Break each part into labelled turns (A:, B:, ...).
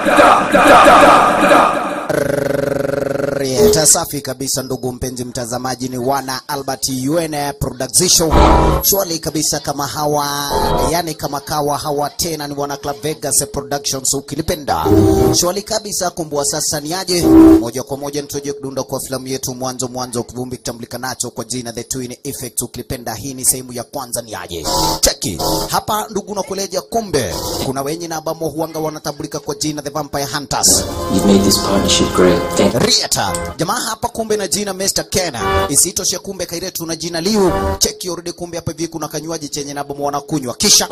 A: Rieta safi kabisa, ndugu mpenzi mtazamaji, ni wana Albert UN Production shwali kabisa, kama hawa yani kama kawa hawa tena ni wana Club Vegas Productions, ukilipenda shwali kabisa. Kumbua sasa ni aje moja kwa moja nitoje kudunda kwa filamu yetu mwanzo mwanzo, kivumbi kitambulika nacho kwa jina The Twin Effect, ukilipenda. Hii ni sehemu ya kwanza, ni aje cheki hapa ndugu, nakueleja kumbe kuna wenye na ambamo huanga wanatambulika kwa jina The Vampire Hunters.
B: You've made this partnership great. Thank you.
A: Riata jamaa hapa kumbe na jina Mr. Kena isitoshe, kumbe Kairetu na jina Liu cheki already, kumbe hapa hivi kuna kanywaji chenye nabo mwana kunywa kisha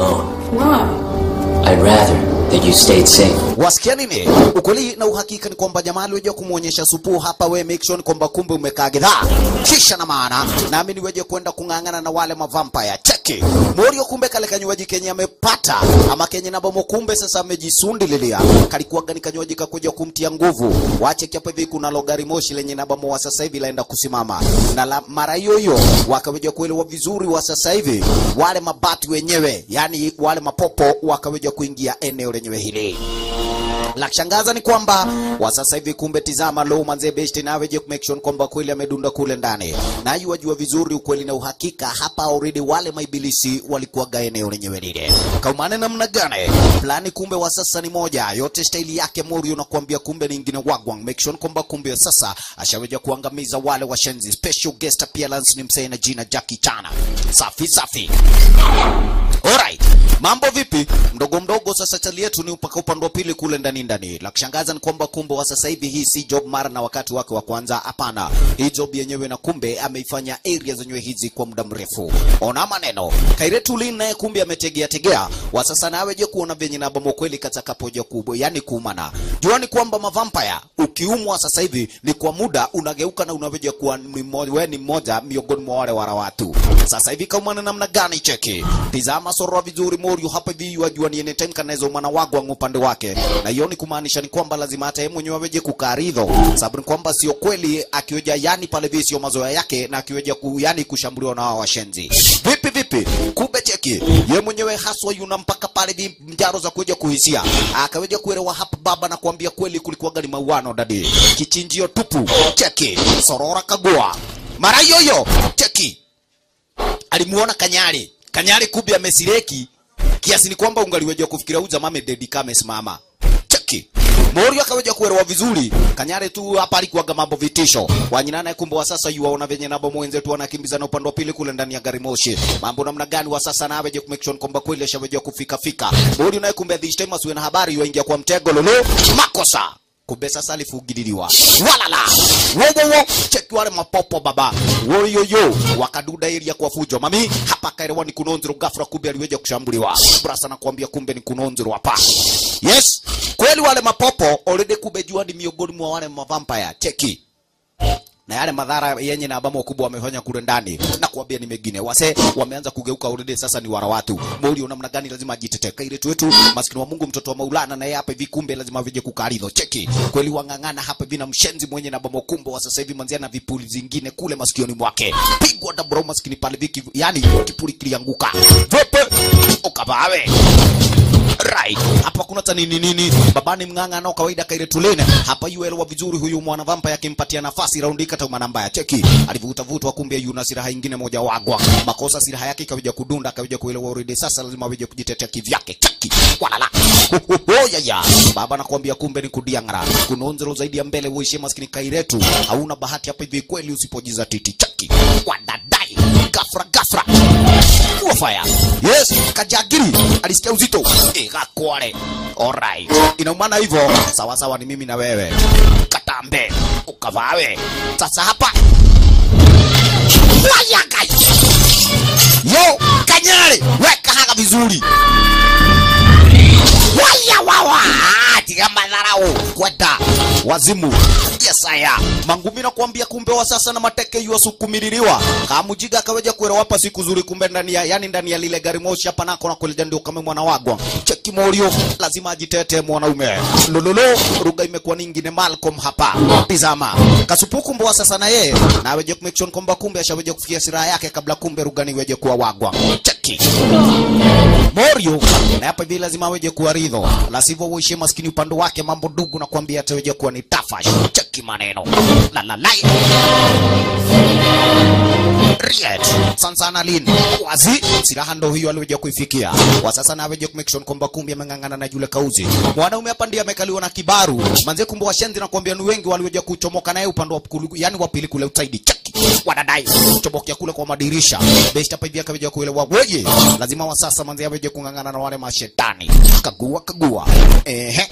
B: I'd rather that you stayed safe.
A: wasikia nini? Ukweli na uhakika ni kwamba jamaa aliweja kumwonyesha supu hapa, we make sure ni kwamba kumbe umekaa gedhaa, kisha na maana nami niweje kwenda kung'ang'ana na wale mavampaya. Cheki Morio, kumbe kale kanywaji kenye amepata ama kenye nabomo, kumbe sasa amejisundililia kalikuwaga ni kanywaji kakuja kumtia nguvu. Wache kiapa hivi, kuna logari moshi lenye nabomo wa sasa hivi laenda kusimama na la mara hiyo hiyo wakaweja kuelewa vizuri wa sasa hivi wale mabati wenyewe, yani wale mapopo wakaweja kuingia eneo lenyewe hili la kushangaza ni kwamba wa sasa hivi kumbe, tizama lo manze besti nawe je make sure kwamba kweli amedunda kule ndani, na yu wajua vizuri ukweli na uhakika hapa already wale maibilisi walikuwaga eneo lenyewe lile. Kaumane namna gani? Plani kumbe wa sasa ni moja, yote staili yake Morio na kuambia kumbe ni ingine wagwang. Make sure kwamba kumbe sasa ashaweja kuangamiza wale washenzi. Special guest appearance ni msee na jina Jackie Chan. Safi safi. Alright. Mambo vipi? Mdogo mdogo sasa chali yetu ni mpaka upande wa pili kule ndani ndani. La kushangaza ni kwamba kumbe wa sasa hivi hii si job mara na wakati wake wa kwanza. Hapana. Hii job yenyewe na kumbe ameifanya area zenyewe hizi kwa muda mrefu. Ona maneno. Kairetu Lin naye kumbe ametegea tegea. Wa sasa nawe je kuona venye na bomo kweli katakapoja kubwa. Yaani kuumana. Jua ni kwamba mavampaya ukiumwa sasa hivi ni kwa muda unageuka na unaweja kuwa ni mmoja, we ni mmoja miongoni mwa wale wala watu. Sasa hivi kaumana namna gani cheki? Tizama soro vizuri Morio hapa hivi wajua ni anytime kanaweza mwana wagwa upande wake. Na hiyo ni kumaanisha ni kwamba lazima hata yeye mwenyewe aweje kukaridho. Sababu ni kwamba sio kweli akiweja yani pale hivi sio mazoea yake na akiweja ku, yani kushambuliwa na hawa washenzi. Vipi vipi? Kumbe cheki. Ye mwenyewe haswa yuna mpaka pale hivi mjaro za kuja kuhisia. Akaweja kuelewa hapa baba na kuambia kweli kulikuwa gani mauano dadi. Kichinjio tupu. Cheki. Sorora kagua. Mara hiyo hiyo. Cheki alimuona Kanyari. Kanyari kumbe amesireki kiasi ni kwamba ungaliweja kufikiria huyu jamaa amededi kama amesimama. Cheki. Morio akaweja kuelewa vizuri. Kanyari tu hapa alikuwaga mambo vitisho. Wanyina naye kumbe wa sasa yuwaona venye nabo mwenzetu wanakimbizana upande wa pili kule ndani ya gari moshi. Mambo namna gani wa sasa na aweje kumake sure kwamba kweli ashaweja kufika fika. Morio naye kumbe this time asiwe na habari yuingia kwa mtego lolo. Makosa kumbe sasa alifugililiwa walala wowowo cheki wale mapopo baba woyoyo wakaduda area kwa fujo mami hapa kaelewa ni kunonzero gafra kumbe aliweja kushambuliwa brasa nakwambia kumbe ni kunonzero hapa yes kweli wale mapopo already kumbe jua ni miongoni mwa wale mavampire cheki na yale madhara yenye na ambamo kubwa wamefanya kule ndani na kuambia ni mengine wase wameanza kugeuka already sasa ni wara watu Morio namna gani lazima ajitetee kaile wetu maskini wa Mungu mtoto wa Maulana na yeye hapa hivi kumbe lazima vije kukaridho cheki kweli wangangana hapa hivi na mshenzi mwenye na ambamo kumbe wa sasa hivi manzia na vipuli zingine kule masikioni mwake pigwa dabro maskini pale viki yani kipuli kilianguka vipi ukabawe right hapa kuna ta nini nini babani mng'ang'a nao kawaida kaile tulene hapa yuelewa vizuri huyu mwana vampa yakimpatia nafasi raundi kata umana mbaya cheki alivuta vutwa kumbe yuna silaha ingine moja wagwa makosa silaha yake ikaweja kudunda akaweja kuelewa already sasa lazima aweje kujitetea kivyake cheki walala oh ya ya baba nakwambia kumbe ni kudiangara kunonzero zaidi ya mbele uishi maskini kairetu hauna bahati hapa hivi kweli usipojiza titi cheki wadadai gafra gafra Kuwa fire. Yes, Kajagiri alisikia uzito. Igakware. Alright. Inaumana hivyo. Sawa sawa ni mimi na wewe. Katambe. Ukavawe. Sasa hapa. Waya guys. Yo, Kanyari, weka haka vizuri. Waya wawa. Tiga madharau. Kwenda. Wazimu. Yes, aya. Mangumi na kuambia kumbe wa sasa na mateke yu asukumililiwa. Kamujiga akaweja kuelewa hapa siku zuri kumbe ndani ya yani ndani ya lile gari moshi hapa nako na kuleja ndio kama mwana wagwa. Cheki Morio lazima ajitete mwanaume. Lololo ruga imekuwa nyingine Malcolm hapa. Tizama. Kasupuku mbo wa sasa na yeye na aweje kumake sure kwamba kumbe ashaweje kufikia silaha yake kabla kumbe rugani weje kuwa wagwa. Cheki cheki Morio na hapa hivi lazima aweje kuwa ridho, la sivyo uishi maskini upande wake mambo dugu na kuambia ataweje kuwa ni tafash. Cheki maneno la la la Riet Sansana Lin wazi silaha ndo hiyo aliweja kuifikia kwa sasa, na aweje kumake sure kwamba kumbi ameng'ang'ana na yule kauzi mwanaume hapa ndiye amekaliwa na kibaru manze, kumbe washenzi na kuambia ni wengi waliweja kuchomoka naye upande wa kulu, yani wa pili kule utaidi cheki wanadai kuchomokea kule kwa madirisha best hapa hivi akaweja kuelewa weje, lazima wa sasa manze aweje kung'ang'ana na wale mashetani kagua kagua ehe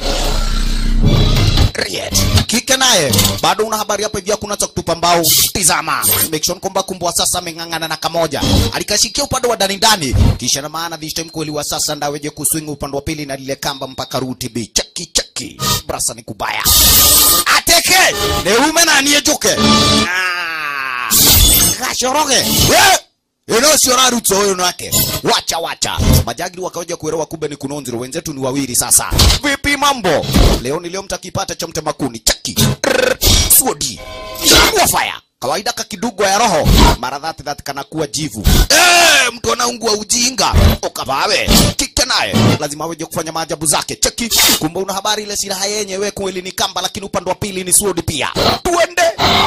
A: Riet. Kike naye bado una habari hapa hivi hakuna cha kutupa mbao. Tizama. Make sure kwamba kumbwa sasa ameng'ang'ana na kamoja. Alikashikia upande wa ndani ndani. Kisha na maana this time kweli wa sasa ndaweje kuswing upande wa pili na lile kamba mpaka ruti B. Cheki cheki. Brasa ni kubaya. Ateke. Neume na niejuke. Ah. Gashoroge. Eh! Ino sio Naruto huyo nake. Wacha wacha. Majagiri wakaja kuelewa kumbe ni kunonziro wenzetu ni wawili sasa. Vipi mambo? Leo ni leo mtakipata cha mtema kuni. Chaki. Rrr. Swodi. Wafaya. Kawaida ka kidogo ya roho. Mara dhati dhati kanakuwa jivu. Eh, mtu anaungua ujinga. Ukabawe. Kike naye lazima aweje kufanya maajabu zake. Cheki. Kumbe una habari ile silaha yenyewe kweli ni kamba lakini upande wa pili ni sword pia. Tuende.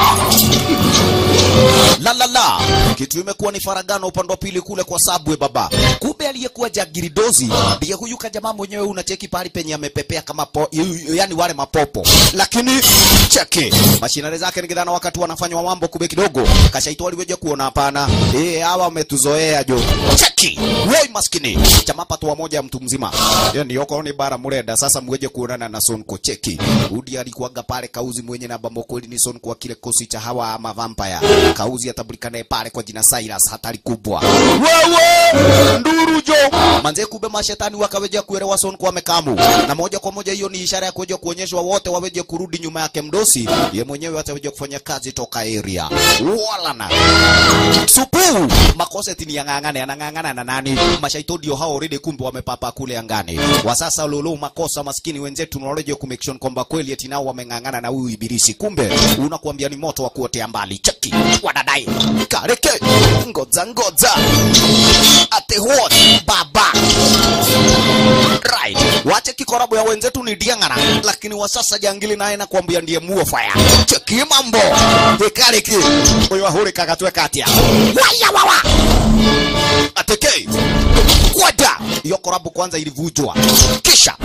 A: La la la. Kitu imekuwa ni faragano upande wa pili kule kwa Sabwe baba. Kumbe aliyekuwa jagiridozi ndiye huyu kajamaa mwenyewe unacheki pahali penye amepepea kama po, yu- yani wale mapopo. Lakini cheki. Mashinare zake nikidhana wakati wanafanywa mambo kube kidogo. Kashaitwa aliweje kuona hapana. Eh, hawa wametuzoea jo. Cheki. Woi maskini. Chama pato wa moja ya mtu mzima. Yeye ndio kwa ni bara murenda sasa mweje kuonana na Sonko cheki. Udi alikuwaga pale kauzi mwenye na bambo kweli ni Sonko wa kile kosi cha hawa ama vampire. Kauzi atabulika naye pale kwa jina Cyrus hatari kubwa. Wewe nduru jo. Manze kube mashetani wakaweja kuelewa Sonko amekamu. Na moja kwa moja hiyo ni ishara ya kuja kuonyeshwa wote waweje kurudi nyuma yake mdosi. Ye mwenyewe ataweja kufanya kazi toka area. Walana. Supu makosa eti ni yang'ang'ane anang'ang'ana na nani? Mashaito ndio hao already kumbe wamepapa kule angani. Wa sasa lolo makosa maskini wenzetu tunaoleje ku make sure kwamba kweli eti nao wameng'ang'ana na huyu ibilisi. Kumbe unakuambia ni moto wa kuotea mbali. Cheki. Wadadai. Kareke. Ngoza ngoza. Ate what? Baba. Right. Wache kikorabo ya wenzetu ni diang'ana, lakini wa sasa jangili naye nakwambia ndiye muo fire. Cheki mambo. Ikariki. Oyo ahuri kagatwe katia. Waya wawa. Ateke. Kwada. Hiyo korabo kwanza ilivujwa. Kisha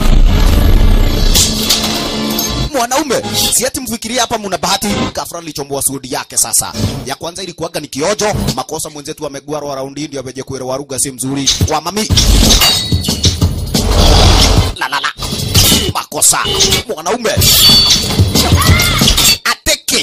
A: mwanaume si ati mfikiria hapa muna bahati kafra lichomboa sudi yake sasa ya kwanza ilikuwaga ni kiojo makosa mwenzetu amegwarwa raundi ndio ameje kuelewa lugha si mzuri wa mami la la la makosa mwanaume ateke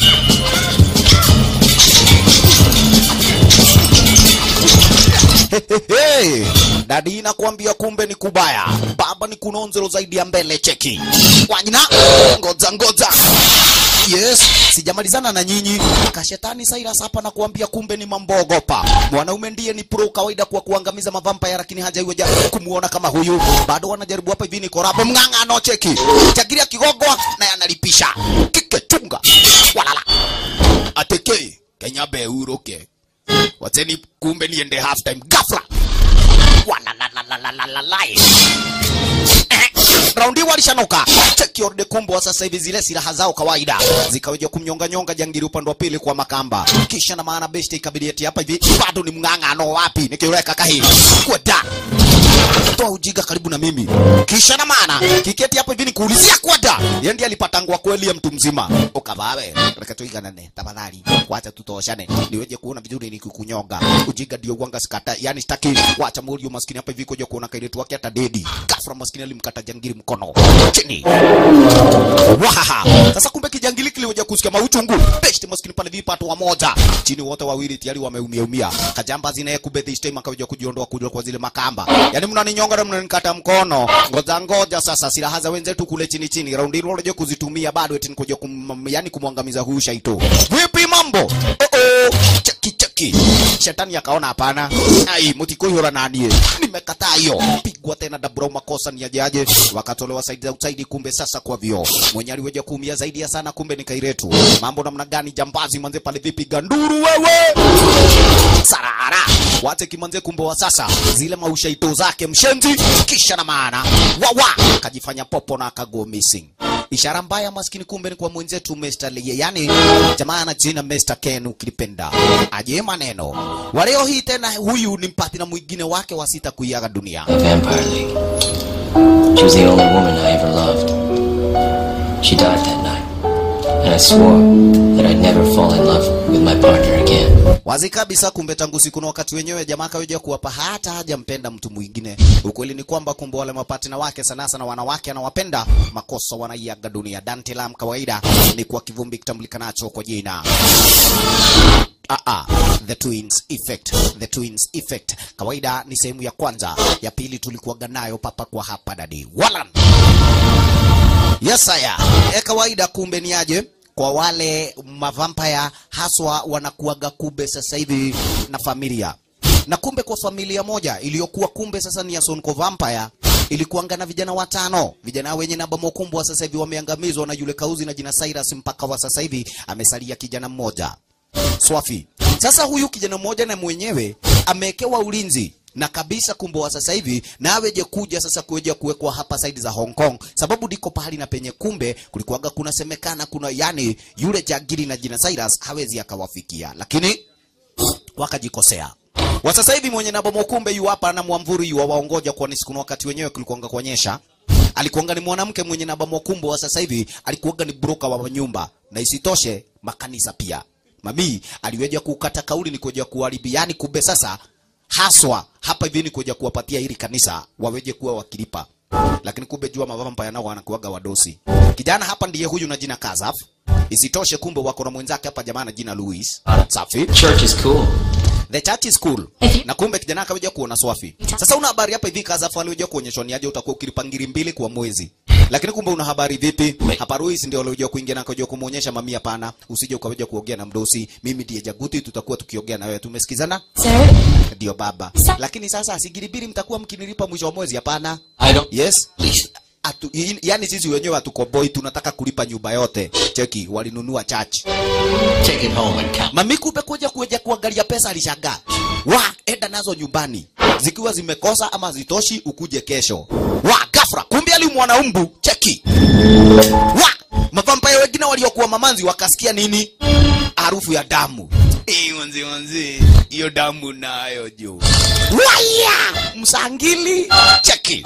A: Hehehe. Dadi inakwambia kumbe ni kubaya, baba ni kunonzero zaidi ya mbele. Cheki wanyina, ngoza ngoza. Yes, sijamalizana na nyinyi. Kashetani Cyrus hapa na kuambia kumbe ni mambogopa. Mwanaume ndiye ni pro kawaida kwa kuangamiza mavampaya, lakini hajaiweja kumuona kama huyu. Bado wanajaribu hapa hivi ni korabo mng'ang'ano. Cheki chagiria kigogwa na yanalipisha kike chunga walala ateke Kenya beuruke wateni kumbe niende half time ghafla walalalalalalalai Eh, raundi walishanoka cheki orde kumbwa sasa hivi zile silaha zao kawaida zikaweja kumnyonga nyonga jangiri upande wa pili kwa makamba kisha na maana besti ikabidi eti hapa hivi bado ni mng'ang'ano wapi nikiweka kahi kweda toa ujiga karibu na mimi kisha na maana kiketi hapo hivi nikuulizia kwada yeye ndiye alipatangwa kweli ya mtu mzima ukabawe reka tuiganane tafadhali wacha tutoshane niweje kuona vizuri nikikunyonga ujiga ndio wanga sikata yani sitaki wacha morio maskini hapa hivi kuja kuona kailetu wake hata dedi kafra maskini alimkata jangiri mkono chini wahaha sasa kumbe kijangili kiliweja kusikia mauchungu besti maskini pale vipato wa moja chini wote wawili tayari wameumia umia kajamba zinaye kumbe this time akaweja kujiondoa kuja kwa zile makamba yani mnaninyonga na mnanikata mkono ngoja ngoja sasa silaha za wenzetu kule chini chini raundi hilo unajua kuzitumia bado eti nikuja kum, yani kumwangamiza huyu shaito vipi mambo oh -oh. cheki cheki shetani akaona hapana ai mutikoihora nanie nimekataa hiyo pigwa tena dabura makosa ni ajaje wakatolewa saidi saidi kumbe sasa kwa vio mwenye aliweja kuumia zaidi ya sana kumbe ni kairetu mambo namna gani jambazi manze pale vipi ganduru wewe sarara wate kimanze kumbe wa sasa zile maushaito zake mshenzi kisha na maana wawa akajifanya popo na akago missing ishara mbaya maskini kumbe ni kwa mwenzetu Mr. Lee yani jamaa na jina Mr. Ken ukilipenda aje maneno waleo hii tena huyu ni mpati na mwingine wake wa sita kuiaga dunia
B: The Vampire League. She was the only woman I ever loved. She died that night, and I swore that I'd never fall in love with my partner again.
A: wazi kabisa kumbe tangu siku na wakati wenyewe jamaa kaweja kuwapa hata hajampenda mtu mwingine ukweli ni kwamba kumbe wale mapatina wake sana sana wanawake anawapenda makosa wanaiaga dunia dante lam kawaida ni kwa kivumbi kitambulikanacho kwa jina Ah, ah, the twins effect the twins effect kawaida ni sehemu ya kwanza ya pili tulikuwaga nayo papa kwa hapa dadi walan Yes, haya. E kawaida kumbe ni aje kwa wale mavampaya haswa wanakuaga kumbe sasa hivi na familia. Na kumbe kwa familia moja iliyokuwa kumbe sasa ni ya Sonko Vampire ilikuanga na vijana watano. Vijana wenye namba mokumbwa sasa hivi wameangamizwa na yule kauzi na jina Cyrus mpaka wa sasa hivi amesalia kijana mmoja. Swafi. Sasa huyu kijana mmoja na mwenyewe amewekewa ulinzi na kabisa kumbe wa sasa hivi na aweje kuja sasa kuja kuwekwa hapa saidi za Hong Kong, sababu ndiko pahali na penye kumbe kulikuwaga kunasemekana kuna yani yule jagiri na jina Cyrus hawezi akawafikia, lakini wakajikosea. Wa sasa hivi mwenye namba mokumbe yu hapa na mwamvuri yu waongoja kwa ni siku na wakati wenyewe kulikuanga kuonyesha alikuanga ni mwanamke mwenye namba mokumbo wa sasa hivi alikuanga ni broker wa nyumba na isitoshe makanisa pia mami aliweja kukata kauli ni kuja kuharibi yani kumbe sasa haswa hapa hivi ni kuja kuwapatia hili kanisa waweje kuwa wakilipa lakini kumbe jua mavampa yanao wanakuaga wadosi kijana hapa ndiye huyu na jina Kazaf isitoshe kumbe wako na mwenzake hapa jamaa na jina Louis safi
B: Church is cool.
A: the church is cool na kumbe kijana akaweja kuona swafi sasa una habari hapa hivi Kazaf aliweja kuonyeshwa ni aje utakuwa ukilipa ngiri mbili kwa mwezi lakini kumbe una habari vipi hapa Louis ndio alioja kuingia na akaja kumuonyesha mamia pana usije ukaweja kuongea na mdosi mimi ndiye jaguti tutakuwa tukiongea na wewe tumesikizana
C: Sir,
A: ndio baba
C: Sa-
A: lakini sasa asigiribiri mtakuwa mkinilipa mwisho wa mwezi hapana
B: I don't.
A: yes
B: Please.
A: Atu, i- yani sisi wenyewe hatukoboi tunataka kulipa nyumba yote cheki walinunua church
B: Take it home and count.
A: mami kumbe kuja kuja kuangalia pesa alishangaa wa enda nazo nyumbani zikiwa zimekosa ama zitoshi ukuje kesho wa gafra kumbe alimwana umbu cheki wa mavampaya wengine waliokuwa mamanzi wakasikia nini harufu ya damu Eh, wanzi wanzi hiyo damu nayo juu waya msangili cheki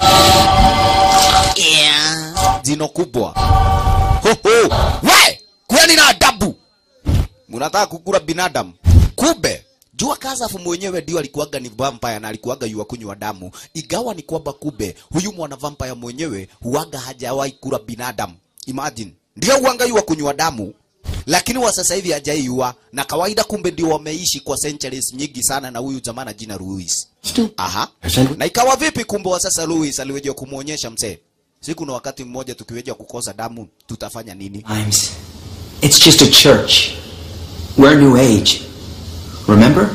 A: yeah. jino kubwa Hoho. we kwani na adabu munataka kukula binadamu kumbe jua kazafu mwenyewe ndio alikuwaga ni vampire na alikuwaga yua kunywa damu igawa ni kwamba kumbe huyu mwana vampire mwenyewe huwaga hajawahi kula binadamu imagine ndio huanga yua kunywa damu lakini wa sasa hivi hajaiua na kawaida kumbe ndio wameishi kwa centuries nyingi sana na huyu jamaa na jina Louis aha na ikawa vipi kumbe wa sasa Louis aliweja kumuonyesha mzee siku na wakati mmoja tukiweja kukosa damu tutafanya nini
D: Times. It's just a church. We're new age. Remember?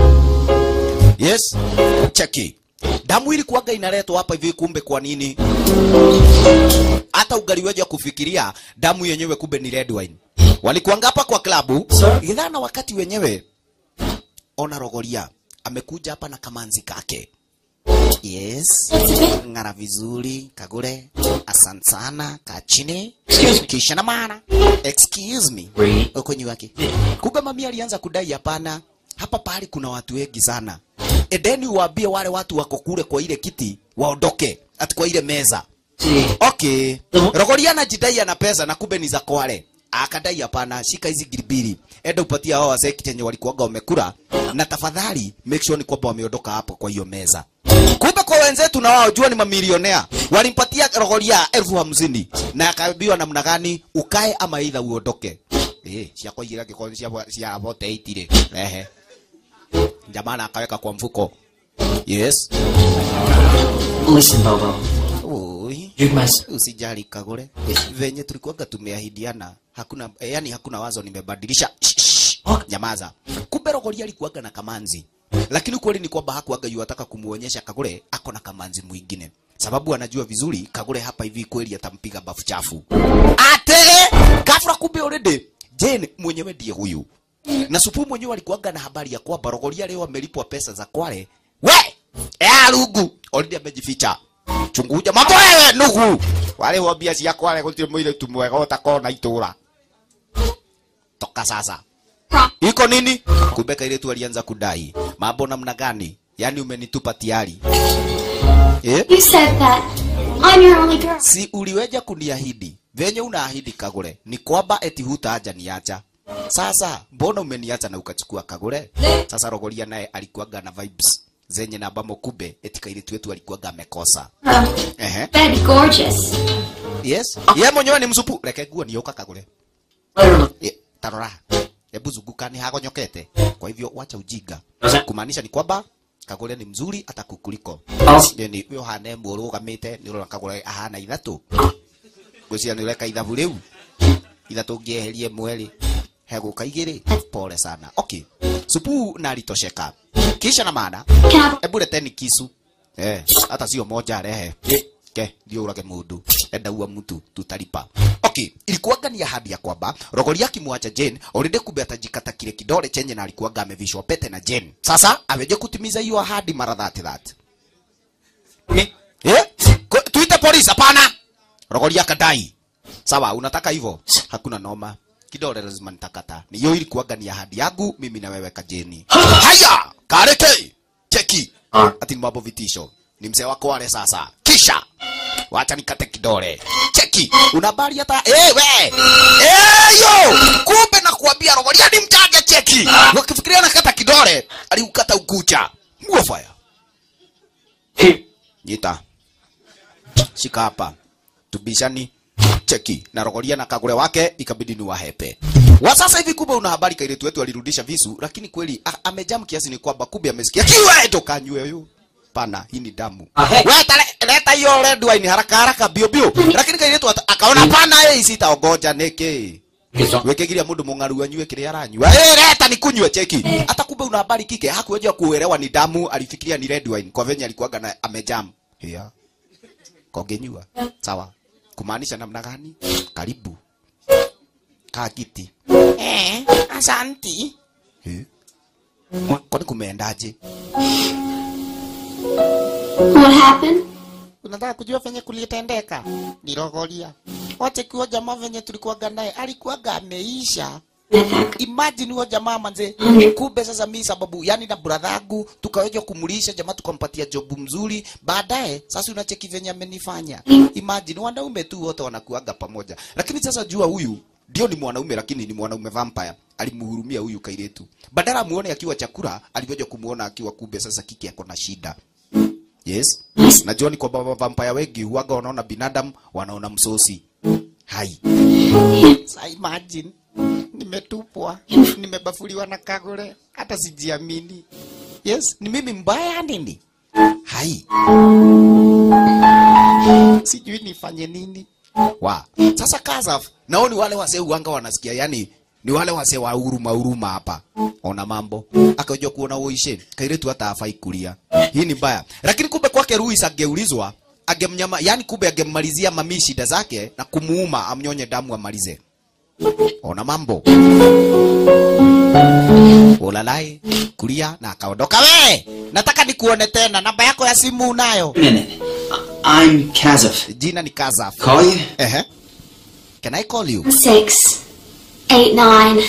A: Yes, cheki. Damu ilikuwaga inaletwa hapa hivi, kumbe kwa nini? Hata ugaliweja kufikiria damu yenyewe kumbe ni red wine. Walikuanga hapa kwa klabu idhana, wakati wenyewe ona rogoria amekuja hapa na kamanzi kake. Yes, ng'ara vizuri, kagure, asante sana, kaa chini, kisha na maana, excuse me,
B: Read.
A: ukonyi wake. Kumbe mami alianza kudai hapana, hapa pahali kuna watu wengi sana. Edeni waambie wale watu wako kule kwa ile kiti waondoke, ati kwa ile meza. Okay. Rogoria anajidai ana pesa na kumbe ni za kwale. Akadai hapana, shika hizi giribiri. Enda upatia hao wazee kitenye walikuwaga wamekula na tafadhali make sure ni kwamba wameondoka hapo kwa hiyo meza. Kumbe kwa wenzetu na wao jua ni mamilionea. Walimpatia rogoria elfu hamsini na akaambiwa namna gani ukae ama aidha uondoke. Eh, siako ira kikozi cia cia vote itire. Ehe. Jamana akaweka kwa mfuko. Yes.
D: Listen, Bobo.
A: Oi.
D: You're my. s-
A: Usijali kagore. Venye tulikuwaga tumeahidiana, hakuna eh, yani hakuna wazo nimebadilisha. Shh, shh. Nyamaza. Kumbe rogoria alikuwaga na kamanzi. Lakini kweli ni kwamba hakuwaga yu ataka kumuonyesha Kagure ako na kamanzi mwingine. Sababu anajua vizuri Kagure hapa hivi kweli atampiga bafu chafu. Ate! Kafra kumbe already. Jane mwenyewe ndiye huyu. na supu mwenyewe alikuanga na habari ya kwamba rogoria leo amelipwa pesa za kwale we ea rungu already amejificha chunguja mambo wewe nugu wale wa mbia cia kwale gutire muiritu mwega utakona itura toka sasa iko nini kumbe kairetu alianza kudai mambo namna gani yani umenitupa tiari eh?
C: You said that. I'm your only girl.
A: si uliweja kuniahidi venye unaahidi kagure ni kwamba eti hutaja niacha sasa mbona umeniacha na ukachukua kagure sasa rogoria naye alikuwaga na vibes zenye na ambamo kumbe eti kairitu wetu alikuwaga amekosa
C: Oh,
A: ehe
C: that'd be gorgeous.
A: yes ye mwenyewe ni msupu reke guo nioka kagure Ye, tarora hebu zunguka ni hagonyokete kwa hivyo wacha ujinga kumaanisha ni kwamba kagure ni mzuri hata kukuliko ni uyo hane murugamite ni urona kagure ahana ithatu ngwiciria ni ureka ithabu riu ithatu ngieherie mweri heguka igiri pole sana okay supu na alitosheka kisha na maana
C: Can I?
A: hebu leteni kisu eh hata sio moja rehe ke ndio urage mundu enda ua mtu tutalipa okay ilikuwaga ni ahadi ya kwamba rogori akimwacha Jane already kumbe atajikata kile kidole chenye na alikuwaga amevishwa pete na Jane sasa ameje kutimiza hiyo ahadi mara dhati dhati eh Ko- tuite polisi hapana rogori akadai sawa unataka hivyo hakuna noma kidole lazima nitakata ni hiyo ilikuwaga ni ahadi yangu mimi na wewe kajeni haya kareke cheki ati ni mambo vitisho ni mzee wako wale sasa kisha wacha nikate kidole cheki una habari hata eh we eh yo kumbe nakuambia rogoria ni mjanja cheki wakifikiria nakata kidole aliukata ukucha muofaya nyita shika hapa tubishani cheki na rogoria na kagure wake ikabidi ni wahepe wa sasa hivi kumbe una habari kairetu wetu alirudisha visu lakini kweli ah, amejam kiasi ni kwamba kumbe amesikia kiwe tokanywe huyu pana hii ni damu weta le- leta hiyo red wine haraka haraka bio bio lakini kairetu ata- akaona pana yeye sitaogoja niki wekegiria mundu mungaru anyue kile aranyua eh leta nikunywe cheki hata kumbe una habari kike hakuweja kuelewa ni damu alifikiria ni red wine kwa venye alikuwaga na amejam yeah kongenyua sawa kumaanisha namna gani karibu kaa kiti eh asanti eh kwani kumeendaje
C: What happened?
A: unataka kujua venye kulitendeka nirogoria wote kiwa jamaa venye tulikuwaga naye alikuwaga ameisha imagine huyo jamaa manze kumbe sasa mi sababu yani na brother yangu tukaweja kumlisha jamaa tukampatia jobu mzuri baadaye sasa unacheki venye amenifanya imagine wanaume tu wote wanakuaga pamoja lakini sasa jua huyu ndio ni mwanaume lakini ni mwanaume vampire alimhurumia huyu kairetu badala amuone akiwa chakula alivyoja kumuona akiwa kumbe sasa kiki ako na shida yes najua ni kwamba vampire wengi huwaga wanaona binadamu wanaona msosi hai Sa imagine nimetupwa nimebafuliwa na kagore hata sijiamini yes ni mimi mbaya nini hai sijui nifanye nini wa sasa kazaf nao ni wale wasee uanga wanasikia yani ni wale wasee wa huruma huruma hapa ona mambo akaja kuona uishe kairetu hata afai kulia hii ni mbaya lakini kumbe kwake Ruiz angeulizwa angemnyama yani kumbe angemmalizia mami shida zake na kumuuma amnyonye damu amalize ona mambo ulalai kulia na akaondoka we nataka nikuone tena namba yako ya simu unayo
D: minute. I- I'm Kazaf.
A: jina ni Kazaf
D: Call you?
A: ehe can I call you
C: Six, eight, nine.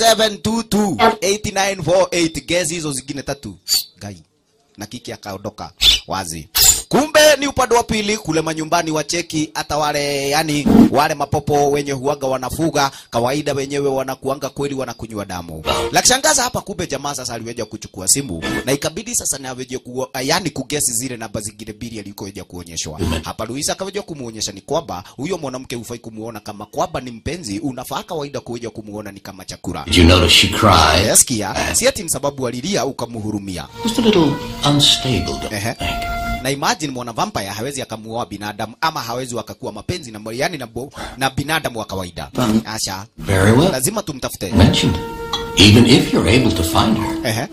A: 07228948 gezi hizo zingine tatu gai na kiki akaondoka wazi kumbe ni upande wa pili kule manyumbani wa cheki hata wale yani wale mapopo wenye huaga wanafuga kawaida wenyewe wanakuanga kweli wanakunywa damu la kushangaza hapa kumbe jamaa sasa aliweja kuchukua simu na ikabidi sasa na aweje ku, yani kugesi zile namba zingine mbili alikoweja kuonyeshwa hapa Luisa akaweja kumuonyesha ni kwamba huyo mwanamke hufai kumuona kama kwamba ni mpenzi unafaa kawaida kuweja kumuona ni kama chakula
B: Did you notice she cried?
A: Yasikia, si ati ni sababu alilia ukamhurumia.
B: Just a little unstable, don't you
A: Ehe.
B: think?
A: Na imagine mwana vampire hawezi akamuoa binadamu ama hawezi akakuwa mapenzi na yani na, bo, na binadamu wa kawaida.
B: Mm.
A: Asha,
B: Very well.
A: lazima tumtafute.
B: Mentioned. Even if you're able to find her,
A: Ehe.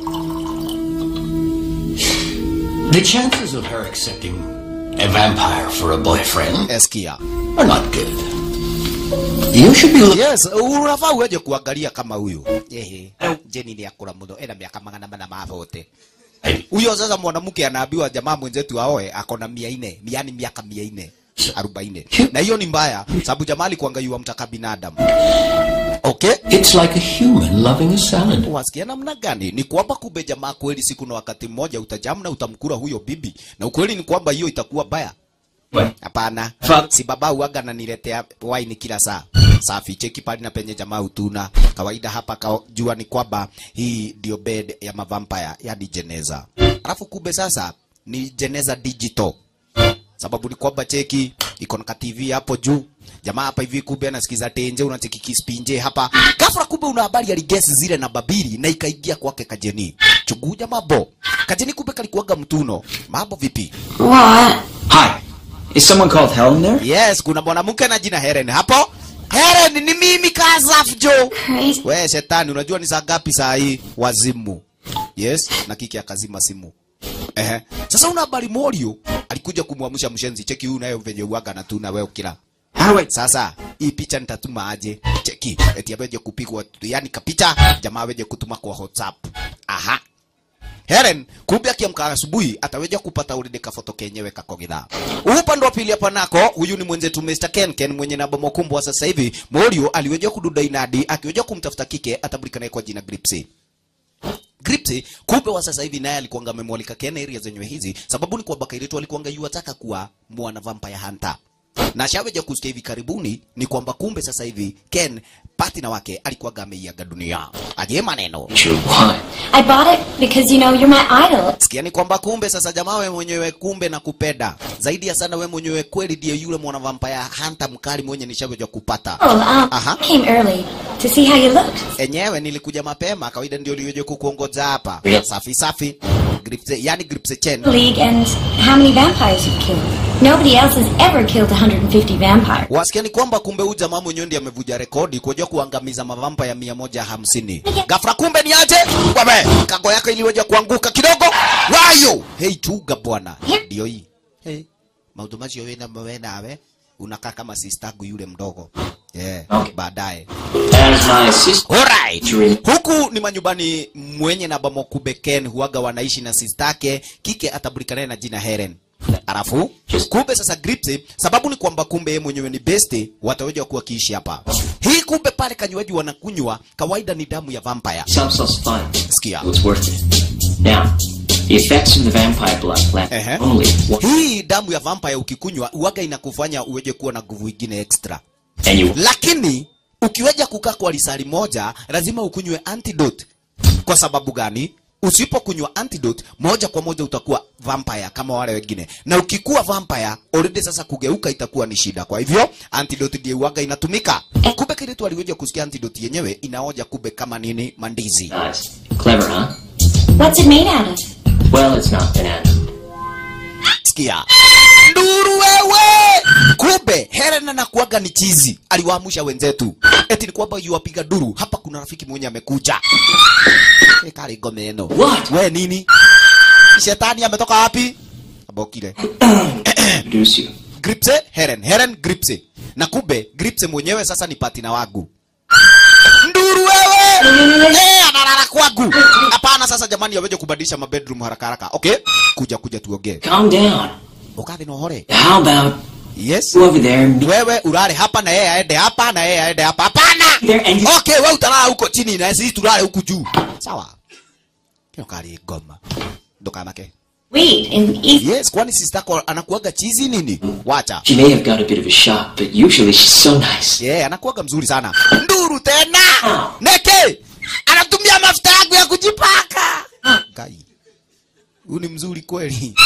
B: the chances of her accepting a vampire for a boyfriend
A: Eskia.
B: are not good.
D: You should be looking.
A: yes unafaa uweje kuangalia kama huyu ehe jeni ni akura muno ena miaka magana mana ma bote huyo sasa mwanamke anaambiwa jamaa mwenzetu aoe ako na mia nne yani miaka mia nne arobaini na hiyo ni mbaya sababu jamaa alikuanga yua mtaka binadamu okay
B: It's like a human loving a salad.
A: wasikia namna gani ni kwamba kumbe jamaa kweli siku na wakati mmoja utajamu na utamkura huyo bibi na ukweli ni kwamba hiyo itakuwa baya hapana
D: Fa-
A: si baba uaga naniletea waini kila saa safi cheki pale na penye jamaa utuna kawaida hapa ka, jua ni kwamba hii ndio bed ya mavampire yani jeneza alafu kumbe sasa ni jeneza digital sababu ni kwamba cheki iko na TV hapo juu jamaa hapa hivi kumbe anasikiza tenje unacheki kispinje hapa ghafla kumbe una habari aligesi zile na babiri na ikaingia kwake kajeni chuguja mambo kajeni kumbe kalikuwaga mtuno mambo vipi
C: What?
D: Hi. Is someone called Helen there?
A: yes kuna mwanamke na jina Helen hapo Helen ni mimi Kazaf Joe
C: Crazy.
A: we shetani unajua ni saa ngapi saa hii wazimu yes na kiki akazima simu Ehe. Sasa una habari Morio alikuja kumwamsha mshenzi cheki huyu nayo venye uaga na tuna wewe kila
D: How do I...
A: sasa hii picha nitatuma aje? Cheki eti aweje kupigwa, yani kapicha jamaa aweje kutuma kwa WhatsApp. Aha. Helen kumbe akiamka asubuhi ataweja kupata ulide kafoto kenyewe kako gidhaa. Upande wa pili hapa nako huyu ni mwenzetu Mr. Ken Ken mwenye namba mokumbwa sasa hivi. Morio aliweja kududa inadi akiweja kumtafuta kike atabulikana kwa jina Gripsy. Gripsy kumbe wa sasa hivi naye alikuwa amemwalika Ken area zenyewe hizi sababu ni kwamba Kairetu alikuwa yuataka kuwa mwana vampire hunter na shaweja kusikia hivi karibuni ni kwamba kumbe sasa hivi Ken partner wake alikuwa ameiaga dunia. Aje maneno.
B: True. Why?
C: I bought it because, you know, you're my idol.
A: Sikia ni kwamba kumbe sasa jamaa we mwenyewe kumbe na kupenda zaidi ya sana we mwenyewe kweli ndiye yule mwana vampire hunter mkali mwenye nishaweja kupata.
C: Oh, um,
A: Aha.
C: I came early to see how you looked.
A: Enyewe nilikuja mapema, kawaida ndio liweje kukuongoza hapa.
B: Yeah.
A: Safi safi. Gripse, yani Gripse Chen.
C: League and how many vampires you've killed. Nobody else has ever killed 150 vampires.
A: Wasikia ni kwamba kumbe huyu jamaa mwenyewe ndiye amevuja rekodi kujua kuangamiza mavampa ya mia moja hamsini. Gafra kumbe ni aje? Wewe, kago yako iliweja kuanguka kidogo. Wayo! Hei chuga bwana. Ndio hii. Hey. Maudu macio wena mwe nawe unakaa kama sistangu yule mdogo. Yeah.
B: Okay.
A: Baadaye.
B: As my sister.
A: Alright.
B: Dream.
A: Huku ni manyumbani mwenye na Bamokube Ken huaga wanaishi na sistake kike atabulikana na jina Helen. Alafu kumbe sasa Gripsy, sababu ni kwamba kumbe yeye mwenyewe ni besti, wataweja kuwa kiishi hapa. Hii kumbe pale kanywaji wanakunywa kawaida ni damu ya vampire.
B: Sounds so fun.
A: Sikia.
B: So it's worth it. Now, the effects of the vampire blood last
A: Ehe.
B: only one.
A: Hii damu ya vampire ukikunywa uwaga inakufanya uweje kuwa na nguvu ingine extra.
B: And you
A: lakini ukiweja kukaa kwa lisali moja lazima ukunywe antidote kwa sababu gani usipokunywa antidote moja kwa moja utakuwa vampire kama wale wengine na ukikuwa vampire already sasa kugeuka itakuwa ni shida kwa hivyo antidote ndiye uwaga inatumika kumbe kile tu aliweja kusikia antidote yenyewe inaoja kumbe kama nini mandizi
B: Nice. Clever, huh?
C: What's it made out of?
B: Well, it's not banana.
A: sikia nduru wewe kumbe Helen anakuaga ni chizi aliwaamusha wenzetu eti ni kwamba yuwapiga duru hapa kuna rafiki mwenye amekuja Eh, kali ngome eno
B: What?
A: we nini shetani ametoka wapi abokile
B: Introduce you.
A: gripse Helen Helen gripse na kumbe gripse mwenyewe sasa ni patina wangu nduru wewe eh analala kwangu hapana sasa jamani yaweje kubadilisha mabedroom haraka haraka okay kuja kuja tuongee
B: Calm down.
A: ukathi no hore
B: How about
A: yes
B: you over there and me
A: wewe ulale hapa na yeye aende hapa na yeye aende hapa hapana
B: there and you
A: okay wewe utalala huko chini na sisi tulale huku juu sawa kio kali goma ndokamake
C: Wheat in East.
A: yes kwani sister yako anakuaga chizi nini wacha
B: She may have got a bit of a shock, but usually she's so nice.
A: yeah anakuaga mzuri sana nduru tena neke anatumia mafuta yangu ya kujipaka gai huyu ni mzuri kweli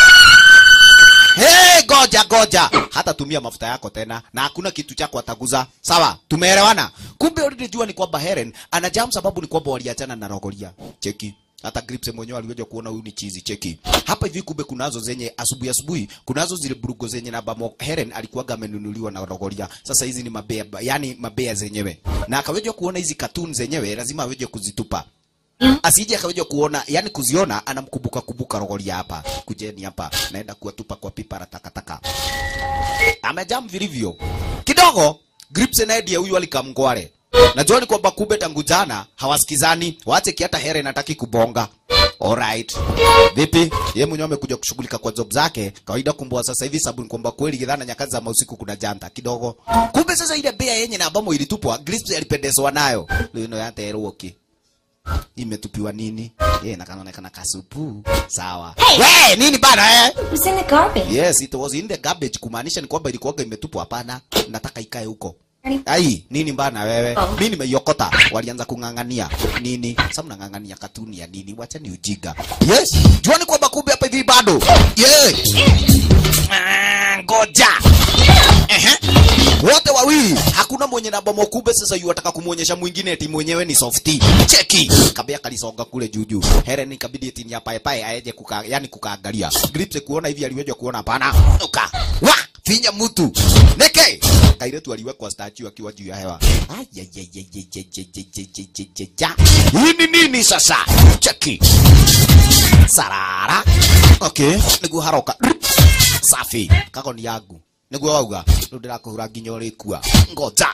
A: Hey, goja goja, hata tumia mafuta yako tena na hakuna kitu chako ataguza. Sawa, tumeelewana. Kumbe already jua ni kwamba Helen anajam, sababu ni kwamba waliachana na Rogoria. Cheki hata Gripse mwenyewe aliweza kuona huyu ni chizi. Cheki hapa hivi, kumbe kunazo zenye asubuhi asubuhi, kunazo zile burugo zenye na bamo Helen alikuwaga amenunuliwa na Rogoria. Sasa hizi ni mabea, yani mabea zenyewe, na akaweza kuona hizi cartoon zenyewe, lazima aweze kuzitupa asije akaweja kuona yani kuziona anamkumbuka kumbuka rogoria hapa kujeni hapa naenda kuwatupa kwa pipa la takataka amejam vilivyo kidogo grips na ndiye huyu alikamngware najua ni kwamba kumbe tangu jana hawasikizani waache kiata here nataki kubonga alright vipi ye mwenyewe amekuja kushughulika kwa job zake kawaida kumbwa sasa hivi sababu ni kwamba kweli gidhana nyakati za mausiku kuna janta kidogo kumbe sasa ile bea yenye na ambamo ilitupwa grips alipendezwa nayo lino yaterwo ki imetupiwa nini eh na kanaonekana kasupu sawa hey! nini bana eh
C: It was in the garbage.
A: Yes, it was in the garbage kumaanisha ni kwamba ilikuwaga imetupwa. Hapana, nataka ikae huko. Ai, nini mbana wewe?
C: Oh.
A: Mimi nimeiokota. Walianza kung'ang'ania nini? Sasa mnang'ang'ania katuni ya nini? Wacha ni ujiga. Yes, juani kwamba kumbe hapa hivi bado. Yeah. Ah, Ngoja. Ehe. Wote wawili hakuna mwenye na bomo kumbe sasa yu ataka kumuonyesha mwingine eti mwenyewe ni softy. Cheki. Kabea kalisonga kule juu juu. Heren ikabidi eti ni ya pae pae aje kuka yani kukaangalia. Grips kuona hivi aliweja kuona hapana. Uka. Wa finya mtu. Neke. Kairetu aliwekwa statue akiwa juu ya hewa. Ayayayayayayayayayayayaya. Hii ni nini sasa? Cheki. Sarara. Okay. Niguo haroka. Safi. Kako ni yangu. Niguo wauga. Rĩu ndĩrakũhũra nginya ũrĩkua. Ngoja.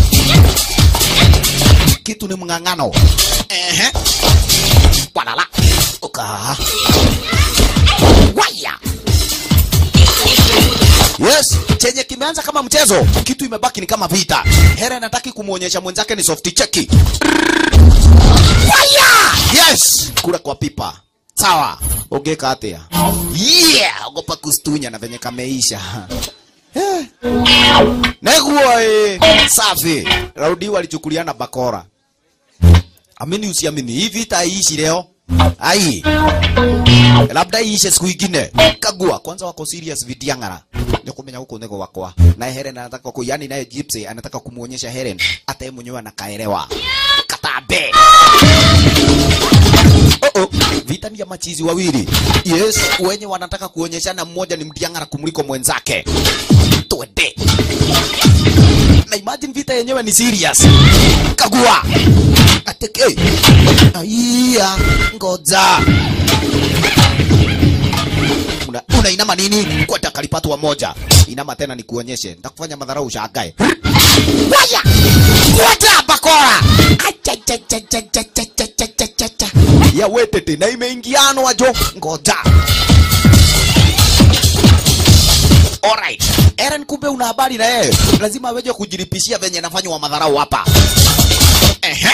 A: Kitu ni mng'ang'ano. Ehe. Walala. Uka. Waya. Yes, chenye kimeanza kama mchezo, kitu imebaki ni kama vita. Hera anataki kumuonyesha mwenzake ni soft cheki. Waya! Yes, kula kwa pipa. Sawa, ongeka atia. Yeah, ogopa kustunya na venye kameisha. Eh. Neguo eh. Safi. Raudi walichukuliana bakora. Amini usiamini, hii vita haiishi leo. Ai. Labda iishe siku ingine. Kagua kwanza wako serious vidiangara. Ndio kumenya huko ndego wakwa. Na Helen anataka ku yani naye Gypsy anataka kumuonyesha Helen hata yeye mwenyewe anakaelewa. Katabe. Oh oh. Vita ni ya machizi wawili. Yes, wenye wanataka kuonyeshana mmoja ni mdiangara kumliko mwenzake. Twende. Na imagine vita yenyewe ni serious. Kagua. Ateke. Aiya, ngoja. Una, unainama nini? Kwa takalipatwa moja. Inama tena nikuonyeshe. Nitakufanya madharau ushangae. Waya! Kwata bakora. Achachachachachachachachacha. Ya wetete na imeingiano ajo. Ngoja. Alright. Eren kumbe una habari na yeye. Lazima aweje kujilipishia venye nafanywa madharau hapa. Ehe.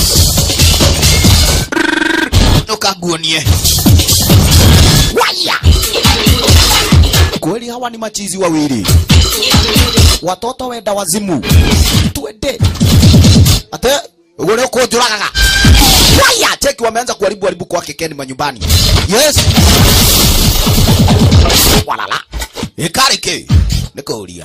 A: Ukaguonie. Waya. Kweli hawa ni machizi wawili. Watoto wenda wazimu. Twende. Ate ugone uko juragaga. Waya, cheki wameanza kuharibu haribu kwake Ken manyumbani. Yes. Walala. Ikarike. Nikauria.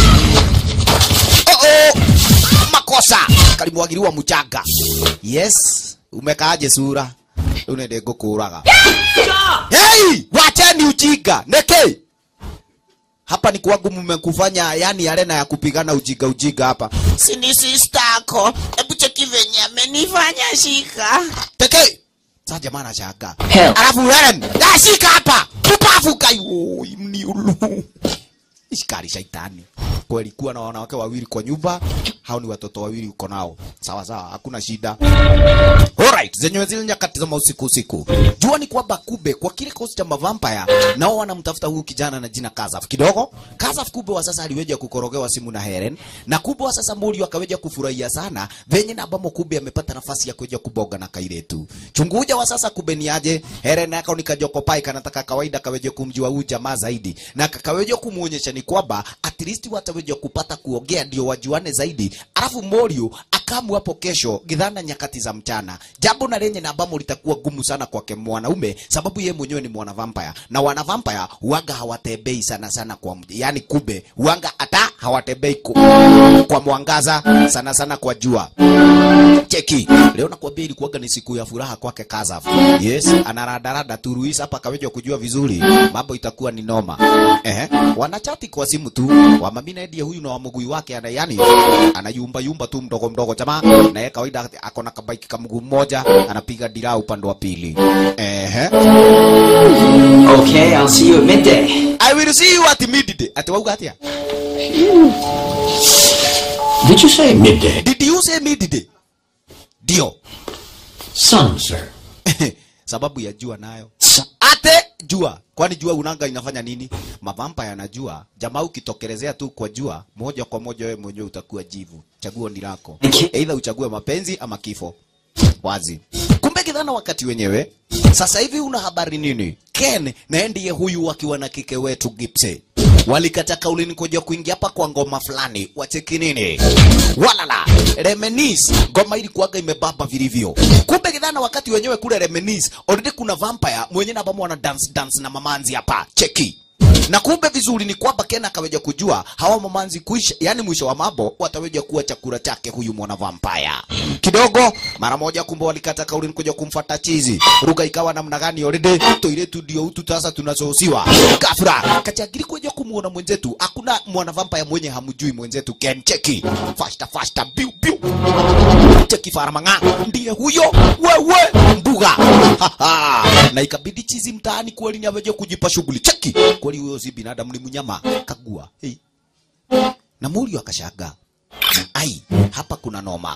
A: Oh oh. Makosa. Kalimwagiriwa mchanga. Yes. Umekaaje sura? Unende ngukuraga. Hey! Wacheni ujinga. Neke. Hapa ni kwangu mmekufanya yani arena ya kupigana ujinga ujinga hapa.
E: Si ni sister yako. Hebu cheki venye amenifanya shika.
A: Teke. Sasa jamaa anashangaa.
B: Hell.
A: Alafu Helen, dashika hapa. Pupafu kai. Oi, mniulu. Iskari shaitani. Kweli kuwa na wanawake wawili kwa nyumba, hao ni watoto wawili uko nao. Sawa sawa, hakuna shida. Alright, zenyewe zile nyakati za usiku usiku. Jua ni kwamba kube kwa kile kikosi cha mavampire nao wanamtafuta huyu kijana na jina Kazaf. Kidogo, Kazaf kube wa sasa aliweja kukorogewa simu na Helen na kube wa sasa Muri akaweja kufurahia sana venye na ambamo kube amepata nafasi ya kuja kuboga na Kairetu. Chunguja wa sasa kube ni aje? Helen akao ni kajoko pai kanataka kawaida kaweje kumjua huyu jamaa zaidi na kakaweje kumuonyesha ni kwamba at least wataweja kupata kuongea ndio wajuane zaidi. Alafu Morio akamu hapo kesho gidhana nyakati za mchana, jambo na lenye na ambamo litakuwa gumu sana kwake mwanaume, sababu yeye mwenyewe ni mwana vampire na wana vampire huanga hawatembei sana sana kwa mj- yani kube huanga hata hawatembei ku, kwa mwangaza sana sana kwa jua. Cheki leo nakwambia ilikuwaga ni siku ya furaha kwake Kazaf. Yes, anaradarada tu Ruiz hapa kaweja kujua vizuri, mambo itakuwa ni noma. Ehe, wanachati kwa simu tu, wamamina ndiye huyu na wamugui wake ana yani anayumba yumba tu mdogo mdogo jamaa, na yeye kawaida ako na kabaiki kamguu mmoja, anapiga dira upande wa pili. Ehe,
D: Okay, I'll see you at midday.
A: I will see you at midday. Ati wauga atia?
F: Did you say midday?
A: did you say midday ndio
F: Sun, sir.
A: sababu ya jua nayo
F: Sun.
A: ate jua kwani jua unanga inafanya nini mavampa yanajua jamaa ukitokelezea tu kwa jua moja kwa moja wewe mwenyewe utakuwa jivu chaguo ni lako
D: Niki-
A: aidha uchague mapenzi ama kifo wazi kumbe kidhana wakati wenyewe sasa hivi una habari nini ken na ndiye huyu akiwa na kike wetu gipse walikata kauli ni kuja kuingia hapa kwa ngoma fulani wacheki nini walala remenis ngoma ilikuwaga imebaba vilivyo kumbe kidhana wakati wenyewe kule remenis already kuna vampire mwenye na bamo wana dance dance na mamanzi hapa cheki na kumbe vizuri ni kwamba Ken akaweja kujua hawa mamanzi kuisha, yani mwisho wa mambo wataweja kuwa chakula chake huyu mwana vampire. Kidogo mara moja, kumbe walikata kauli ni kuja kumfuata chizi. Ruga ikawa namna gani? Already toire tu ndio utu sasa tunazosiwa. Gafra kachagiri kuja kumuona mwenzetu, hakuna mwana vampire mwenye hamjui mwenzetu Ken. Cheki fasta fasta, biu biu cheki faramanga ndiye huyo wewe mbuga Ha, ha. na ikabidi chizi mtaani kweli ni aweje kujipa shughuli cheki kweli huyo si binadamu ni mnyama kagua hey. na Murio akashaga ai hapa kuna noma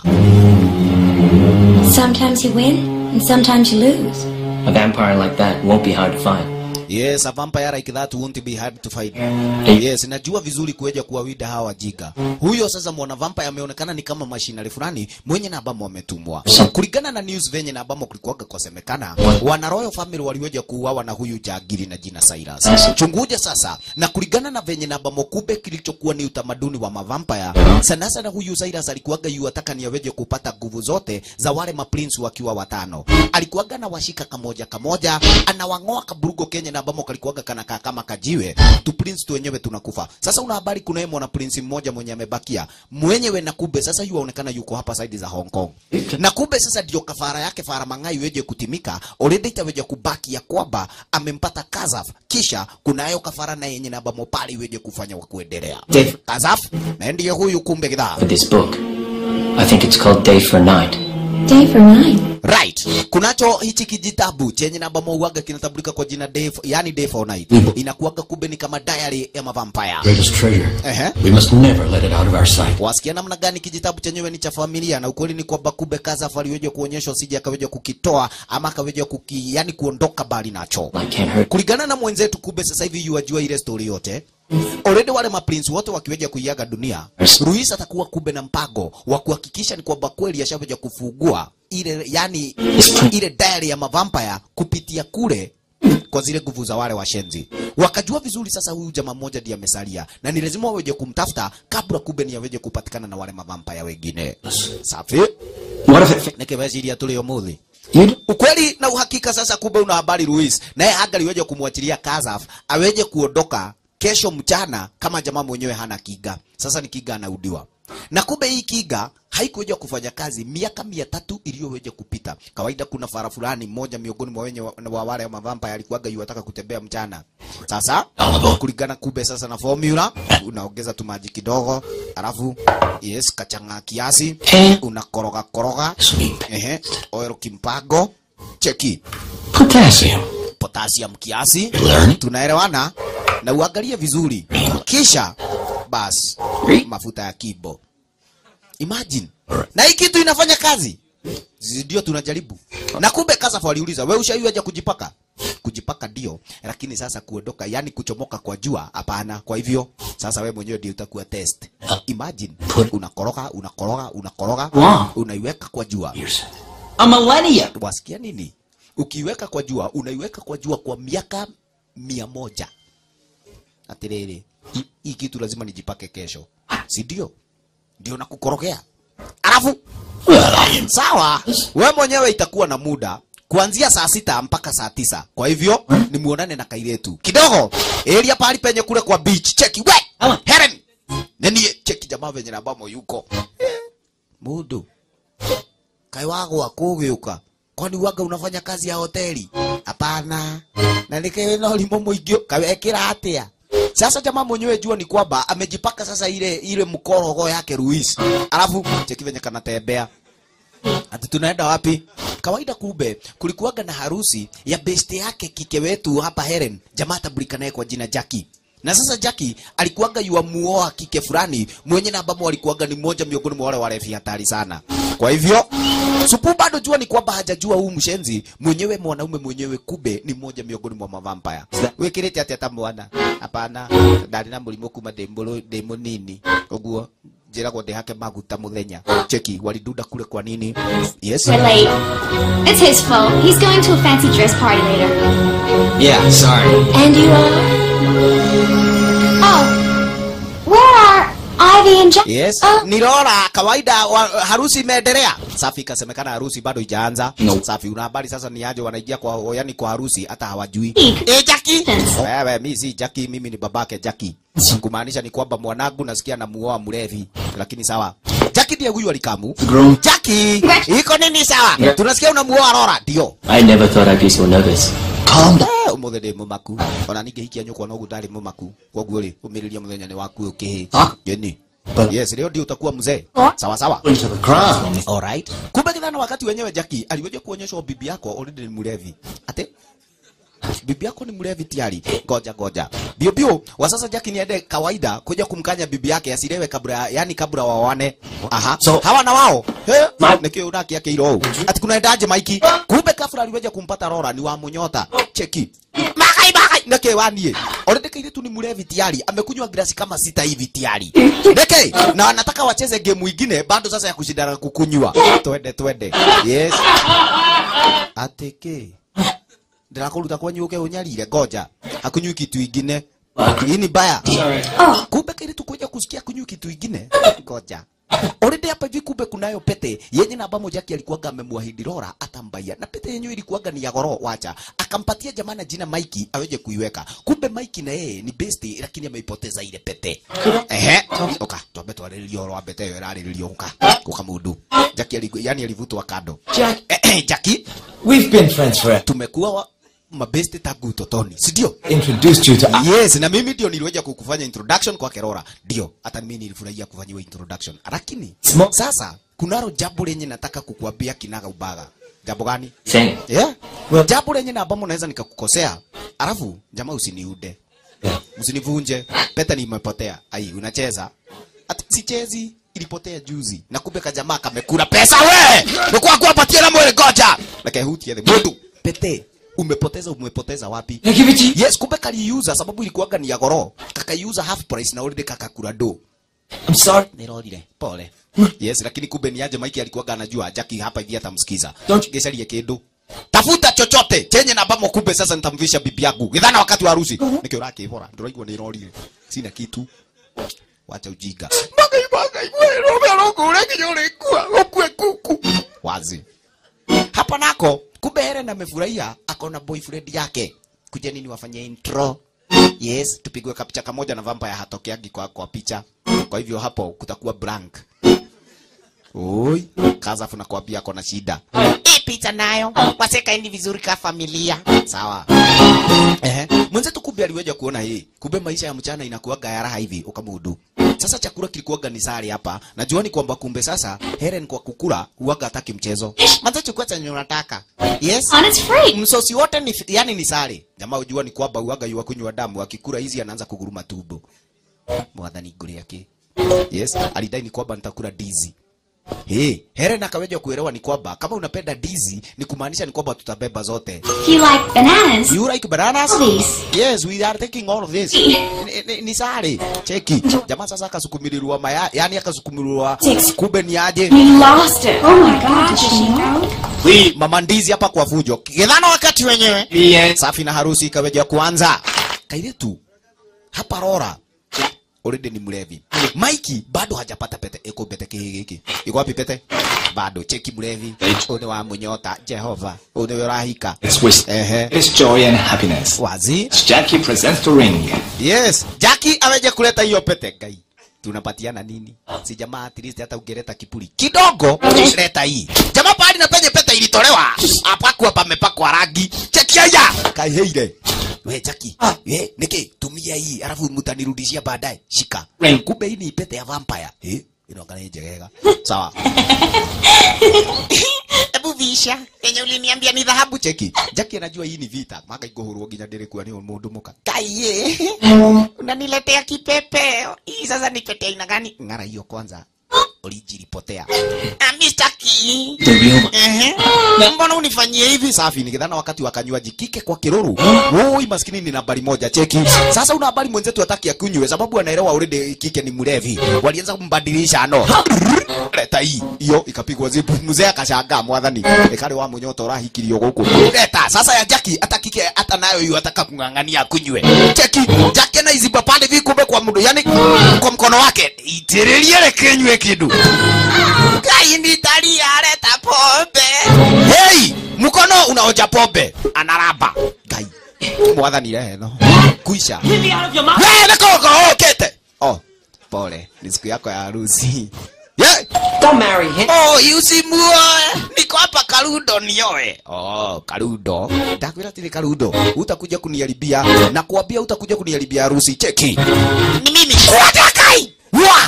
C: Sometimes you win, and sometimes you lose.
B: A vampire like that won't be hard to find.
A: yes a vampire like that won't be hard to find yes najua vizuri kuweja kuwawida hawa wajiga huyo sasa mwana vampire ameonekana ni kama mashinari fulani mwenye na ambamo wametumwa kulingana na news venye na ambamo kulikuwaga kosemekana wana royal family waliweja kuuawa na huyu jagiri na jina Cyrus chunguja sasa na kulingana na venye na ambamo kube kilichokuwa ni utamaduni wa mavampire sana sana huyu Cyrus alikuwaga yu ataka ni aweje kupata nguvu zote za wale maprince wakiwa watano alikuwaga na washika kamoja kamoja anawang'oa kaburugo Kenya na ambamo kalikuwaga kanakaa kama kajiwe tu prince tu wenyewe tunakufa sasa una habari kuna yeye mwana prince mmoja mwenye amebakia mwenyewe na kube sasa yu aonekana yuko hapa saidi za Hong Kong na kube sasa ndio kafara yake fara mangai weje kutimika already itaweja kubaki ya kwamba amempata Kazaf kisha kunayo kafara na yenye na ambamo pale weje kufanya wa kuendelea
B: Dave.
A: Kazaf na ndiye huyu kumbe kidhaa
B: For this book, I think it's called Day for Night.
C: Day for night.
A: Right. Kunacho hichi kijitabu chenye namba mauaga kinatambulika kwa jina Day, for- yani Day for Night. Inakuwaga kumbe ni kama diary ya mavampire.
F: Greatest treasure.
A: Ehe.
F: We must never let it out of our sight.
A: Wasikia namna gani kijitabu chenyewe ni cha familia na ukweli ni kwamba kumbe Kazaf aliweja kuonyeshwa usije akaweja kukitoa ama akaweja kuki yani kuondoka bali nacho.
B: I can't hurt.
A: Kulingana na mwenzetu kumbe sasa hivi yuajua ile story yote. Already wale maprince wote wakiweja kuiaga dunia, Ruiz atakuwa kumbe na mpango wa kuhakikisha ni kwamba kweli ashaweja kufungua ile yani ile diary ya mavampire kupitia kule kwa zile nguvu za wale washenzi. Wakajua vizuri sasa huyu jamaa mmoja ndiye amesalia na ni lazima waweje kumtafuta kabla kumbe ni aweje kupatikana na wale mavampire wengine. Safi.
D: What if it...
A: Nikiveciria tuli umuthi
D: You...
A: ukweli na uhakika sasa kumbe una habari Luis naye hanga liweje kumwachilia Kazaf aweje kuondoka kesho mchana kama jamaa mwenyewe hana kiga sasa ni kiga anaudiwa na kumbe hii kiga haikuweja kufanya kazi miaka mia tatu iliyoweja kupita kawaida kuna fara fulani mmoja miongoni mwa wenye wa, wa wale mavampa alikuwaga yuataka kutembea mchana sasa kulingana kumbe sasa na formula unaongeza tu maji kidogo alafu yes kachanga kiasi unakoroga koroga
F: Sweet.
A: ehe oil kimpango cheki
F: Potassium.
A: potassium kiasi
F: Learn.
A: tunaelewana na uangalie vizuri kisha bas mafuta ya kibo imagine na hii kitu inafanya kazi Zi- ndio tunajaribu na kumbe Kasaf aliuliza wewe ushaiwaja kujipaka kujipaka ndio lakini sasa kuondoka yani kuchomoka kwa jua hapana kwa hivyo sasa wewe mwenyewe ndio utakuwa test imagine unakoroga unakoroga unakoroga
D: Wow.
A: unaiweka kwa jua
F: Years.
D: A millennia.
A: wasikia nini ukiiweka kwa jua unaiweka kwa jua kwa miaka mia moja atiriri hi- hii kitu lazima nijipake kesho si ndio ndio nakukorogea alafu
F: Well, I am.
A: sawa we mwenyewe itakuwa na muda kuanzia saa sita mpaka saa tisa kwa hivyo ni muonane na kairetu kidogo area pahali penye kule kwa beach cheki we Helen nenie cheki jamaa venye na ambamo yuko Eh, mundu kai wagwa kugiuka kwani waga unafanya kazi ya hoteli hapana na nikawe na ulimo mwingi kawekera atia sasa jamaa mwenyewe jua ni kwamba amejipaka sasa ile ile mkorogo yake Ruiz alafu cheki venye kanatembea ati tunaenda wapi kawaida kumbe kulikuwaga na harusi ya beste yake kike wetu hapa Helen jamaa tabulika naye kwa jina Jackie na sasa Jackie alikuwaga yuamuoa kike fulani mwenye na ambamo alikuwaga ni mmoja miongoni mwa wale walevi hatari sana. Kwa hivyo Supu bado jua ni kwamba hajajua huu mshenzi mwenyewe mwanaume mwenyewe kube ni mmoja miongoni mwa mavampaya. Wikirite ati ata mwana hapana ndari na murimu kuma ndi mburu ndi munini uguo njiragwo ndihake maguta muthenya cheki walidunda kule kwa nini yes
C: We're late. It's his fault. He's going to a fancy dress party later.
D: Yeah, sorry.
C: And you are? Oh. Where are Ivy and Jack?
A: Yes.
C: Oh.
A: Nilora kawaida wa, harusi imeendelea. Safi ikasemekana harusi bado ijaanza.
D: No.
A: Safi una habari sasa ni aje wanaingia kwa yani kwa harusi hata hawajui.
E: Eh, Jackie.
A: Wewe mimi si Jackie mimi ni babake Jackie. Kumaanisha ni kwamba mwanangu nasikia namuoa mlevi. Lakini sawa. Jackie ndiye huyu alikamu.
D: Groom.
A: Jackie,
E: Iko nini sawa?
A: tunasikia unamuoa Rora. Ndio.
B: I never thought I'd be so nervous.
D: Calm down.
A: Eh, umuthi ndi mumaku. Ona ninge hikia nyukwa no gutari mumaku. Koguo ri umiriria muthenya ni waku ukihi.
D: Ah.
A: Jeni.
D: But-
A: Yes, leo ndio utakuwa mzee. Sawa sawa.
D: Into the crown.
A: Alright. Kumbe kidhana wakati wenyewe Jackie aliweja kuonyeshwa bibi yako already ni mlevi. Ate bibi yako ni mlevi tayari. Goja goja. Bio bio wa sasa Jackie niende kawaida kuja kumkanya bibi yake asilewe kabla yani kabla wawane. Aha.
D: So-
A: hawa na wao. He?
D: Ma-
A: Nikio unaki yake ilo. Ati kunaendaje Maiki? Kumbe kafura aliweja kumpata Rora ni wa munyota. Cheki.
E: Makai makai.
A: Neke wanie. Already kaile tu ni mlevi tayari. Amekunywa glasi kama sita hivi tayari. Neke na anataka wacheze game ingine bado sasa ya kushindana kukunywa. Twende twende. Yes. Ateke. Ndirakuruta kwenye uke unyarire ngoja. Hakunywi kitu ingine. Hii ni baya.
C: Oh.
A: Kumbe kaile tu kuja kusikia kunywi kitu ingine. Ngoja. Already hapa hivi kumbe kunayo pete yenye namba moja yake alikuwaga amemwahidi Rora atambaya na pete yenyewe ilikuwaga ni ya goro wacha akampatia jamana jina Mikey aweje kuiweka kumbe Mikey na yeye ni besti lakini ameipoteza ile pete ehe oka twambe twarĩrĩrio rwa mbete ĩyo ĩrarĩrĩrio ũka ũka mũndũ Jackie aliku, yani alivutwa kando
D: Jack,
A: eh, eh, Jackie
D: we've been friends forever.
A: tumekuwa wa- mabesti tangu utotoni si ndio
D: Introduced you to.
A: yes na mimi ndio niliweza kukufanya introduction kwa Kerora ndio hata mimi nilifurahia kufanyiwa introduction lakini
D: Smo-
A: sasa kunalo jambo lenye nataka kukuambia kinaga ubaga jambo gani
B: Thing.
A: yeah
D: Well-
A: jambo lenye na ambamo naweza nikakukosea alafu jamaa usiniude
D: Yeah.
A: msinivunje pete nimepotea ai unacheza ati sichezi ilipotea juzi na kumbe kajamaa kamekula pesa we nikuwa kuwapatia na mwele goja nakahutie the mundu pete umepoteza umepoteza wapi
D: Can I give it to you?
A: yes kumbe kaliuza sababu ilikuwaga ni ya goro kakaiuza half price na already kakakula do
D: I'm sorry.
A: nirorire pole yes lakini kumbe ni aje Mike alikuwaga anajua Jackie hapa hivi atamsikiza
D: Don't-
A: gesalie kindu tafuta chochote chenye na bamo kumbe sasa nitamvisha bibi yangu githana wakati wa harusi nikio rakivora ndiraigua nirorire sina kitu wacha ujinga
E: Makai makai. Wewe robe roko ureki yole kwa. Okwe kuku.
A: wazi hapa nako kumbe Helen amefurahia akona boyfriend yake kuja nini wafanye intro yes tupigwe kapicha kamoja na vampire hatokeagi kwa, kwa picha kwa hivyo hapo kutakuwa blank oi kazafu nakwambia akona shida
E: Hii picha nayo. Waseka hindi vizuri ka familia.
A: sawa Ehe. Mwenzetu kumbe aliweja kuona hii. Kumbe maisha ya mchana inakuwaga ya raha hivi ukamudu. Sasa chakula kilikuwaga ni sari hapa. Najua ni kwamba kumbe sasa Helen kwa kukula huwaga hataki mchezo.
E: Manze chukua chenye unataka. Yes.
C: And it's free.
A: Msosi wote ni yani ni sari. Jamaa ujua ni kwamba huwaga yuwa kunywa damu akikula hizi anaanza kuguruma tumbo. Mwathani nguri yake. Yes, alidai ni kwamba nitakula dizi. Hey, Helen akaweja kuelewa ni kwamba kama unapenda dizi ni kumaanisha ni kwamba tutabeba zote.
C: If you like bananas,
A: You like bananas?
C: all these.
A: Yes, we are taking all of this. Ni, ni, ni sare. Cheki. Jamaa sasa akasukumilirwa maya, yani akasukumilirwa
C: Six.
A: kumbe ni aje?
C: You lost it. Oh my God, did she know?
A: Mama ndizi hapa kwa fujo.
E: Githana wakati wenyewe.
D: Yeah.
A: Safi na harusi ikaweja kuanza. Kaile tu. Hapa Rora. Already ni mlevi. Mikey bado hajapata pete. Eko pete kihi hiki. Iko wapi pete? Bado cheki mlevi. Une wa munyota Jehova. Une urahika.
G: It's with
A: Ehe.
G: it's joy and happiness.
A: Wazi.
G: Jackie presents the ring.
A: Yes, Jackie aweje kuleta hiyo pete gai. Tunapatiana nini? Si jamaa at least hata ungeleta kipuri kidogo, leta hii. Jamaa pahali na penye pete ilitolewa. Hapa kwa pamepakwa rangi. Cheki haya. Kaiheire. We Jackie, we niki tumia hii alafu mtanirudishia baadaye. Shika.
G: Ring.
A: Kumbe hii ni pete ya vampire. Eh? Inaonekana njegega. Sawa.
E: Hebu kuridhisha yenye uliniambia ni dhahabu
A: cheki jaki anajua hii ni vita maka ikuhurwo nginya ndirikuwa ni mundu muka
E: kaiye unaniletea kipepeo hii sasa ni pete aina gani
A: ng'ara hiyo kwanza ulijiripotea
E: Ah, Mr. Key.
D: The real
E: Ehe. mbona unifanyie hivi
A: safi nikidhana wakati wa kanywaji kike kwa kiruru woi maskini ni nambari moja cheki sasa una habari mwenzetu hataki akunywe sababu anaelewa already kike ni mlevi walianza kumbadilisha no leta hii hiyo ikapigwa zipu mzee akashangaa mwathani ikari wa munyoto urahikirio guku leta sasa ya jaki hata kike hata nayo hiyo ataka kung'ang'ania akunywe cheki jaki na hizi papande vikumbe kwa mdu yani kwa mkono wake itiririe rekenywe kindu
E: kai nitalia leta pombe
A: hey mkono unaoja pombe anaramba ngai mwathani reheno kuisha Wewe nakoko okete oh pole ni siku yako ya harusi yeah.
D: Don't marry him.
E: oh usimuoe niko hapa karundo nioe
A: Oh, karudo ndakwira tiri karudo utakuja kuniharibia na kuambia utakuja kuniharibia harusi cheki
E: ni mimi
A: watakai wa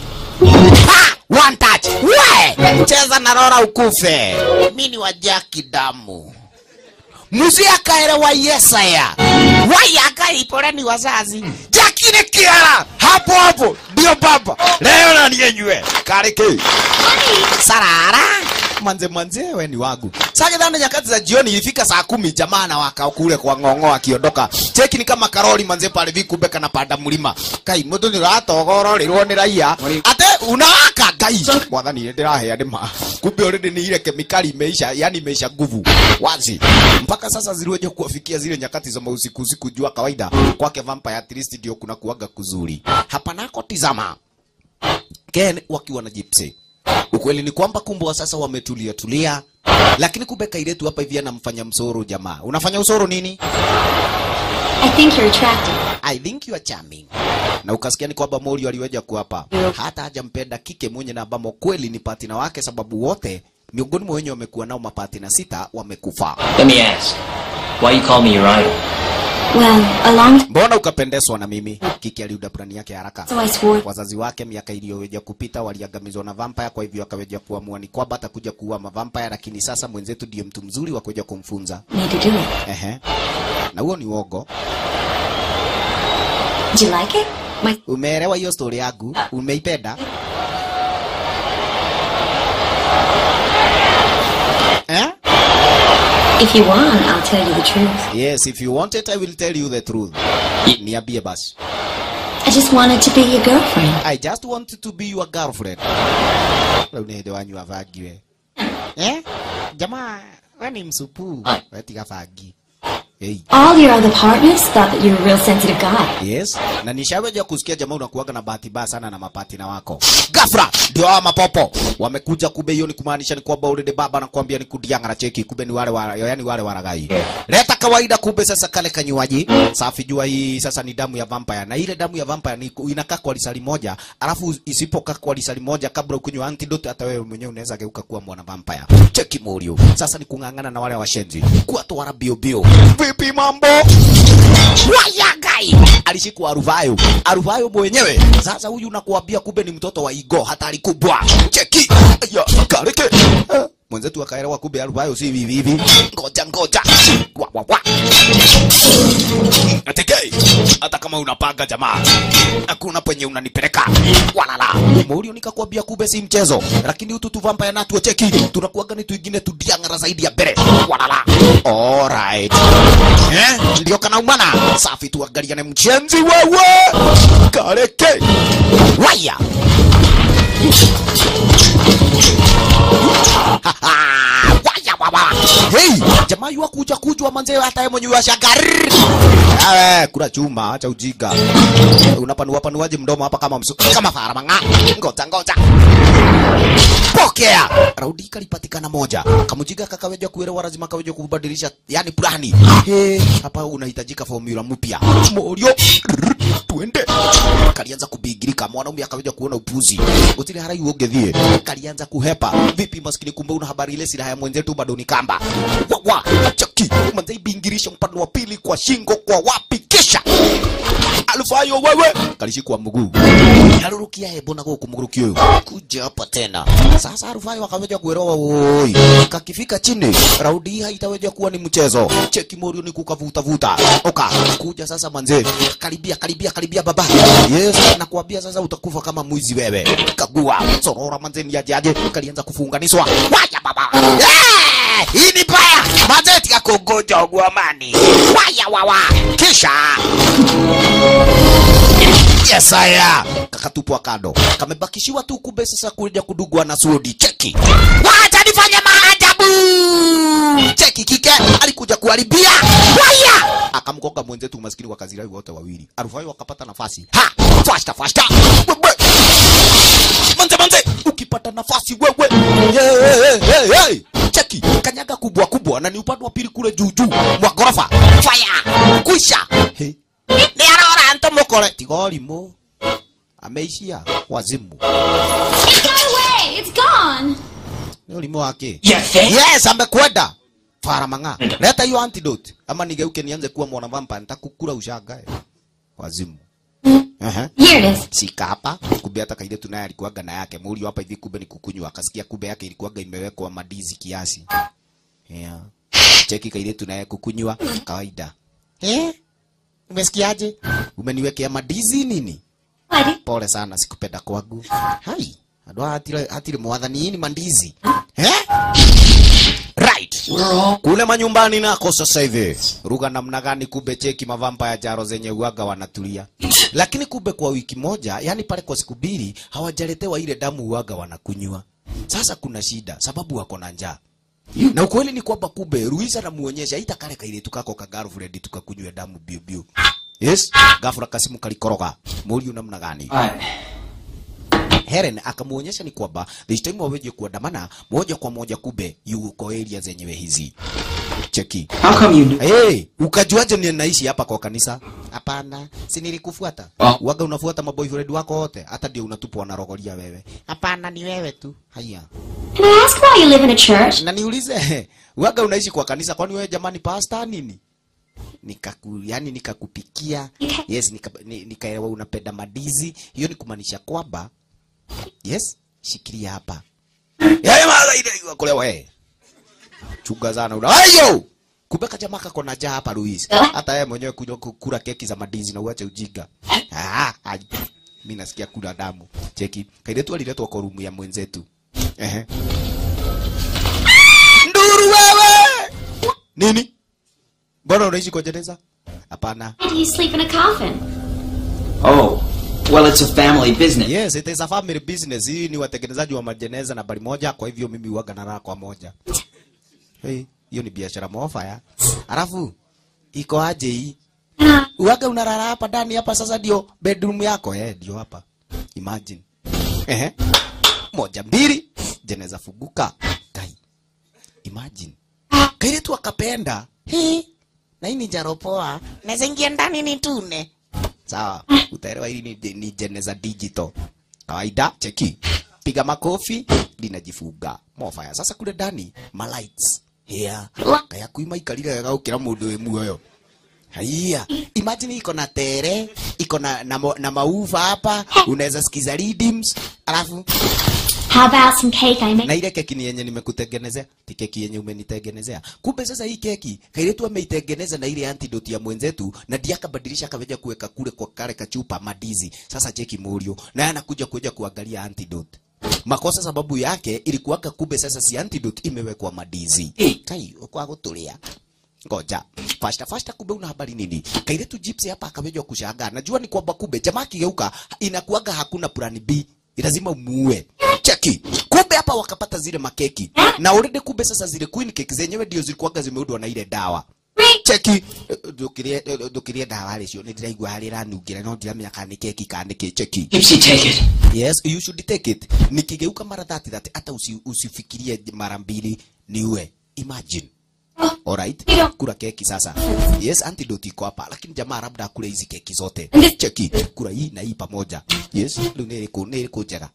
A: ha one touch we cheza na rora ukufe
E: mi ni wajaki damu
A: muzi akaelewa yesaya
E: wayaka ipoleni wazazi
A: jakine kiara hapo hapo ndio baba leo nanienywe kariki sarara manze manze we ni wangu sagedhana nyakati za jioni ilifika saa kumi jamaa na waka kule kwa ng'ong'o akiondoka cheki ni kama karoli manze pale vikubeka na panda mlima kai mutu ni ratogororirwo ni raia ate unawaka ngai mwathani ndirahea ndima kumbe already ni ile kemikali imeisha yani imeisha nguvu wazi mpaka sasa ziliweja kuwafikia zile nyakati za mausiku usiku jua kawaida kwake vampire at least ndio kuna kuaga kuzuri hapa nako tizama Ken wakiwa na Gypsy. Ukweli ni kwamba kumbe wa sasa wametulia tulia, lakini kumbe Kairetu hapa hivi anamfanya msoro jamaa. Unafanya usoro nini?
C: I think you're attractive.
A: I think you are charming. Na ukasikia ni kwamba Morio aliweja kuapa hata hajampenda kike mwenye na ambamo kweli ni patina wake, sababu wote miongoni mwa wenye wamekuwa nao mapatina sita wamekufa.
B: Let me ask, why you call me your idol?
C: Well, a long time
A: Mbona ukapendezwa na mimi? Kike aliuda plani yake haraka.
C: so I swore
A: wazazi wake miaka iliyoweja kupita waliangamizwa na vampire, kwa hivyo akaweja kuamua ni kwamba atakuja kuua mavampire, lakini sasa mwenzetu ndiye mtu mzuri wa kuja kumfunza.
C: me to do it.
A: Ehe, na huo ni uongo.
C: Did you like it? My
A: Umeelewa hiyo story yangu? Umeipenda? Eh?
C: if you want, I'll tell you the truth.
A: Yes, if you want it, I will tell you the truth. Niambie basi.
C: I just wanted to be your girlfriend.
A: I just want to be your girlfriend. Rĩu nĩ hĩndĩ wanyu abangiwe. Eh? Jamaa, we ni msupu. We tiga bangi. Hey.
C: All your other partners thought that you were a real sensitive guy.
A: Yes, na nishaweja kusikia jamaa unakuwaga na bahati mbaya sana na mapatina wako. Gafra ndio hawa mapopo wamekuja, kumbe hiyo ni kumaanisha ni kwamba already baba anakuambia ni kudiangara cheki, kumbe ni wale wa, yani wale waragai. Leta kawaida, kumbe sasa kale kanywaji safi, jua hii sasa ni damu ya vampire, na ile damu ya vampire ni inakaa kwa lisali moja, alafu isipokaa kwa lisali moja kabla ukunywa antidote, hata wewe mwenyewe unaweza geuka kuwa mwana vampire. Cheki Morio, sasa ni kung'ang'ana na wale washenzi, kuwa twara bio bio. Vipi mambo? wayagai alishikwa aruvayo aruvayo mwenyewe sasa huyu nakuambia kumbe ni mtoto wa igo hatari kubwa cheki ya kareke Eh, mwenzetu akaelewa kumbe aruvayo si hivi hivi ngoja ngoja wa wa wa atekei hata kama unapanga jamaa hakuna penye unanipeleka walala Mourio nikakwambia kumbe si mchezo lakini utu tuvampa yanatuo cheki tunakuaga ni tuingine tudiangara zaidi ya mbele walala alright eh ndio kana umana safi tuangaliane mchenzi wewe kareke waya waya baba hey jamaa yua kuja kujwa manzee hata yeye mwenyewe ashagar Ewe, kula chuma acha ujinga unapanua panuaje mdomo hapa kama msu kama fara manga ngoja ngoja pokea raudi ikalipatikana moja kamujiga kakaweja kuelewa lazima kaweja kubadilisha yani plani hey, hapa unahitajika formula mpya morio tuende kalianza kubingirika mwanaume akaweja kuona upuzi gutire harai ungethie kalianza kuhepa vipi maskini kumbe una habari ile silaha ya mwenzetu bado ni kamba wa wa chaki manze ibingirisha upande wa pili kwa shingo kwa wapi kisha Alufayo wewe kalishikwa mguu yarurukia ebo na gũkũ mũgũrũki ũyũ kuja hapa tena sasa Alufayo akaweja kuelewa oi kakifika chini raundi hii haitaweja kuwa ni mchezo cheki morio ni kukavuta vuta oka kuja sasa manze karibia karibia karibia baba yes nakwambia sasa utakufa kama mwizi wewe kagua sorora manze ni aje aje kalianza kufunganishwa waya baba
E: Eh, hii ni baya mazeti kakugoja ogwamani waya wawa
A: kisha yesaya kakatupwa kando kamebakishiwa tu kumbe sasa kuja kudugwa na sudi cheki
E: wacha nifanye maajabu
A: cheki kike alikuja kuharibia waya akamgonga mwenzetu maskini wa kazirai wote wawili arufai wakapata nafasi ha fasta fasta wewe manze manze ukipata nafasi wewe hey, hey, hey, hey. cheki kanyaga kubwa kubwa na ni upande wa pili kule juu juu mwa ghorofa fire kwisha hey.
E: nĩ arora ntũmũkore
A: tigorimo ameishia wazimu
C: It's gone away! It's gone!
A: ni ulimo wake
D: You think?
A: yes amekwenda fara mang'a leta hiyo antidote ama nigeuke nianze kuwa mwana vampa nitakukula ushangae wazimu Aha.
C: Here it is.
A: sika hapa kumbe hata kaile tunaye alikuwaga na yake muri hapa hivi kumbe ni kukunywa akasikia kumbe yake ilikuwaga imewekwa madizi kiasi yeah. cheki kaile tunaye kukunywa kawaida eh umesikiaje umeniwekea madizi nini
C: What?
A: pole sana sikupenda kwangu hai andå hatire hatire mwathani ni mandizi eh? right kule manyumbani nako sasa hivi ruga namna gani kumbe cheki mavampa ya jaro zenye uaga wanatulia lakini kumbe kwa wiki moja yani pale kwa siku mbili hawajaletewa ile damu uaga wanakunywa sasa kuna shida sababu wako na njaa na ukweli ni kwamba kumbe Ruiza anamuonyesha ita kale kaile tukako ka girlfriend tukakunywe damu biu biu yes gafura kasimu kalikoroga muri namna gani
D: Alright.
A: Helen akamuonyesha ni kwamba this time waweje kuandamana moja kwa moja kube yuko area zenyewe hizi. Cheki.
D: How come you knew?
A: Hey, ukajuaje ni naishi hapa kwa kanisa? Hapana, si nilikufuata.
D: Oh.
A: Waga unafuata maboyfriend wako wote, hata ndio unatupwa na rogoria wewe.
E: hapana ni wewe tu
A: Haya.
C: Can I ask why you live in a church?
A: Na niulize, waga unaishi kwa kanisa kwani wewe jamani pastor nini? Nikaku, yani nikakupikia. Yes, nika, ni- nikaelewa unapenda madizi. Hiyo ni kumaanisha kwamba yes, shikilia hapa. Yale mara ile iwa kule wewe. Chunga sana una. Ayo! Kubeka jamaa kako na njaa hapa Luis. Hata yeye mwenyewe kunywa ku- kula keki za madizi na uache ujinga. Ah, ah. Mimi nasikia kula damu. Cheki. Kailetu aliletwa kwa rumu ya mwenzetu. Ehe. Nduru wewe! Nini? Mbona unaishi kwa jeneza? Hapana.
C: Why do you sleep in a coffin?
D: Oh, well, it's a family business.
A: Yes, it is a family business. Hii ni watengenezaji wa majeneza nambari moja, kwa hivyo mimi huwaga nalala kwa moja. Hey, hiyo ni biashara mofa ya. Alafu iko aje hii? Uwaga unalala hapa ndani hapa sasa ndio bedroom yako eh, ndio hapa. Imagine. Ehe. Moja mbili, jeneza fuguka. Kai. Imagine. Kaile tu akapenda. He. Na hii ni jaropoa.
E: naweza ingia ndani nitune
A: Sawa, utaelewa hili ni, ni jeneza digital. Kawaida, cheki. Piga makofi, linajifunga. Mofaya. Sasa kule ndani, ma lights. Here. Kaya kuima ikalile wega ukira mundu wi muoyo. Haiya, imagine iko na tere, iko na na, mo- na mauva hapa, unaweza sikiza rhythms, alafu
C: How about some cake I
A: na
C: make?
A: ile keki ni yenye nimekutengenezea, ti keki yenye umenitengenezea. Kumbe sasa hii keki kailetu ameitengeneza na ile antidote ya mwenzetu, na ndiye akabadilisha akaveja kuweka kule kwa kale kachupa madizi. Sasa cheki Murio, na anakuja kuja kuangalia antidote. Makosa sababu yake ilikuwaka kumbe sasa si antidote imewekwa madizi. Kai kwa kutulia. Ngoja. Fasta fasta kumbe una habari nini? Kailetu gypsy hapa akaweja kushangaa. Najua ni kwamba kumbe jamaa kigeuka inakuwaga hakuna plan B. Lazima muue. Cheki. Kumbe hapa wakapata zile makeki. Na already kumbe sasa zile queen cake zenyewe ndio zilikuwaga zimeudwa na ile dawa. Cheki. Ndukirie ndukirie dawa icio ni ndiraigua hari ranungira no ndiramenya kana ni keki kana ni ki- cheki.
D: Gypsy, take it.
A: Yes, you should take it. Nikigeuka mara dhati dhati hata usi, usifikirie mara mbili niue. Imagine. Alright. Kula keki sasa. Yes, antidote iko hapa lakini jamaa labda akule hizi keki zote. Cheki. Kula hii na hii pamoja. Yes, leo ni iko ni iko njega.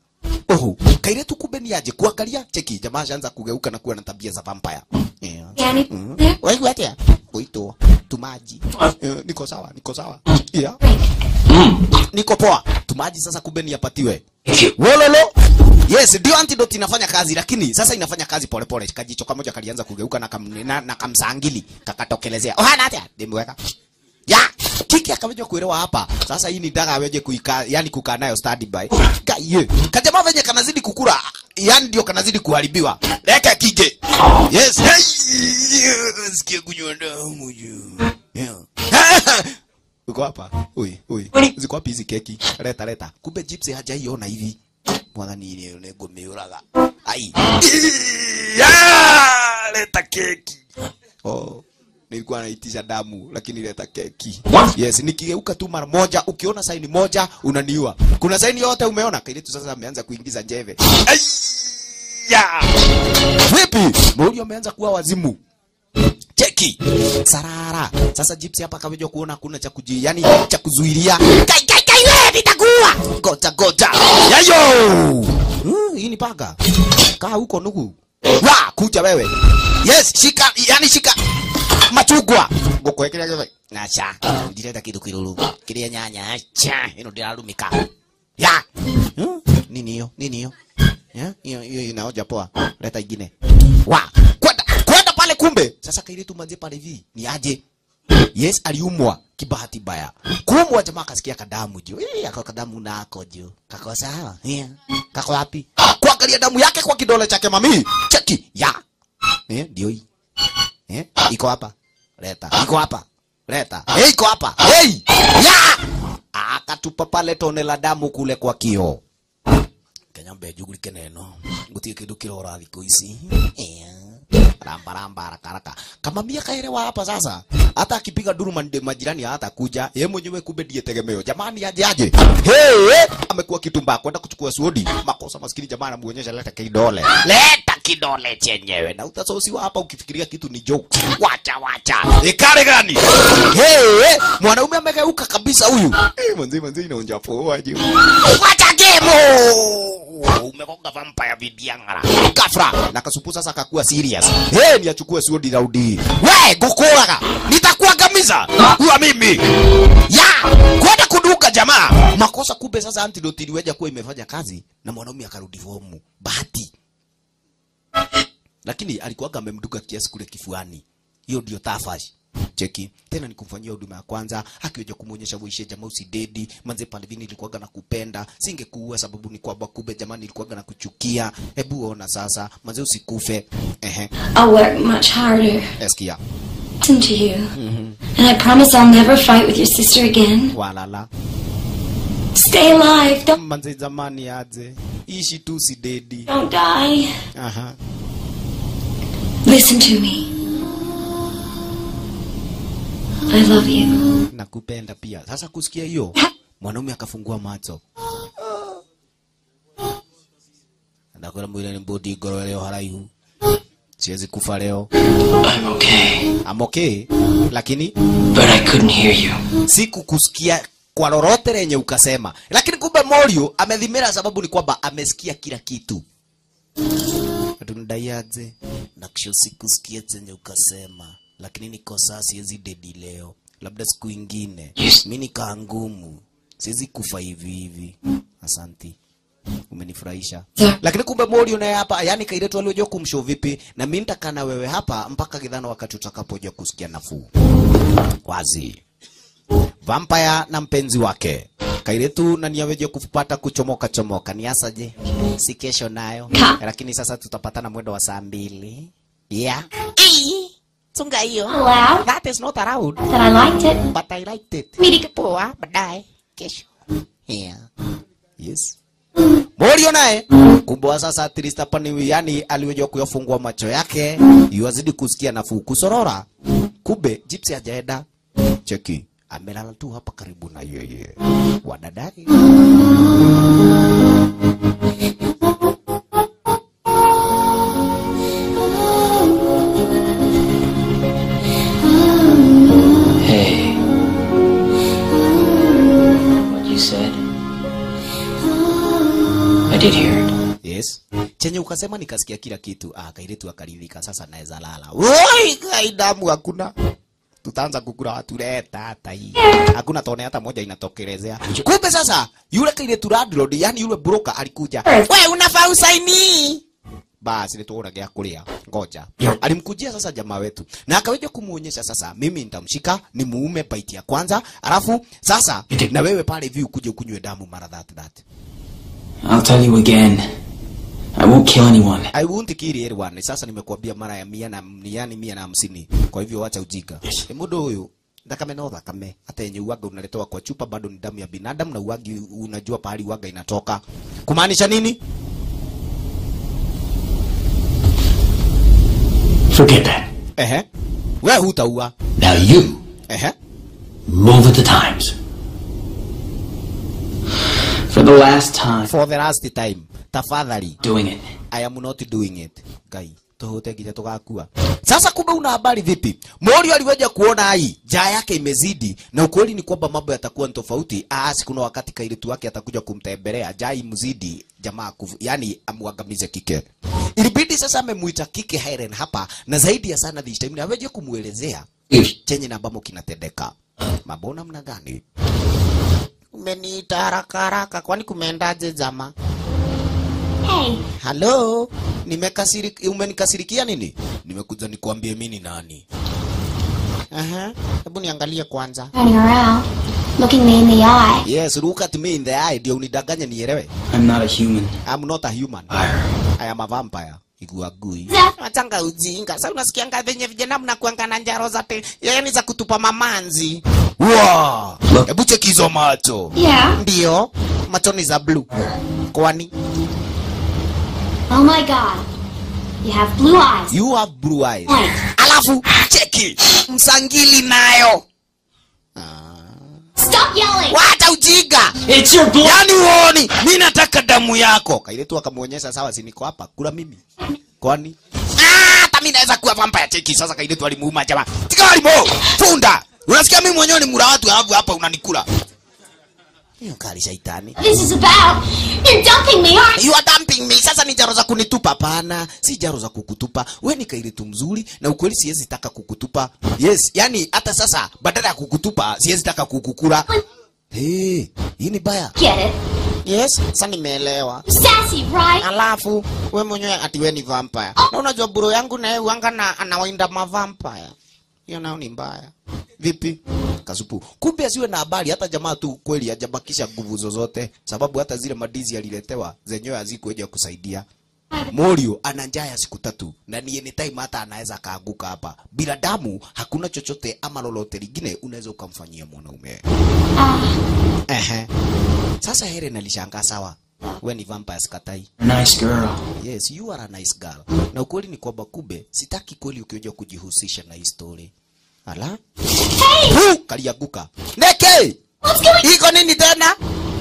A: oho kairetu kumbe ni aje kuangalia cheki jamaa shaanza kugeuka na kuwa na tabia za vampire yeah.
C: Danny,
A: Mm.
C: there?
A: Wewe atia kuitwa tumaji Eh, niko sawa niko sawa yeah. niko poa tumaji sasa kumbe ni apatiwe wololo yes ndio antidote inafanya kazi lakini sasa inafanya kazi polepole kajicho kamoja kalianza kugeuka na, kam, na, na kamsangili kakatokelezea ohana atia ndimweka ya kiki akaweza kuelewa hapa sasa hii ni daga aweje kuika yani kukaa nayo study by kaye kajamaa venye kanazidi kukura yani ndio kanazidi kuharibiwa leka kige yes hey sikia kunywa damu juu yeah. uko hapa ui ui ziko wapi hizi keki leta leta kumbe gypsy hajaiona hivi mwathani ni ngumiuraga ai Ya, leta keki oh nilikuwa naitisha damu lakini leta keki yes nikigeuka tu mara moja ukiona saini moja unaniua kuna saini yote umeona kile tu sasa ameanza kuingiza njeve Aya! vipi Mourinho ameanza kuwa wazimu cheki sarara sasa gypsy hapa kaweja kuona kuna cha kuji yani cha kuzuilia kai kai kai wewe nitakuua goja goja yayo hmm, hii ni panga kaa huko nugu wa kuja wewe yes shika yani shika machungwa ngukwekerea githe nacha ndirenda kindu kiruru kiria nyanya cha ino ndirarumika ya Hmm, nini hiyo nini hiyo Ya, hiyo hiyo inaoja poa leta ingine wa kwenda kwenda pale kumbe sasa kairitu manje pale hivi ni aje yes aliumwa kibahati baya kuumwa jamaa akasikia kadamu juu eh ako kadamu nako juu kako sawa yeah. kako wapi kuangalia damu yake kwa kidole chake mami cheki ya eh ndio hii eh iko hapa leta iko hapa leta hey, iko hapa hey ya akatupa pale tone la damu kule kwa kio kenya mbeju gulike neno gutie kindu kirora thikũ ici Yeah. ramba ramba haraka haraka kama mia kaelewa hapa sasa hata akipiga duru mande majirani hata kuja ye mwenyewe kumbe ndiye tegemeo jamani aje aje hey, amekuwa kitumba kwenda kuchukua suodi makosa maskini jamani amuonyesha leta kidole leta kidole chenyewe na utasosiwa hapa ukifikiria kitu ni joke wacha wacha ikare gani hey, mwanaume amegeuka kabisa huyu hey, manzi manzi inaonja poa juu wacha gemo umegonga vampire vidiangara kafra na kasupu sasa akakuwa serious hey, ni achukue suodi raudi we gukuraga nitakuangamiza huwa mimi ya kwenda kuduka jamaa makosa kumbe sasa antidote iliweja kuwa imefanya kazi na mwanaume akarudi fomu bahati lakini alikuwaga amemduka kiasi kule kifuani hiyo ndio tafash cheki tena nikumfanyia huduma ya kwanza akiweja kumwonyesha uishe jamaa usidedi manze pale vini nilikuwaga na kupenda singekuua sababu ni kwamba kumbe jamani nilikuwaga na kuchukia hebu ona sasa manze usikufe ehe
C: I'll work much harder.
A: eskia
C: Listen to you. And I promise I'll never fight with your sister again.
A: walala
C: Stay alive. Don't,
A: manze zamani aje ishi tu usidedi
C: don't die.
A: aha
C: Listen to me. I love you.
A: nakupenda pia sasa kusikia hiyo mwanaume akafungua macho ndakwira mwile ni mbudi ngoro leo haraihu siwezi kufa leo
B: I'm okay,
A: I'm okay lakini
B: but I couldn't hear you.
A: sikukusikia kwa lolote lenye ukasema lakini kumbe morio amedhimira sababu ni kwamba amesikia kila kitu tunadaiaje nakisho sikusikia chenye ukasema lakini niko saa siwezi dedi leo labda siku ingine
B: Yes.
A: mi nikaa ngumu siwezi kufa hivi hivi asanti umenifurahisha lakini kumbe morio naye hapa yani kairetu aliojua kumshow vipi na mi nitakaa na wewe hapa mpaka kidhana wakati utakapoja kusikia nafuu wazi vampire na mpenzi wake kairetu na niaweje kupata kuchomoka chomoka ni asaje si kesho nayo
C: Ka.
A: lakini sasa tutapatana mwendo wa saa mbili yeah
E: Sunga hiyo.
C: Allowed.
A: that is not allowed
C: That I liked it.
A: but i liked it
C: Me to go.
A: poa baadaye kesho yeah yes Morio naye kumbwa sasa at least hapa ni yani aliweza kuyafungua macho yake yuazidi kusikia nafuu kusorora kumbe gypsy hajaenda cheki amelala tu hapa karibu na yeye wadadai
B: Hey. What you said? I did hear it.
A: chenye ukasema nikasikia kila kitu ah kairetu akaridhika sasa naweza lala woi kai damu hakuna tutaanza kukula watu leta hata hii hakuna tone hata moja inatokelezea kumbe sasa yule kairetu landlord yani yule broker alikuja we unafaa usaini basi nituona gya kulia ngoja alimkujia sasa jamaa wetu na akaweja kumuonyesha sasa mimi nitamshika ni muume baiti ya kwanza alafu sasa na wewe pale hivi ukuje ukunywe damu mara that that
D: I'll tell you again. I won't kill anyone.
A: I won't kill anyone. Sasa nimekuambia mara ya mia na yani mia na hamsini. Kwa hivyo wacha ujinga. Yes. Mudo huyu thakame no thakame hata yenye uwaga unaletewa kwa chupa bado ni damu ya binadamu na uwagi unajua pahali uwaga inatoka kumaanisha nini
F: Forget that.
A: ehe we hutaua
F: Now you
A: ehe
F: move with the times.
D: For the last time.
A: for the last time tafadhali
D: Doing it.
A: I am not doing it. Ngai, tuhute nginya tugakua. Sasa kumbe una habari vipi? Mori aliweja kuona hii jaa yake imezidi, na ukweli ni kwamba mambo yatakuwa ni tofauti. Ah, si kuna wakati kairitu wake atakuja kumtembelea, jaa imzidi jamaa kufu, yani amwangamize kike. Ilibidi sasa amemuita kike Helen hapa, na zaidi ya sana this time, na aweje kumuelezea chenye na ambamo kinatendeka. Mambo namna gani? Umeniita haraka haraka, kwani kumeendaje jamaa?
C: Hey,
A: Halo, nimekasiriki, umenikasirikia nini? Nimekuja nikuambie mimi ni nani. Aha, hebu niangalie kwanza.
C: turning around, looking me in the eye.
A: Yes, look at me in the eye, ndio unidanganye nielewe.
D: I'm not a human.
A: I'm not a human.
F: Fire.
A: I am a vampire. Iguagui.
C: That-
A: Wachanga ujinga. Sasa unasikianga venye vijana mnakuanga na njaro za te, yani za kutupa mamanzi. Wow! Hebu cheki hizo macho.
C: Yeah.
A: Ndio, macho ni za blue. Kwani
C: Oh my god. You have blue eyes.
A: you have blue eyes.
C: White.
A: Alafu cheki msangili nayo.
C: Stop yelling!
A: Wacha ujinga.
D: It's your blood!
A: Yaani uoni, mimi nataka damu yako. Kaile tu akamuonyesha sawa, si niko hapa, kula mimi. Kwani? Ah, hata mimi naweza kuwa vampire cheki. Sasa kaile tu alimuuma jamaa. Tika walimo, funda. Unasikia mimi mwenyewe ni mura watu alafu hapa unanikula. Hiyo kali shaitani.
C: This is about. You're dumping me, aren't you?
A: You are dumping me. Sasa ni jaro za kunitupa. Hapana, si jaro za kukutupa. We ni kairitu mzuri na ukweli siwezi taka kukutupa. Yes, yani hata sasa badala ya kukutupa siwezi taka kukukula. Hey, hii ni baya.
C: Get it?
A: Yes, sasa nimeelewa.
C: Sassy, right?
A: Alafu we mwenyewe ati we ni vampire. Na unajua bro yangu naye uanga na anawainda mavampire. Hiyo nayo ni mbaya. Vipi? Kasupu. Kumbe asiwe na habari hata jamaa tu kweli hajabakisha nguvu zozote sababu hata zile madizi aliletewa zenyewe hazikuja kusaidia. Morio ana njaa ya siku tatu na ni anytime hata anaweza kaanguka hapa. Bila damu hakuna chochote ama lolote lingine unaweza ukamfanyia mwanaume. Ehe. Sasa Helen alishangaa sawa. We ni vampire sikatai.
D: Nice girl.
A: Yes, you are a nice girl. Na ukweli ni kwamba kumbe sitaki kweli ukioja kujihusisha na hii story. Ala? Hey! Kalianguka. Neke!
C: What's going
A: Iko nini tena?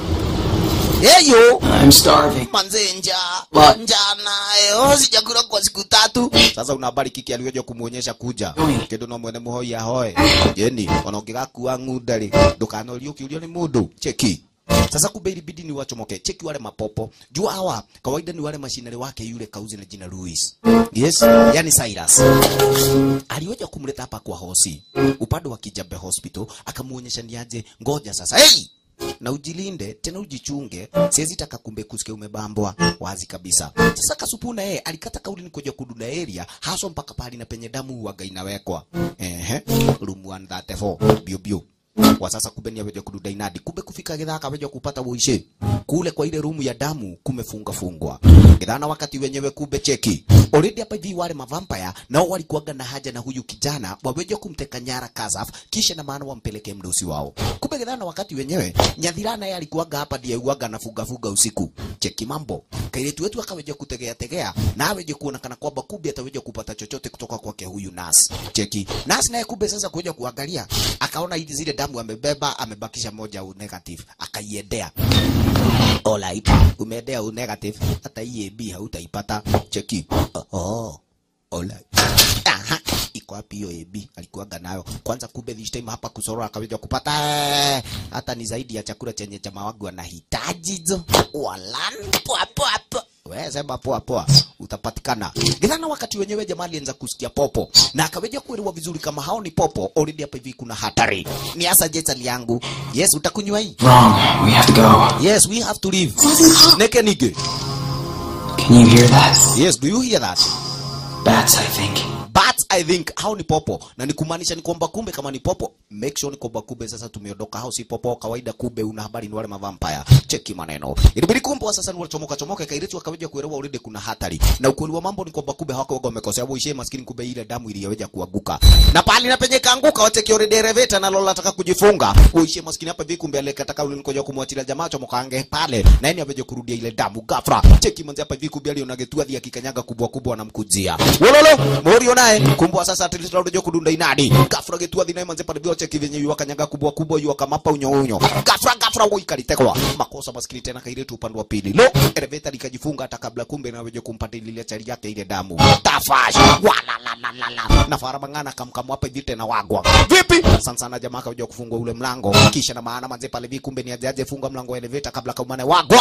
A: Yeyo!
D: I'm starving.
A: Manze njaa.
D: What?
A: Njaa nayo. Sijakula kwa siku tatu. Sasa una habari kiki alioja kumuonyesha kuja. Kendo no mwene muhoi ahoe. Jeni, ona ungigakuwa ng'undari. Ndukanorio kiurio ni mundu. Cheki. Sasa kumbe ilibidi ni wachomoke. Cheki wale mapopo. Jua hawa kawaida ni wale mashinari wake yule kauzi na jina Louis. Yes, yani Cyrus. Aliweza kumleta hapa kwa hosi. Upande wa Kijabe Hospital akamuonyesha ni aje. Ngoja sasa. Hey! na ujilinde tena ujichunge, siwezi taka kumbe kusikia umebambwa wazi kabisa. Sasa Kasupu na yeye alikata kauli ni kuja kuduna area haswa mpaka pahali na penye damu huwaga inawekwa ehe, room 134 bio bio wa sasa kumbe ni aweja kududa inadi, kumbe kufika githaka aweja kupata woishe kule kwa ile rumu ya damu kumefunga fungwa githana. Wakati wenyewe kumbe cheki already hapa hivi wale mavampaya nao walikuwaga na haja na huyu kijana waweja kumteka nyara Kazaf, kisha na maana wampeleke mdosi wao. Kumbe githana wakati wenyewe Nyathira naye alikuwaga hapa ndiye uwaga anafuga fuga usiku. Cheki mambo kailetu wetu akaweja kutegea tegea na aweje kuona kana kwamba kumbe ataweja kupata chochote kutoka kwake huyu Nas. Cheki Nas naye kumbe sasa kuja kuangalia akaona hizi zile damu amebeba amebakisha moja u negative akaiendea. Alright, umeendea u negative hata hii AB hautaipata. Cheki. Oh. Alright. Aha, iko wapi hiyo AB alikuwaga nayo? Kwanza kumbe this time hapa kusorora akaweza kupata eh, hata ni zaidi ya chakula chenye chama wangu anahitaji zo. Walan po po po. we sema poa poa utapatikana githana wakati wenyewe jamaa alianza kusikia popo na akaweja kuelewa vizuri kama hao ni popo already hapa hivi kuna hatari ni hasa jetali yangu yes utakunywa hii
D: Wrong. We have to go.
A: yes we have to leave neke nige
D: Can you hear that?
A: yes do you hear that
D: Bats, I think.
A: but i think hao ni popo na ni kumaanisha ni kwamba kumbe kama ni popo make sure ni kwamba kumbe sasa tumeondoka hao si popo kawaida kumbe una habari ni wale mavampire cheki maneno ilibidi kumbe sasa ni walichomoka chomoka kairetu akaweja kuelewa already kuna hatari na ukweli wa mambo ni kwamba kumbe hawako waga wamekosea hapo ishe maskini kumbe ile damu iliyoweja kuanguka na pali na penye kaanguka wacheki already elevate na lola ataka kujifunga uishe maskini hapa hivi kumbe alikataka ule nikoja kumwachilia jamaa chomoka ange pale na yeye aweja kurudia ile damu ghafla cheki manzi hapa hivi kumbe alionagetua dhia kikanyaga kubwa kubwa anamkujia wololo morio naye kumbwa sasa atilitra udojo kudunda inadi ghafla getua dhina manzi pale bio cheki venye yuwa kanyaga kubwa kubwa yuwa kamapa unyo unyo ghafla ghafla woi kalitekwa makosa maskini tena kairetu upande wa pili lo elevator likajifunga hata kabla kumbe na weje kumpatililia chali yake ile damu tafash wala la la la la na fara mangana kamkamu hapa hivi tena wagwa vipi sana sana jamaa kaja kufungua ule mlango kisha na maana manze pale hivi kumbe ni ajaje funga mlango wa elevator kabla kaumane wagwa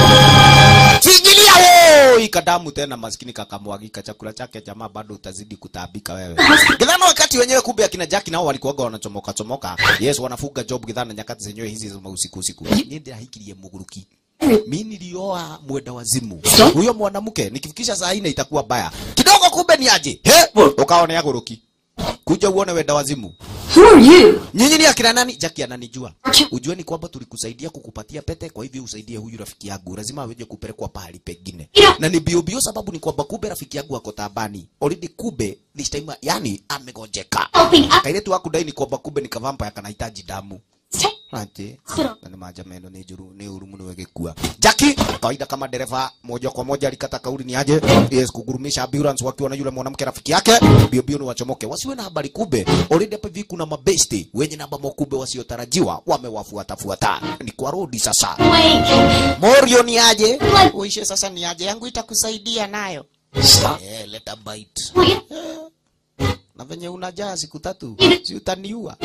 A: Fingilia wo! Ikadamu tena maskini kakamwagika chakula chake jamaa bado utazidi kutaabika wewe. Gidhana wakati wenyewe kumbe akina Jackie nao walikuwaga wanachomoka chomoka. Yes, wanafuga job gidhana nyakati zenyewe hizi za usiku usiku. Niende ahikirie muguruki. Mimi nilioa mwenda wazimu. Huyo mwanamke nikifikisha saa nne itakuwa baya. Kidogo kumbe ni aje? He? Ukaona ya guruki. Kuja uone wenda wazimu.
C: Who are you?
A: Nyinyi ni akina nani? Jackie ananijua. Ujue ni kwamba tulikusaidia kukupatia pete, kwa hivyo usaidie huyu rafiki yangu, lazima aweje kupelekwa pahali pengine. Na ni bio bio, sababu ni kwamba kube rafiki yangu ako tabani already, kube this time, yani amegojeka.
C: Helping up.
A: Kaile tu hakudai ni kwamba kube ni kavampa yakanahitaji damu ati na maja meno ni juru ni urumu ni wegekua Jackie kawaida kama dereva moja kwa moja alikata kauli ni aje yes kugurumisha ambulance wakiwa na yule mwanamke rafiki yake bio bio ni wachomoke wasiwe na habari kube already hapa hivi kuna mabesti wenye namba mokube wasiotarajiwa wamewafuata fuata ni kwa rodi sasa
C: Wait.
A: Morio ni aje uishe sasa ni aje yangu itakusaidia nayo
D: Stop.
A: eh leta bite
C: Wait.
A: na venye unajaa siku tatu si utaniua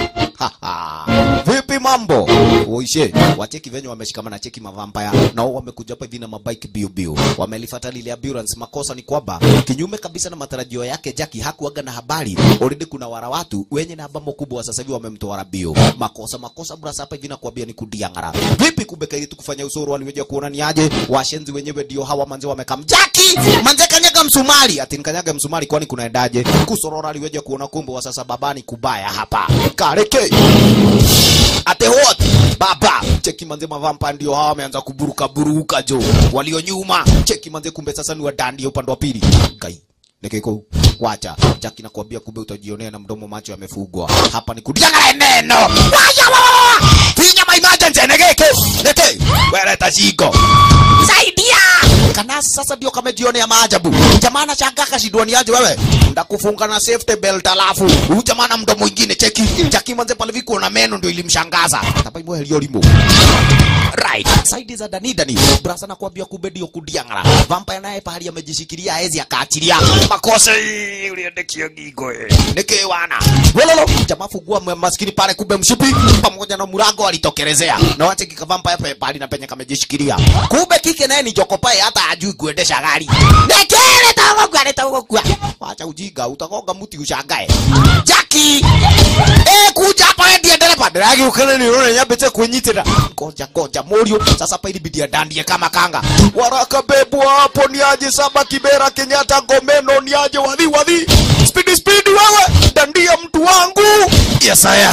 A: Haha. vipi mambo uishe wacheki venye wameshikamana cheki mavampaya na wao wamekuja hapa hivi na mabike bio bio wamelifata lile ambulance makosa ni kwamba kinyume kabisa na matarajio yake Jackie hakuaga na habari already kuna wara watu wenye na ambamo kubwa sasa hivi wamemtoa bio makosa makosa brasa hapa hivi nakwambia ni kudiangara vipi kumbe kaili tukufanya usoro waliweja kuona ni aje washenzi wenyewe ndio hawa manze wamekam Jackie manze kanyaga msumari ati nikanyaga msumari kwani kunaendaje kusorora aliweja kuona kumbe wa sasa babani kubaya hapa kareke ate what baba cheki manze mavampa ndio hawa wameanza kuburuka buruka jo walio nyuma cheki manze kumbe sasa ni wadandi upande wa pili gai Nekeko, wacha Jaki nakwambia, kumbe utajionea na mdomo macho yamefugwa. Hapa ni kudiangala neno. Waya wawa. Finya my emergency negeke. Neke. Wele tashiko. Saidia. Kana sasa ndio kamejionea maajabu. Jamaa anashangaa kashindwa ni aje wewe. Ndakufunga na safety belt alafu. Huyu jamaa na mdomo mwingine cheki. Jaki manze pale viko na meno ndio ilimshangaza. Tapai helio limo right saidi za dani dani brasa nakwambia kumbe ndio kudiangara vampire naye pahali amejishikilia hezi akaachilia makosa hii, uliendekia gigo eh. niki wana wololo jamaa fugua mwe- maskini pale kumbe mshipi pamoja na murago alitokelezea na wache kika vampire pe pahali na penye kamejishikilia kumbe kike naye ni jokopae hata ajui kuendesha gari nekele tawo kwa ne tawo kwa wacha ujinga utagonga mti ushangae Jackie eh kuja hapa ndiye dereva dragi ukene ni unaona nyabete kunyitira ngoja ngoja morio sasa pa ilibidi adandie kama kanga waraka bebu hapo ni aje saba kibera kenyatta gomeno ni aje wadhi wadhi speed speed wewe dandia mtu wangu yes aya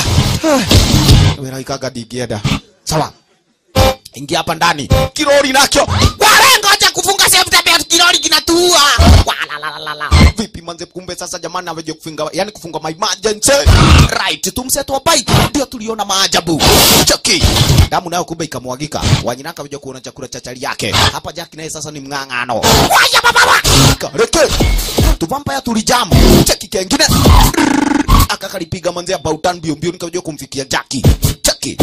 A: wewe ikaga digienda sawa ingia hapa ndani kirori nakyo warengo acha kufunga safety belt kirori kinatua Walalalala. vipi manze kumbe sasa jamani aweje kufunga yani kufunga my emergency right tumseto wa bike ndio tuliona maajabu cheki damu nayo kumbe ikamwagika wanyinaka aweje kuona chakula cha chali yake hapa jaki naye sasa ni mng'ang'ano waya baba kareke tuvampaya tulijamu cheki kengine akakalipiga manze about tan bio bio nikaweje kumfikia jaki cheki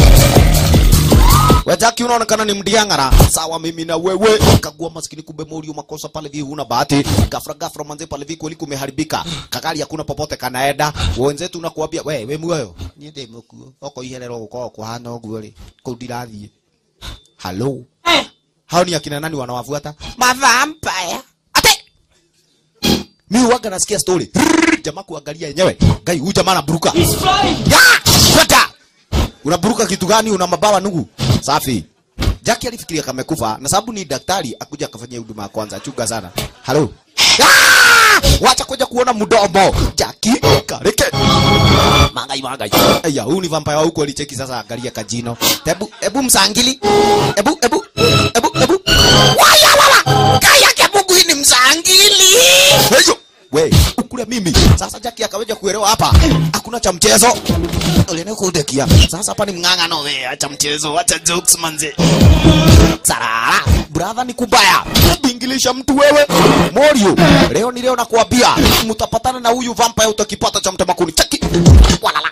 A: Wajaki unaonekana ni mdiangara. Sawa mimi na wewe. Kagua maskini kumbe Morio makosa pale vi huna bahati. Gafra gafra manze pale vi kweli kumeharibika. Kakali hakuna popote kanaenda. Wenzetu nakuambia we we muoyo. Ni ndi mukuo. Oko iherero guko kwa hana oguo ri. Kuu ndirathie. Hello. hao ni akina nani wanawafuata
E: Mavampire.
A: ate mi waga nasikia story Rrrr, jamaa kuangalia yenyewe gai huyu jamaa anaburuka ya kwata unaburuka kitu gani una mabawa nugu safi Jackie alifikiria kamekufa na sababu ni daktari akuja akafanyia huduma ya kwanza chunga sana halo Ah! wacha kuja kuona mdomo Jackie kareke mangai mangai aya huyu ni vampire wa huko alicheki sasa angalia kajino hebu hebu msangili hebu hebu hebu hebu
E: Waya wawa. Kaya ke Mungu hii ni msangili.
A: Heyo, we ukule mimi sasa. Jaki akaweja kuelewa hapa hakuna cha mchezo ulene kudekia sasa. Hapa ni mng'ang'ano, we acha mchezo, acha jokes manze. Sarara brother, ni kubaya bingilisha mtu wewe. Morio, leo ni leo nakuambia, mtapatana na huyu vampire, utakipata cha mtemakuni. Cheki walala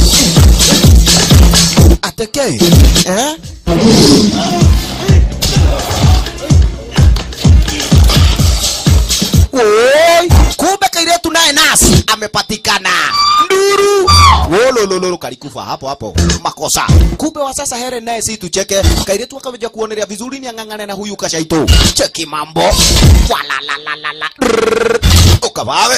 A: ateke eh Oi, kumbe kairetu naye nasi amepatikana. Nduru wololololo kalikufa hapo hapo, makosa. Kumbe wa sasa here naye si tucheke, kairetu akaweja kuonelea vizuri ni ang'ang'ane na huyu kashaito. Cheki mambo walalalalala, ukabawe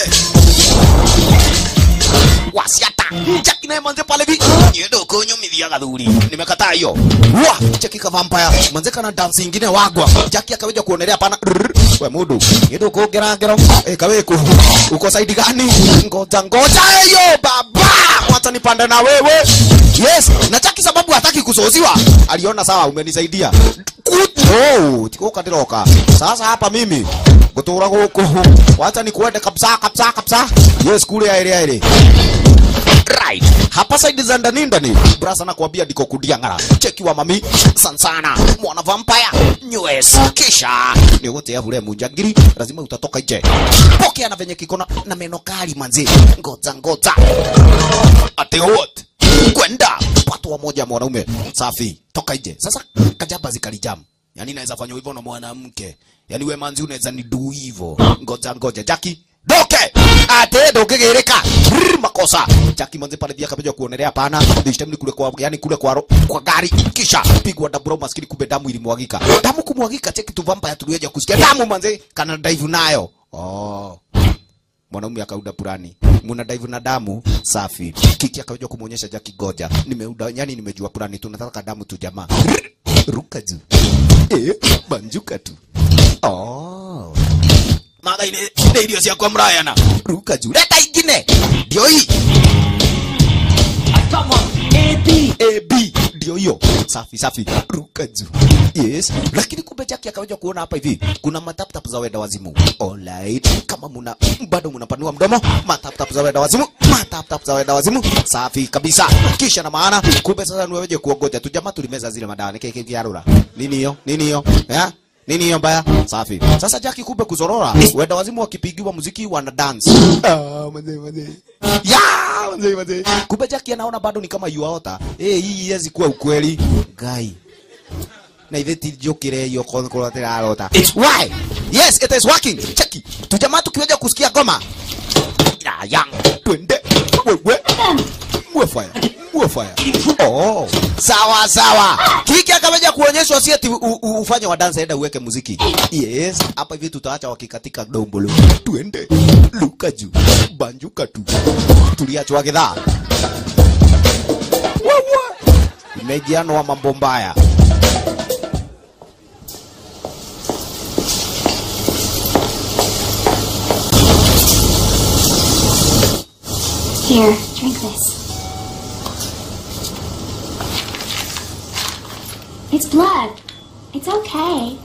A: wasiata Jackie naye manze pale vi niendo kunyumithia gathuri nimekataa hiyo wa cheki ka vampire manze kana dance ingine wagwa Jackie akaweja kuonelea pana Rrrr. we mudu niendo kuongera ngero eh kaweku uko side gani ngoja ngoja hiyo baba wacha nipande na wewe yes na Jackie sababu hataki kusoziwa aliona sawa umenisaidia oh tiko kadiroka sasa hapa mimi gutura guku wacha nikuende kabisa kabisa kabisa yes kule aire aire right hapa side za ndani ndani brasa nakwambia ndiko kudia ngara cheki wa mami sansana mwana vampire nywes kisha ni wote ya vule mujagiri lazima utatoka nje pokea na venye kikona na meno kali manzi ngoza ngoza ate what kwenda pato wa moja mwanaume safi toka nje sasa kajaba zikalijam yani naweza fanya hivyo na mwanamke yani we manzi unaweza ni du hivyo ngoja ngoja jaki doke ate doke gereka Brrr, makosa jaki manzi pale vya kabeja kuonelea pana this time ni kule kwa yani kule kwa ro- kwa gari kisha pigwa dabro maskini kumbe damu ilimwagika damu kumwagika cheki tu vampire tuliweja kusikia damu manzi kana dive nayo oh mwanaume akauda purani muna dive na damu safi kiki akaweza kumuonyesha Jaki goja nimeuda yani nimejua purani tunataka damu tu jamaa ruka juu eh banjuka tu oh maga ile ile idio cia kwa mrayana ruka juu leta ingine ndio hii AB ndio hiyo safi safi ruka juu yes lakini kumbe Jaki akaweza kuona hapa hivi kuna mataptap za wenda wazimu alright kama muna bado mnapanua mdomo mataptap za wenda wazimu mataptap za wenda wazimu safi kabisa kisha na maana kumbe sasa niweje kuogoja tu jamaa tulimeza zile madawa ni keke vyarura nini hiyo nini hiyo ya nini hiyo mbaya safi sasa Jaki kumbe kuzorora wenda wazimu wakipigiwa muziki wana dance ah mzee mzee ya mzee mzee kumbe Jaki anaona bado ni kama yuaota eh hii iwezi kuwa ukweli gai na ithe ti njukire hiyo korwo tirarota why yes it is working cheki tujamaa tukiweja kusikia ngoma ya yang twende wewe mwe fire mwe fire oh sawa sawa kiki akaweja kuonyeshwa si ati u- u- ufanye wa dance enda uweke muziki yes hapa hivi tutaacha wakikatika dombolo twende luka juu banjuka tu tuliachwa gidhaa wewe imejianwa mambo mbaya
C: Here, drink this. It's blood. It's okay.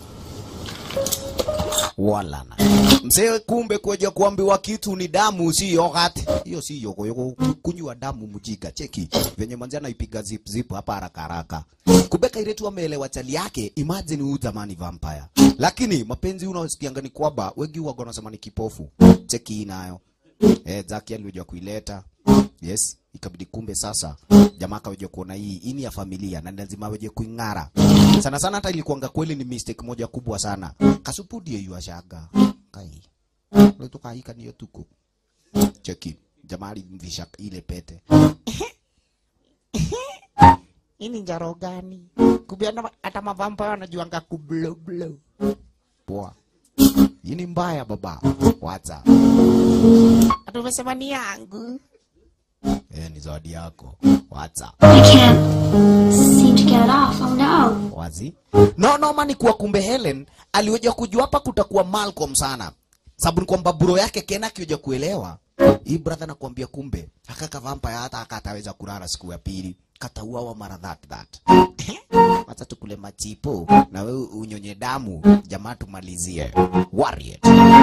A: walana mzee kumbe kuja kuambiwa kitu ni damu si yogurt hiyo si yogo yogo kunywa damu mjinga cheki venye manjana ipiga zip zip hapa haraka haraka kumbe kairetu ameelewa chali yake imagine huyu zamani vampire lakini mapenzi unasikianga ni kwamba wengi huwa wanasema ni kipofu cheki hii nayo eh Zaki aliweza kuileta yes ikabidi kumbe sasa jamaa akaweja kuona hii hii ni ya familia na lazima aweje kuing'ara sana sana hata ilikuanga kweli ni mistake moja kubwa sana kasupudie yuashaga kai tukaika niyo tuko cheki jamaa alimvisha ile pete hii ni njaro gani kumbe ana- hata mavampire wanajuanga kublo blo poa hii ni mbaya baba wacha hata umesema ni yangu eh ni zawadi yako wacha
C: I can't seem to get it off. Oh no.
A: wazi no no mani kuwa kumbe Helen aliweja kujua hapa kutakuwa Malcolm sana sababu ni kwamba bro yake Ken akioja kuelewa hii brother nakwambia kumbe akaka vampire hata akataweza kulala siku ya pili katauawa mara that that wacha tukule machipo na wewe unyonye damu jamaa tumalizie warrior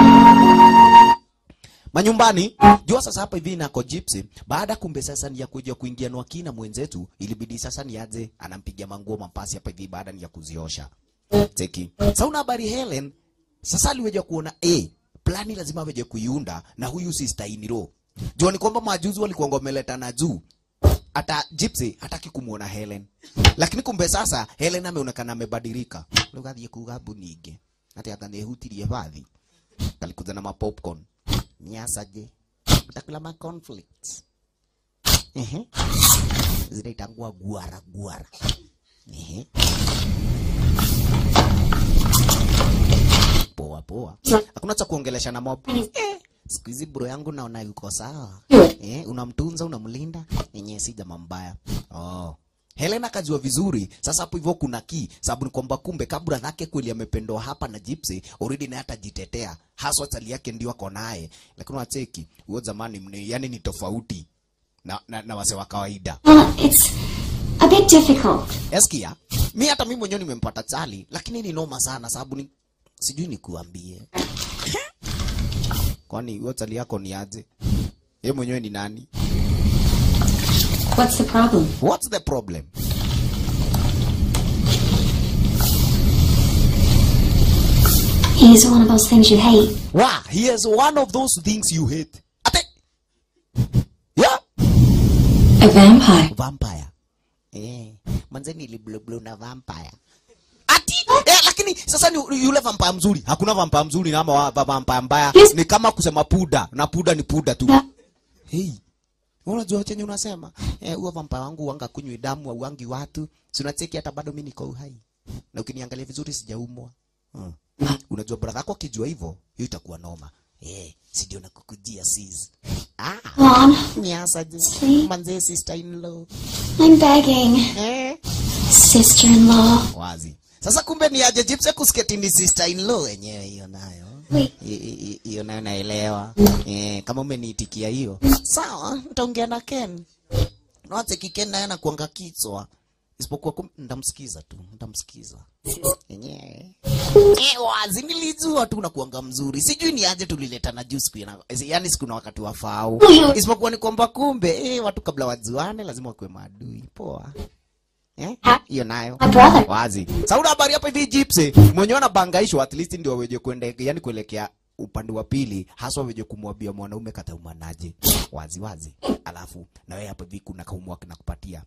A: manyumbani jua sasa hapa hivi nako gypsy baada kumbe sasa ni ya kuja kuingia nwakina mwenzetu ilibidi sasa ni aje anampigia manguo mapasi hapa hivi baada ni ya kuziosha cheki sasa una habari Helen sasa aliweja kuona eh plani lazima aweje kuiunda na huyu sister Iniro jua ni kwamba majuzi walikuwa wameletana juu hata Gypsy hataki kumuona Helen lakini kumbe sasa Helen ameonekana amebadilika lugathie kuga bunige ati akanehutirie bathi kalikuja na mapopcorn niasaje utakula ma conflicts ehe zile itangua guara guara ehe poa poa hakuna cha kuongelesha na mob eh, siku hizi bro yangu naona yuko sawa eh, unamtunza unamlinda yenye si jamaa mbaya oh Helen akajua vizuri sasa hapo hivyo kuna key sababu ni kwamba kumbe kabla zake kweli amependwa hapa na Gypsy already naye atajitetea haswa chali yake ndio ako naye lakini wacheki huo zamani mne yani ni tofauti na, na, na wase wa kawaida
C: Well, it's a bit difficult.
A: Eskia, mi hata mimi mwenyewe nimempata chali, lakini ni noma sana sababu ni sijui nikuambie. Kwani hiyo chali yako ni aje? Yeye mwenyewe ni nani?
C: What's the problem?
A: What's the problem?
C: He's one of those things you hate.
A: Wow, he is one of those things you hate. Ate. Yeah,
C: A vampire.
A: vampire. Eh, manze nilibloblo na vampire. Ati eh, lakini sasa ni yule vampire mzuri. Hakuna vampire mzuri ama wa- va- vampire mbaya.
C: Yes.
A: Ni kama kusema puda na puda ni puda tu.
C: Yeah.
A: Hey, unajua chenye unasema eh, huo vampire wangu wanga kunywi damu au wangi watu, si unacheki hata bado mimi niko uhai, na ukiniangalia vizuri sijaumwa. Hmm. Unajua brother yako akijua hivyo, hiyo itakuwa noma. Eh, si ndio nakukujia sis. Ah,
C: Come on.
A: nyasa je.
C: See?
A: Manze sister in law.
C: I'm begging.
A: Eh,
C: Sister-in-law.
A: wazi. Sasa kumbe ni aje Gypsy kusketi ni sister in law wenyewe hiyo nayo.
C: Wait.
A: I- i- i- hiyo nayo naelewa eh, kama umeniitikia hiyo sawa nitaongea na Ken nawacheki Ken naye anakuanga kichwa isipokuwa kum... ndamsikiza tu ndamsikiza yenyewe eh, wazi nilijua tu unakuanga mzuri sijui ni aje tuliletana juu siku ya yani siku na wakati wafao isipokuwa ni kwamba kumbe eh, watu kabla wajuane lazima wakuwe maadui poa eh hiyo nayo
C: My brother.
A: wazi sauna habari hapa hivi gypsy mwenyewe anabangaishwa at least ndio weje kwende yani kuelekea upande wa pili haswa weje kumwambia mwanaume kataumanaje wazi wazi alafu na wewe hapa hivi kuna kaumu na kupatia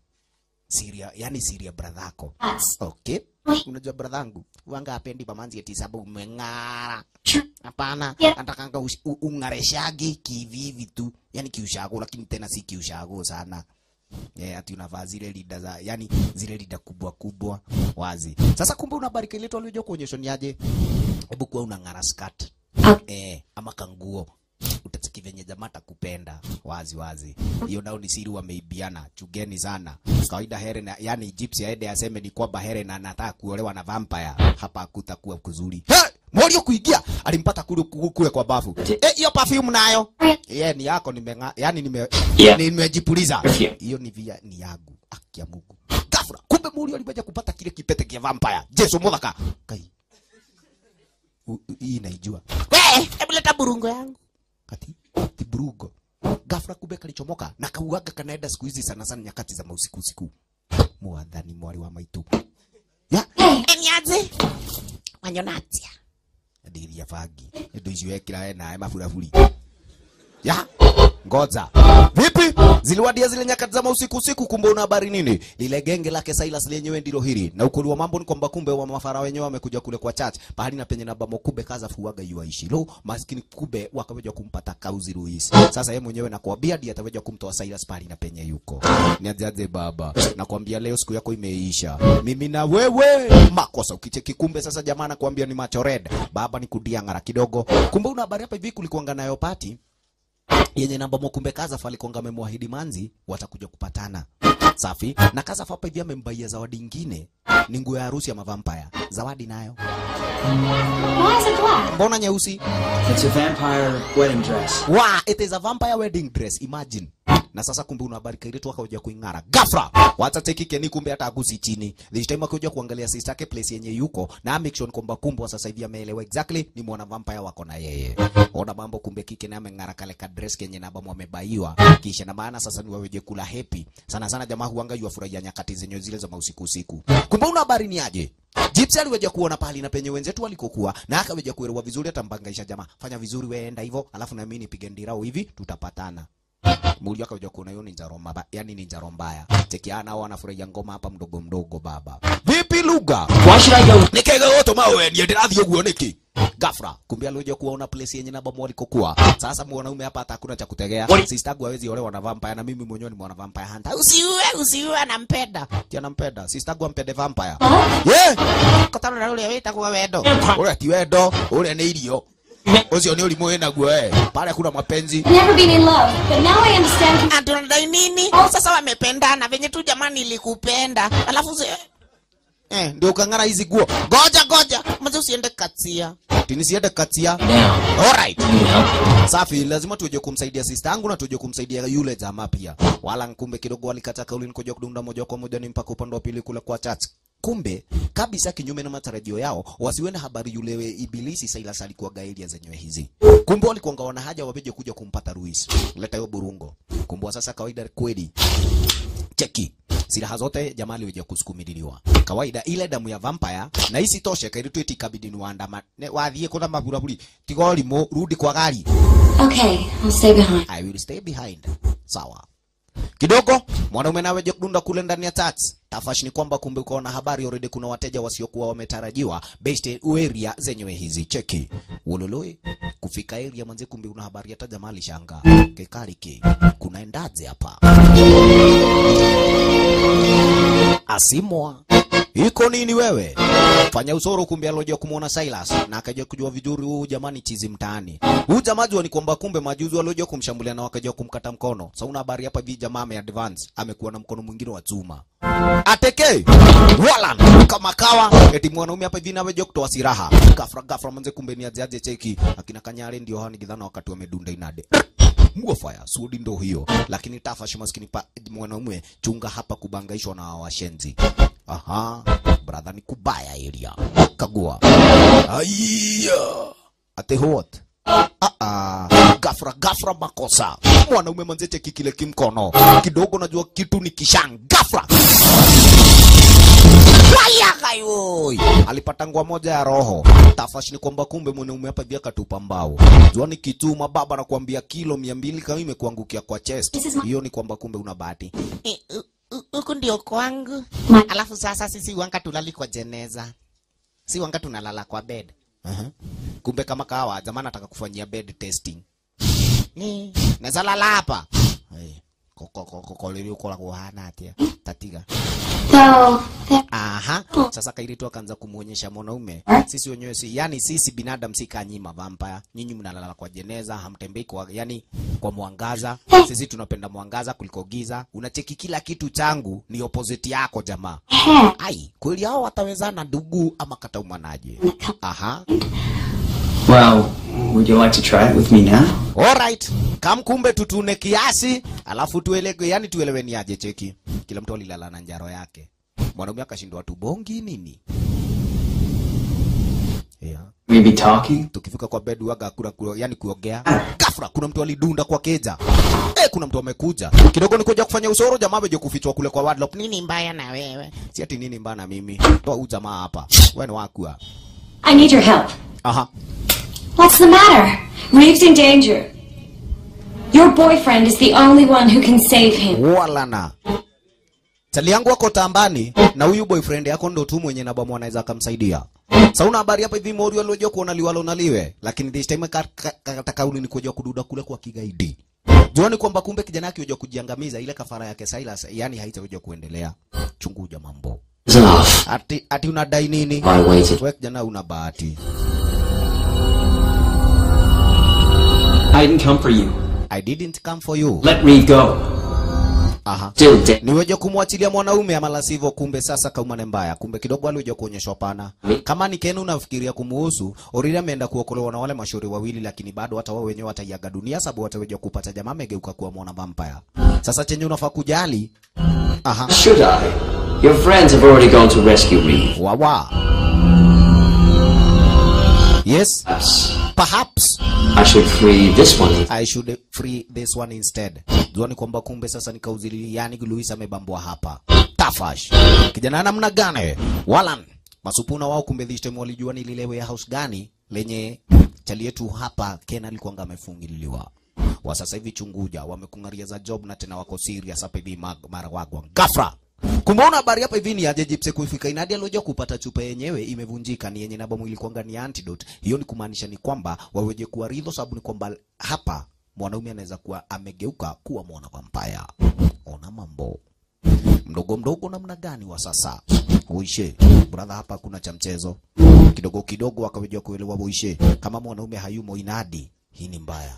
A: siria yani siria brother yako
C: That's
A: okay unajua brother yangu wanga apendi mamanzi eti sababu umeng'ara hapana
C: Yeah.
A: atakanga ush- u- ung'areshagi kivivi tu yani kiushago lakini tena si kiushago sana Yeah, ati unavaa zile lida za yani zile lida kubwa kubwa wazi. Sasa kumbe unabariki ile tu aliyojua kuonyesha ni aje. Hebu kuwa unang'ara skirt. Eh, ama kanguo. Utatiki venye jamaa atakupenda wazi wazi. Hiyo nao ni siri wameibiana. Chugeni sana. Kawaida Helen yani Gypsy aende aseme ni kwamba Helen anataka kuolewa na vampire. Hapa hakutakuwa kuzuri. Hey! Morio kuingia alimpata kule kule kwa bafu. Eh, hiyo perfume nayo. Yeah, ni yako nimenga, yani nime
F: Yeah.
A: nimejipuliza.
F: Yeah.
A: Hiyo ni via ni yangu. Haki ya Mungu. Ghafla kumbe Morio alibaja kupata kile kipete kia vampire. Jesu muthaka. Kai. U- u- Hii naijua. Eh, hebu leta burungo yangu. Ati ti burungo. Ghafla kumbe kalichomoka na kauaga kanaenda siku hizi sana sana nyakati za mausiku usiku. Mwathani mwari wa maitu. Ya, enyaze. Wanyonatia. Ndiri ya fagi. Ndio icio ekira nae maburaburi. Ya, ngoja. Vipi? Ziliwadia zile nyakati za usiku usiku, kumbe una habari nini? Lile genge lake Silas lenyewe ndilo hili. Na ukweli wa mambo ni kwamba kumbe wa mafara wenyewe wamekuja kule kwa church. Pahali na penye na bamo kube kaza fuaga yuaishi. Lo, maskini kube wakaweja kumpata kauzi Ruiz. Sasa yeye mwenyewe nakwambia ndiye ataweja kumtoa Silas pahali na penye yuko. Niajaje baba. Nakwambia leo siku yako imeisha. Mimi na wewe makosa ukicheki kumbe sasa jamaa nakwambia ni macho red. Baba ni kudiangara kidogo. Kumbe una habari hapa hivi kulikuanga nayo party yenye namba mokumbe Kazafa alikonga amemwahidi Manzi watakuja kupatana. Safi. Na Kazafa hapa hivi amembaia zawadi ingine, ni nguo ya harusi ya mavampire. Zawadi nayo
C: Why is it black?
A: mbona nyeusi?
D: It's a vampire wedding dress.
A: Wa, it is a vampire wedding dress. Imagine. Na sasa kumbe una habari kaile tu akaja kuing'ara. Ghafla wacha teki keni kumbe hata agusi chini. This time akaja kuangalia sister yake place yenye yuko na make sure kwamba kumbe sasa hivi ameelewa exactly ni mwana vampire wako na yeye. Ona mambo kumbe kike na ameng'ara kale ka dress kenye na bamu amebaiwa. Kisha na maana sasa ni waweje kula happy. Sana sana jamaa huanga yuafurahia nyakati zenye zile za usiku usiku. Kumbe una habari ni aje? Gypsy aliweja kuona pahali na penye wenzetu walikokuwa na akaweja kuelewa vizuri, atambangaisha jamaa, fanya vizuri, weenda hivyo, alafu na mimi nipige ndirao hivi, tutapatana. Muli akaweja kuona hiyo ninja romba, ba- yani ninja rombaya. Chekiana hao wanafurahia ngoma hapa mdogo mdogo baba. Vipi lugha?
D: Why should I go?
A: Nikega wote mawe ni ndirathi uguo niki. Gafra, kumbe alioja kuona place yenye namba walikokuwa. Sasa mwanaume hapa hata hakuna cha kutegea. Sister yangu hawezi olewa na vampire na mimi mwenyewe ni mwana vampire hunter. Usiue, usiue anampenda. Ti anampenda. Sister yangu ampende vampire. Yeah. Kotana na ule wita kwa wendo. Ule ti wendo, ule ni irio. Ucio ni ulimu wina guo eh. Pale hakuna mapenzi.
C: Never been in love, but now I understand.
E: Atunadai nini? Sasa wamependana venye tu jamani nilikupenda. Alafu se...
A: Eh, ndio ukang'ara hizi guo.
E: Goja goja. Maze usiende katsia.
A: Tinisiende katia.
B: Now,
A: Alright.
B: you need help.
A: Safi, lazima tuje kumsaidia sister yangu na tuje kumsaidia yule jamaa pia. Wala kumbe kidogo walikata kauli nikoja kudunda moja kwa moja ni mpaka upande wa pili kule kwa church. Kumbe kabisa kinyume na matarajio yao, wasiwe na habari yule we ibilisi Silas alikuwa gaidia zenyewe hizi. Kumbe walikuwa wana haja wabeje kuja kumpata Ruiz. Leta hiyo burungo. Kumbe sasa kawaida kweli. Cheki. Silaha zote jamaa aliweja kusukumililiwa. Kawaida ile damu ya vampire na isi toshe kairi tu itikabidi ni waandama. Ne wathie kuna maburaburi. Tigori mo rudi kwa gari.
C: Okay, I'll stay behind.
A: I will stay behind. Sawa. Kidogo mwanaume nawe je kudunda kule ndani ya tats. Tafash ni kwamba kumbe uko na habari already kuna wateja wasiokuwa wametarajiwa based area zenyewe hizi. Cheki. Wololoi kufika area manze kumbe una habari hata jamaa alishanga. Kekariki. Kunaendaje hapa? Asimwa. Iko nini wewe? Fanya usoro kumbe aloja kumwona Silas na akaja kujua vizuri huyu jamani chizi mtaani. Huyu jamaa jua ni kwamba kumbe majuzi walioja kumshambulia na wakaja kumkata mkono. Sasa una habari hapa hivi jamaa ame advance amekuwa na mkono mwingine wa chuma. Ateke wala kama kawa eti mwanaume hapa hivi nawe kutoa siraha. Gafra gafra manze kumbe ni ajaje cheki. Akina Kanyare ndio hao nikidhana wakati wamedunda inade. Mua fire sudi ndo hiyo lakini tafash maskini pa mwanaume chunga hapa kubangaishwa na washenzi aha brother ni kubaya area kagua aiya ate what ah ah gafra gafra makosa mwanaume manzeche kikile kimkono kidogo najua kitu ni kishang gafra Waya kayoi. Alipata ngwa moja ya roho. Tafash ni kwamba kumbe mwanaume hapa vya katupa mbao. Jua ni kituma baba na kuambia kilo mia mbili kama imekuangukia kwa chest.
C: This is my-
A: Hiyo ni kwamba kumbe una bahati.
E: Eh, u- u- Huku ndio kwangu.
C: My-
E: Alafu sasa sisi wanga tulali kwa jeneza. Si wanga tunalala kwa bed.
A: Uh-huh. Kumbe kama kawa jamaa nataka kufanyia bed testing.
E: Ni naweza lala hapa.
A: Hey. Koko koko kolili ukola kuhana atia. Tatiga.
C: So, there.
A: Aha. Sasa kairitu akaanza kumuonyesha mwanaume. Sisi wenyewe si, yani sisi binadamu si kanyima vampire. Nyinyi mnalala kwa jeneza, hamtembei kwa yani kwa mwangaza. Sisi tunapenda mwangaza kuliko giza. Unacheki kila kitu changu ni opposite yako jamaa.
C: Hair.
A: Ai, kweli hao watawezana ndugu ama kataumanaje? Aha.
D: Well, would you like to try it with me now?
A: Alright. Kam kumbe tutune kiasi, alafu tueleke, yani tueleweni aje cheki. Kila mtu alilala na njaro yake. Mwanaume akashindwa tubongi nini? Yeah.
D: Maybe talking?
A: Tukifika kwa bed waga kuna, kuna yani kuogea. Gafra kuna mtu alidunda kwa keja. Eh, kuna mtu amekuja. Kidogo ni kuja kufanya usoro jamaa ameje kufichwa kule kwa wardrobe. Nini
E: Nini mbaya na wewe?
A: si ati nini mbana mimi. Toa huyu jamaa hapa. Wewe ni wakua.
C: I need your help.
A: Aha.
C: What's the matter? Reeve's in danger. Your boyfriend is the only one who can save him.
A: walana chali yangu wako tambani na huyu boyfriend yako ndo tu mwenye nabamu anaweza akamsaidia sa una habari hapa hivi mori aliojua kuona liwalo na liwe lakini this time ka- ka- kata kauli ni kujua kududa kule kwa kigaidi juani kwamba kumbe kijana yake hujua kujiangamiza ile kafara yake Silas yani haitakuja kuendelea chunguja mambo
B: It's enough.
A: ati ati unadai nini
B: I waited.
A: wewe kijana una bahati
D: I didn't come for you.
A: I didn't come for you
D: Let Reed go.
A: aha
B: Still dead.
A: niweje kumwachilia mwanaume ama la sivyo kumbe sasa kaumane mbaya kumbe kidogo alioja kuonyeshwa pana kama ni kenu unafikiria kumuhusu oriri ameenda kuokolewa na wale mashauri wawili lakini bado hata wao wenyewe wataiaga dunia sababu wataweja kupata jamaa amegeuka kuwa mwana vampire sasa chenye unafaa kujali aha
B: Should I? Your friends have already gone to rescue Reeve.
A: wawa yes
B: Perhaps
A: perhaps
B: I should free this one.
A: I should free this one instead. Jua ni kwamba kumbe sasa nikauzili, yani Luis amebambwa hapa. Tafash. Kijana namna gani? Walan. Masupuna wao kumbe this time walijua ni lile warehouse gani lenye chali yetu hapa Ken alikuwa amefungiliwa. Wa sasa hivi chunguja wamekungaria za job na tena wako serious hapa hivi mag- mara wagwa. Gafra. Kumbeona habari hapa hivi ni aje Jipse kufika inadi alojua kupata chupa yenyewe imevunjika ni yenye naba mwili kwanga ni antidote. Hiyo ni kumaanisha ni kwamba waweje kuwa ridho sababu ni kwamba hapa mwanaume anaweza kuwa amegeuka kuwa mwana vampire. Ona mambo mdogo mdogo namna gani wa sasa uishe brother hapa kuna cha mchezo kidogo kidogo akawejua kuelewa uishe kama mwanaume hayumo inadi hii ni mbaya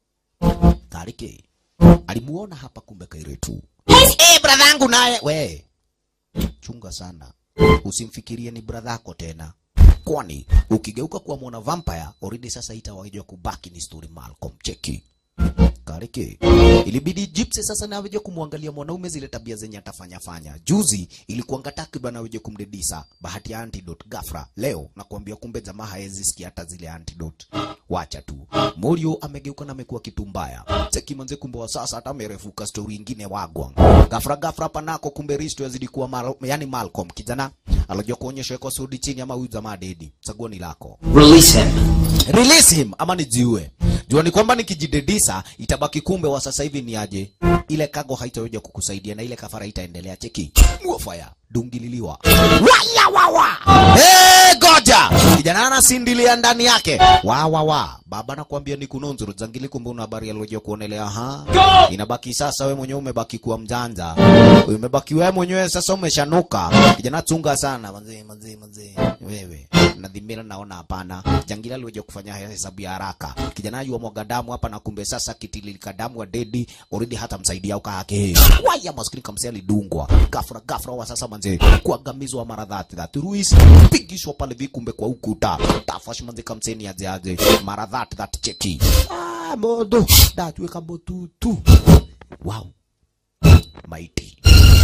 A: karike alimuona hapa kumbe kairetu Eh, brother yangu naye we chunga sana usimfikirie ni brother yako tena kwani ukigeuka kuwa mwana vampire already sasa itawajua kubaki ni story Malcolm cheki Kariki. Ilibidi Gypsy sasa na aweje kumwangalia mwanaume zile tabia zenye atafanya fanya. Juzi ilikuanga takriban aweje kumdedisa bahati ya antidote gafra. Leo nakwambia kumbe jamaa haezi sikia hata zile antidote. Wacha tu. Morio amegeuka na amekuwa kitu mbaya. Cheki manze kumbe wa sasa hata amerefuka story ingine wagwa. Gafra gafra panako kumbe Risto yazidi kuwa mal, yani Malcolm kijana alojua kuonyesha yuko sudi chini ama huyu jamaa dedi. Chaguo ni lako
D: Release him.
A: release him ama nijiue jua ni kwamba nikijidedisa itabaki kumbe wa sasa hivi ni aje ile kago haitaweza kukusaidia na ile kafara itaendelea cheki muofaya dungililiwa waya wawa hey, goja kijana anasindilia ndani yake wa wa wa baba nakwambia ni kunonzuru zangili kumbe una habari alojua kuonelea ha inabaki sasa we mwenyewe umebaki kuwa mjanja umebaki wewe mwenyewe sasa umeshanuka kijana chunga sana manzee manzee manzee wewe nadhimira naona hapana jangili aliweza kufanya hesabu ya haraka kijana yu mwaga damu hapa na kumbe sasa kitililika damu wa dedi already hata msaidia ukake waya maskini kamsi alidungwa gafra gafra wa sasa manze kuangamizwa mara dhati dhati ruis pigishwa pale vikumbe kwa ukuta tafash manze kamseni aje aje mara dhati dhati cheki ah modo dat weka botutu wow maiti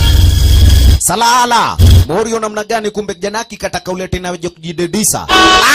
A: salala morio namna gani kumbe janaki kataka ule tena weje kujidedisa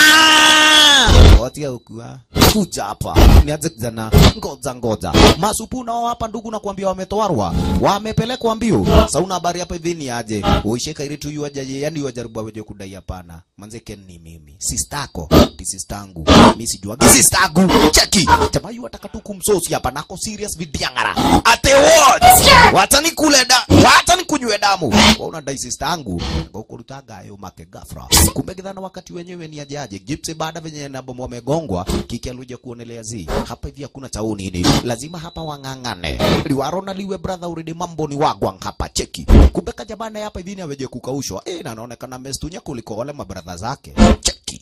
A: Ah! watia ukua kuja hapa nianze kijana ngoja ngoja masupu nao hapa ndugu nakwambia wametoarwa wamepelekwa mbio sauna habari hapa hivi ni aje uisheka ili tu yuaje yani yuajaribu aweje kudai hapana manze ken ni mimi sistako ti sistangu mimi sijuagi sistangu cheki jamaa yu ataka tu kumsosi hapa nako serious vidiangara ate what watani kule da watani kunywe damu wa unadai sistangu ngokurutaga ayo make gafra kumbe kidhana wakati wenyewe ni ajaje gipse baada venye nabomo wamegongwa kiki aluja kuonelea zi hapa hivi hakuna chauni nini lazima hapa wang'ang'ane liwaro na liwe brother uridi mambo ni wagwang hapa cheki kumbe kajabana hapa hivi ni aweje kukaushwa eh na anaonekana mestunya kuliko wale mabradha zake cheki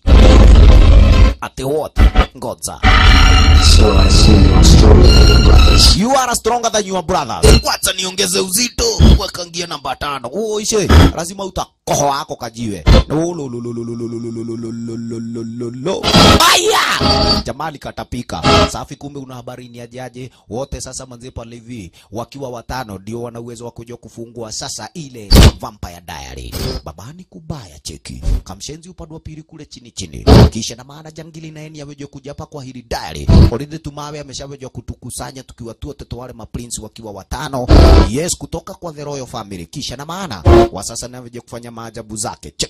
A: ate what ngoza
B: So I see you're stronger than your brothers.
A: You are stronger than your brothers. Wacha niongeze uzito wakangia namba tano. Uishe, lazima utakoho wako kajiwe. Lololololololololololololololo. Aya! Jamali katapika. Safi kumbe una habari ni ajaje? Wote sasa manze pale hivi wakiwa watano ndio wana uwezo wa kuja kufungua sasa ile Vampire Diary. Babani kubaya cheki. Kamshenzi upande wa pili kule chini chini. Kisha na maana jangili naye ni aweje kuja hapa kwa hili diary. Already tumawe ameshaweja kutukusanya tukiwa tu watoto wale maprince wakiwa watano. Yes, kutoka kwa the royal family. Kisha na maana wa sasa na aweje kufanya maajabu zake. Cheki.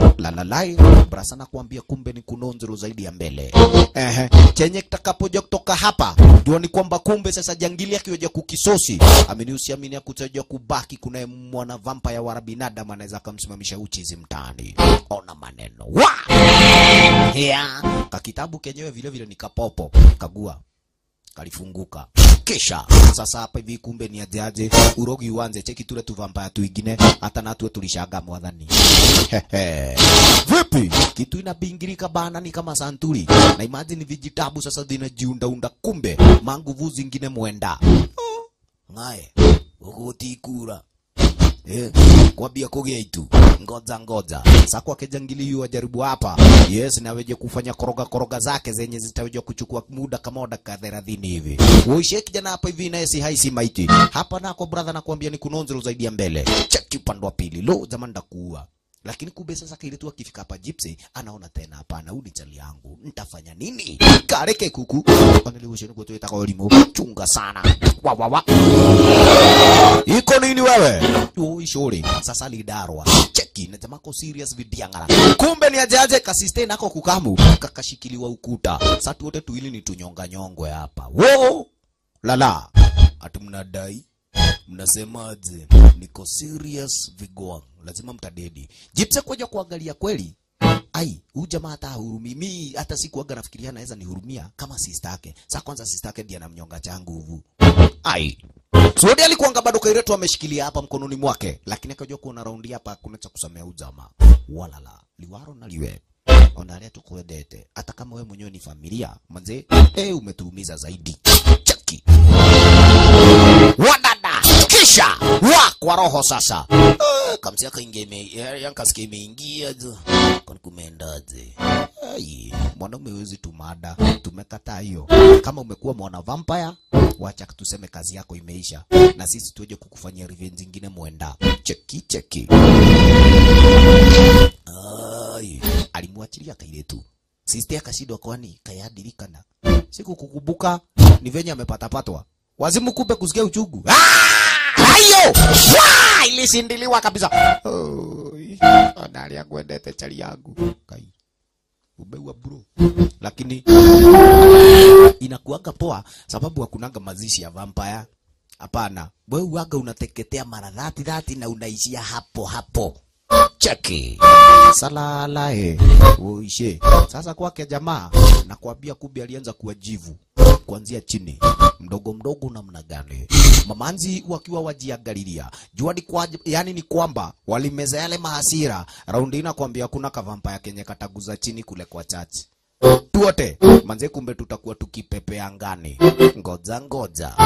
A: lalalai brasa nakwambia kumbe ni kunonzero zaidi ya mbele Ehe. chenye kitakapoja kutoka hapa ndio ni kwamba kumbe sasa jangili akioja kukisosi amini usiamini akutoja kubaki kuna mwana vampire wa binadamu anaweza akamsimamisha uchizi mtaani ona maneno wa yeah. kakitabu kenyewe vile vile ni kapopo kagua kalifunguka kisha sasa hapa hivi kumbe ni aje aje urogi uanze cheki tule tuvampaya tuingine hata natwe tulishaga mwathani Hehe. vipi kitu inabingirika bana ni kama santuri na imagine vijitabu sasa vinajiundaunda kumbe manguvu zingine mwenda Oh, ng'ae ugutikura Eh, kwambia kugea itu ngoja ngoja sa kwake jangili yu ajaribu hapa yes naweje kufanya koroga koroga zake zenye zitaweja kuchukua muda kama dakika thelathini hivi uishe kijana hapa hivi naye si hai si maiti hapa nako brother nakwambia ni kunonzelo zaidi ya mbele cheki upande wa pili lo jamani ndakuua lakini kumbe sasa kile tu akifika hapa gypsy anaona tena hapana huu ni chali yangu nitafanya nini kareke kuku analiusheni kwetu itaka limo chunga sana wa wa wa iko nini wewe oi shori sasa lidarwa cheki na jamako serious vidiangara kumbe ni ajaje kasiste nako kukamu kakashikiliwa ukuta satu wote tuili ni tunyonga nyongwe hapa wo lala ati mnadai mnasemaje niko serious vigwang lazima mtadedi jipse kuja kuangalia kweli ai huyu jamaa hata hurumi mi hata sikuaga nafikiria anaweza nihurumia kama sister yake sa kwanza sister yake ndiye anamnyonga changu huvu ai Suodi alikuanga bado kairetu ameshikilia hapa mkononi mwake, lakini akajua kuona raundi hapa hakuna cha kusamea ujamaa. Walala, liwaro na liwe. Onalia tukuendete. Hata kama wewe mwenyewe ni familia, manze, eh umetuumiza zaidi. Chaki. Wadada, kisha wa kwa roho sasa. Uh, kamsia kaingia ime, yankasikia imeingia tu. Kwani kumeendaje? Ai, mwanaume wezi tumada, tumekataa hiyo. Kama umekuwa mwana vampire, wacha tuseme kazi yako imeisha, na sisi tuje kukufanyia revenge zingine mwenda. Cheki cheki. Ai, alimwachilia kailetu. Sister akashindwa kwani kayadirikana. Siku kukumbuka ni venye amepatapatwa. Wazimu kumbe kusikia uchungu. Ah! Hayo! Wa! Ilisindiliwa kabisa. Oi, analia kuendete chali yangu. Kai. Umeua bro. Lakini inakuanga poa sababu hakunanga mazishi ya vampire. Hapana, wewe uaga unateketea mara dhati dhati na unaishia hapo hapo. Cheki salala he uishe sasa kwake jamaa nakwambia kumbe alianza kuwajivu kuanzia chini mdogo mdogo namna gani mamanzi wakiwa wajiangalilia jua ni kwa, yani ni kwamba walimeza yale mahasira raundi nakwambia kuna kavampaya kenye kataguza chini kule kwa chachi tuote manze kumbe tutakuwa tukipepea ngani ngoja ngoja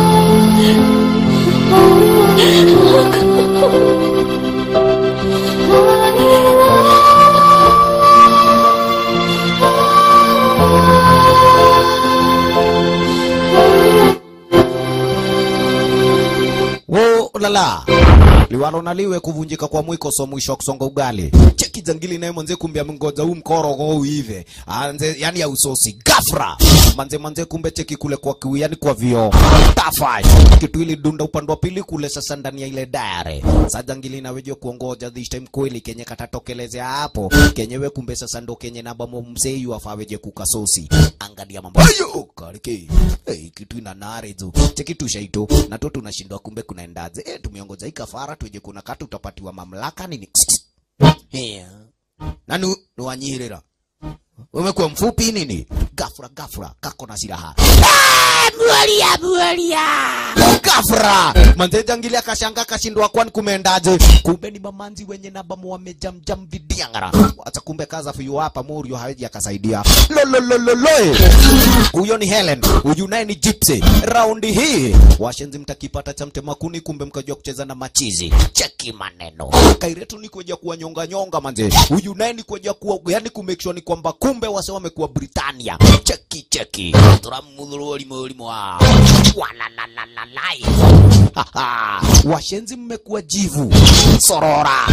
A: wo lala liwalo na liwe kuvunjika kwa mwiko so mwisho wa kusonga ugali cheki jangili naye mwanze kumbe amengoja huu mkorogo huu hivi anze yani ya usosi gafra manze manze kumbe cheki kule kwa kiwi yani kwa vio tafai kitu ili dunda upande wa pili kule sasa ndani ya ile dare sa jangili na wejo kuongoja this time kweli kenye katatokelezea hapo kenyewe kumbe sasa ndo kenye naba mseyu afaweje kukasosi angalia mambo ayo karike hey, kitu ina nare zo cheki tushaito na to tunashindwa kumbe kunaendaje eh tumeongoza ikafara tuje kuna katu utapatiwa mamlaka nini yeah. nani niwanyihirira umekuwa mfupi nini gafra gafra kako na silaha mwalia mwalia gafra manze jangili akashanga akashindwa kwani kumeendaje kumbe ni mamanzi wenye naba wamejamjam vidiangara acha kumbe kaza fuyu hapa murio haweji akasaidia lololololoe huyo ni Helen huyu naye ni Gypsy raundi hii washenzi mtakipata cha mtemakuni kumbe mkajua kucheza na machizi cheki maneno kairetu ni kuja kuwa nyonga nyonga manze huyu naye ni kuja kuwa yani ku make sure ni kwamba kumbe wase wamekuwa Britania cheki cheki turamudhuru olimo olimo wa walalalalai washenzi mmekuwa jivu sorora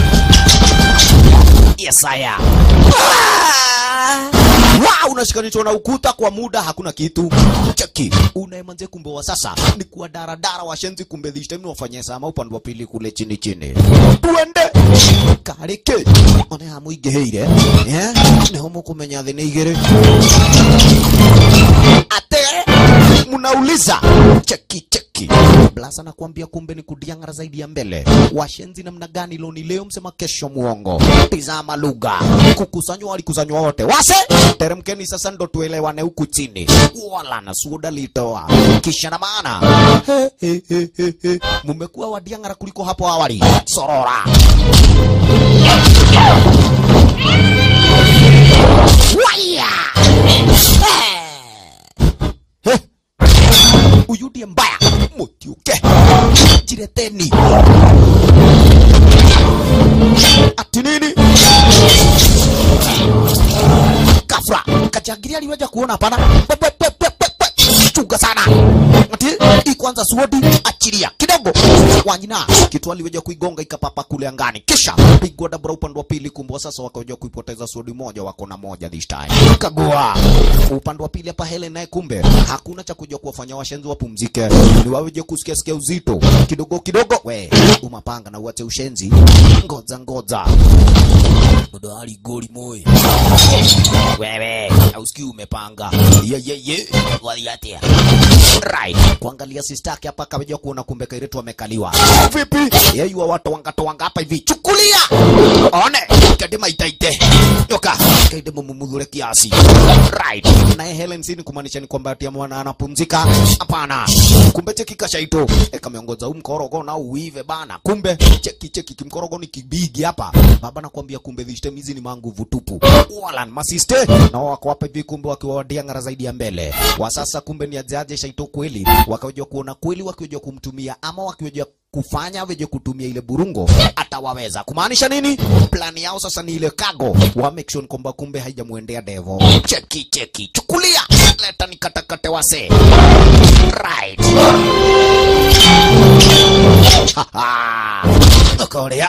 A: yesaya wa unashikanishwa na ukuta kwa muda hakuna kitu cheki unaemanze kumbe wa sasa ni kuwa daradara washenzi kumbe this time ni wafanye sama upande wa pili kule chini chini tuende karike one ha muingĩhĩire Eh, nĩho mũkũmenya thĩ nĩ igĩrĩ ate mnauliza cheki cheki blasa nakwambia kumbe ni kudiangara zaidi ya mbele washenzi namna gani loni leo msema kesho muongo tizama lugha kukusanywa walikusanywa wote wase teremkeni sasa ndo tuelewane huku chini wala na suda litoa kisha na maana He, he, he, he, he. mumekuwa wadiangara kuliko hapo awali sorora waya Eh. huyu ndiye mbaya mutiuke jireteni ati nini kafra kajangiria aliweja kuona hapana Pe- pe- pe- pe- pe- pe. chunga sana ati hii kwanza suodi achilia kidogo wanyina kitu aliweja kuigonga ikapapa kule angani kisha pigwa dabra upande wa pili kumbwa sasa wakaweja kuipoteza suodi moja wako na moja this time kagua upande wa pili hapa Helen naye kumbe hakuna cha kuja kuwafanya washenzi wapumzike ni waweje kusikia sikia uzito kidogo kidogo we umapanga na uache ushenzi ngoza ngoza ndo hali goli moyo wewe ausikii umepanga ye ye ye waliatia right kuangalia sistake hapa akaweja kuona kumbe kairetu amekaliwa vipi yeyua watu wangato wanga hapa hivi chukulia one kadema itaite yoka kaide mumumudhure kiasi right naye Helen sini kumaanisha ni kwamba ati mwana anapumzika hapana kumbe cheki kashaito ekameongoza huu mkorogo na uive bana kumbe cheki cheki kimkorogo ni kibigi hapa baba nakwambia kumbe vistem hizi ni manguvu tupu wala masiste na wako hapa hivi kumbe wakiwa wadiangara zaidi ya mbele wa sasa kumbe ni ajaje shaito kweli wakawejwa kuona kweli wakiwejwa kumtumia ama wakiwejwa kufanya veje kutumia ile burungo atawaweza kumaanisha nini plani yao sasa ni ile kago wa make sure kwamba kumbe haijamwendea devo cheki cheki chukulia leta nikatakate wase right okorea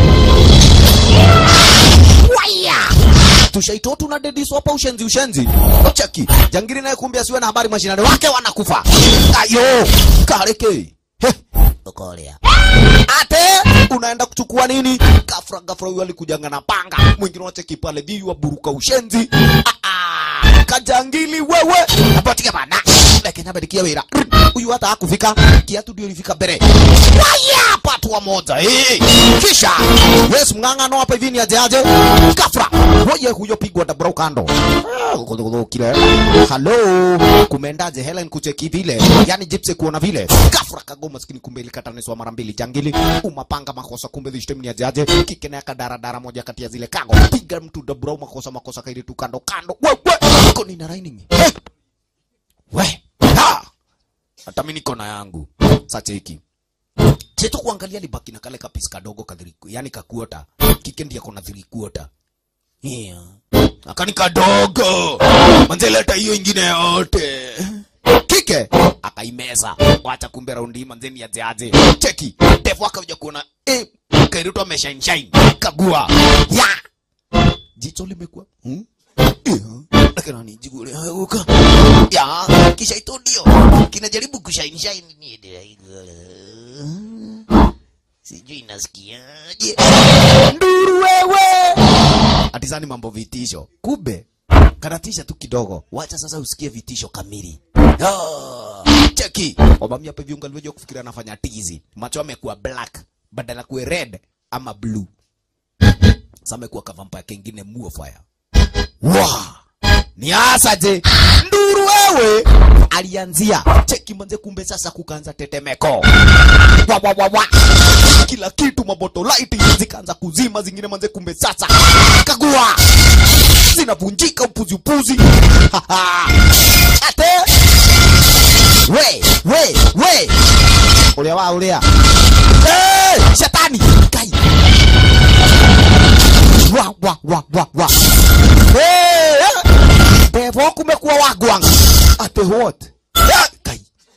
A: waya tushaito tuna dediswa hapa ushenzi ushenzi cheki jangiri naye kumbe asiwe na habari mashinani wake wanakufa ayo kareke He, okorea ate unaenda kuchukua nini gafra gafra huyo alikujanga na panga mwingine wacheki pale viyu waburuka ushenzi ah, ah, kajangili wewe napatika bana lekenya badikia wira huyu hata hakufika kiatu ndio ilifika mbele waya patu wa moja hey. kisha yes mng'ang'ano hapa hivi ni aje aje gafra woye huyo pigwa dabra ukando Ah, kile halo kumeendaje Helen kucheki vile yani jipse kuona vile gafra kagoma skini kumbe ilikataniswa mara mbili jangili umapanga makosa kumbe system ni aje aje kikene aka daradara moja kati ya zile kago piga mtu dabra makosa makosa kaili tu kando kando wewe koni na raining hey. we ha hata mimi niko na yangu sacha hiki chetu kuangalia libaki na kale kapisi kadogo kadhiri yani kakuota kike ndiye kona thiri kuota yeah. akani kadogo manze leta hiyo ingine yote kike akaimeza wacha kumbe raundi hii manze ni aje aje cheki devu akaja kuona eh kairuto ameshine shine kagua ya jicho limekuwa hmm? Yeah. lakini ni jigu limeanguka ya kisha ito ndio kinajaribu kushine shine ni sijui nasikiaje nduru wewe atizani mambo vitisho kumbe kanatisha tu kidogo wacha sasa usikie vitisho kamili Ah, cheki obamia hapa hivi ungaliweja kufikiria anafanya tizi macho amekuwa black badala kuwe red ama blue sasa amekuwa kavampaya kengine muofire wa ni asaje nduru wewe alianzia cheki manze kumbe sasa kukaanza tetemeko wa, wa, wa, wa. kila kitu maboto light zikaanza kuzima zingine manze kumbe sasa kagua zinavunjika upuzi upuzi ate we we we ulia wa ulia hey, shetani kai wa wa wa wa wa hey, devo kumekuwa wagwang ate what Ya, kai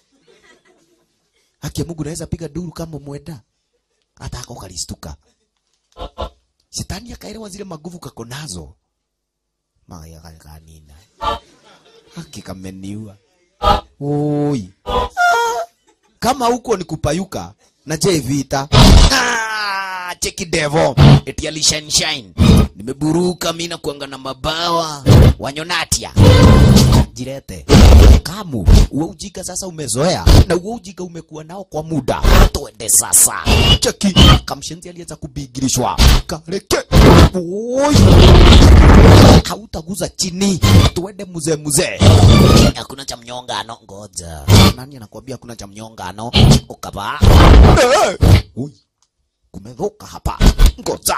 A: haki ya Mungu naweza piga duru kama mwenda hata ako kalistuka shetani akaelewa zile maguvu kako nazo maya kanina haki kameniua oi Ah, kama huko ni kupayuka na je vita ah, cheki devo eti alishine shine nimeburuka mi nakuanga na mabawa wanyonatia jirete kamu uwe ujika sasa umezoea na uwe ujika umekuwa nao kwa muda twende sasa cheki kamshenzi alianza kubigirishwa kareke Oi. hautaguza chini twende mzee mzee hakuna cha mnyongano ngoja nani anakuambia hakuna cha mnyongano ukavaa Oi. kumedhoka hapa ngoja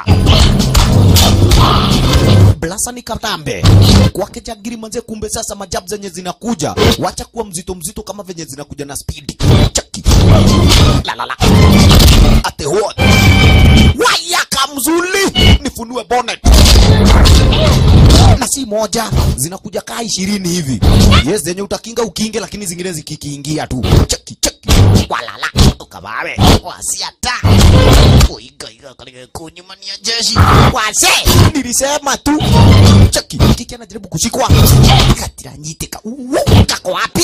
A: blasa ni katambe kwake jagiri manze kumbe sasa majabu zenye zinakuja wacha kuwa mzito mzito kama venye zinakuja na spidi chaki la la la ate what waya kamzuli nifunue bonnet na si moja zinakuja kaa ishirini hivi yes zenye utakinga ukinge lakini zingine zikikiingia tu cheki cheki walala ukabawe wasiata kuigaiga katika kunyumania jeshi wase nilisema tu cheki kiki anajaribu kushikwa katiranyiteka kako wapi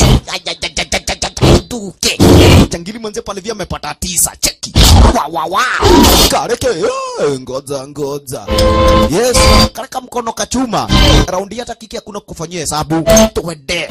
A: tuke jangili mwenze pale via amepata tisa cheki wa wa wa kareke eh, ngoja ngoja yes kareka mkono kachuma raundi hata kiki hakuna kufanyia hesabu twende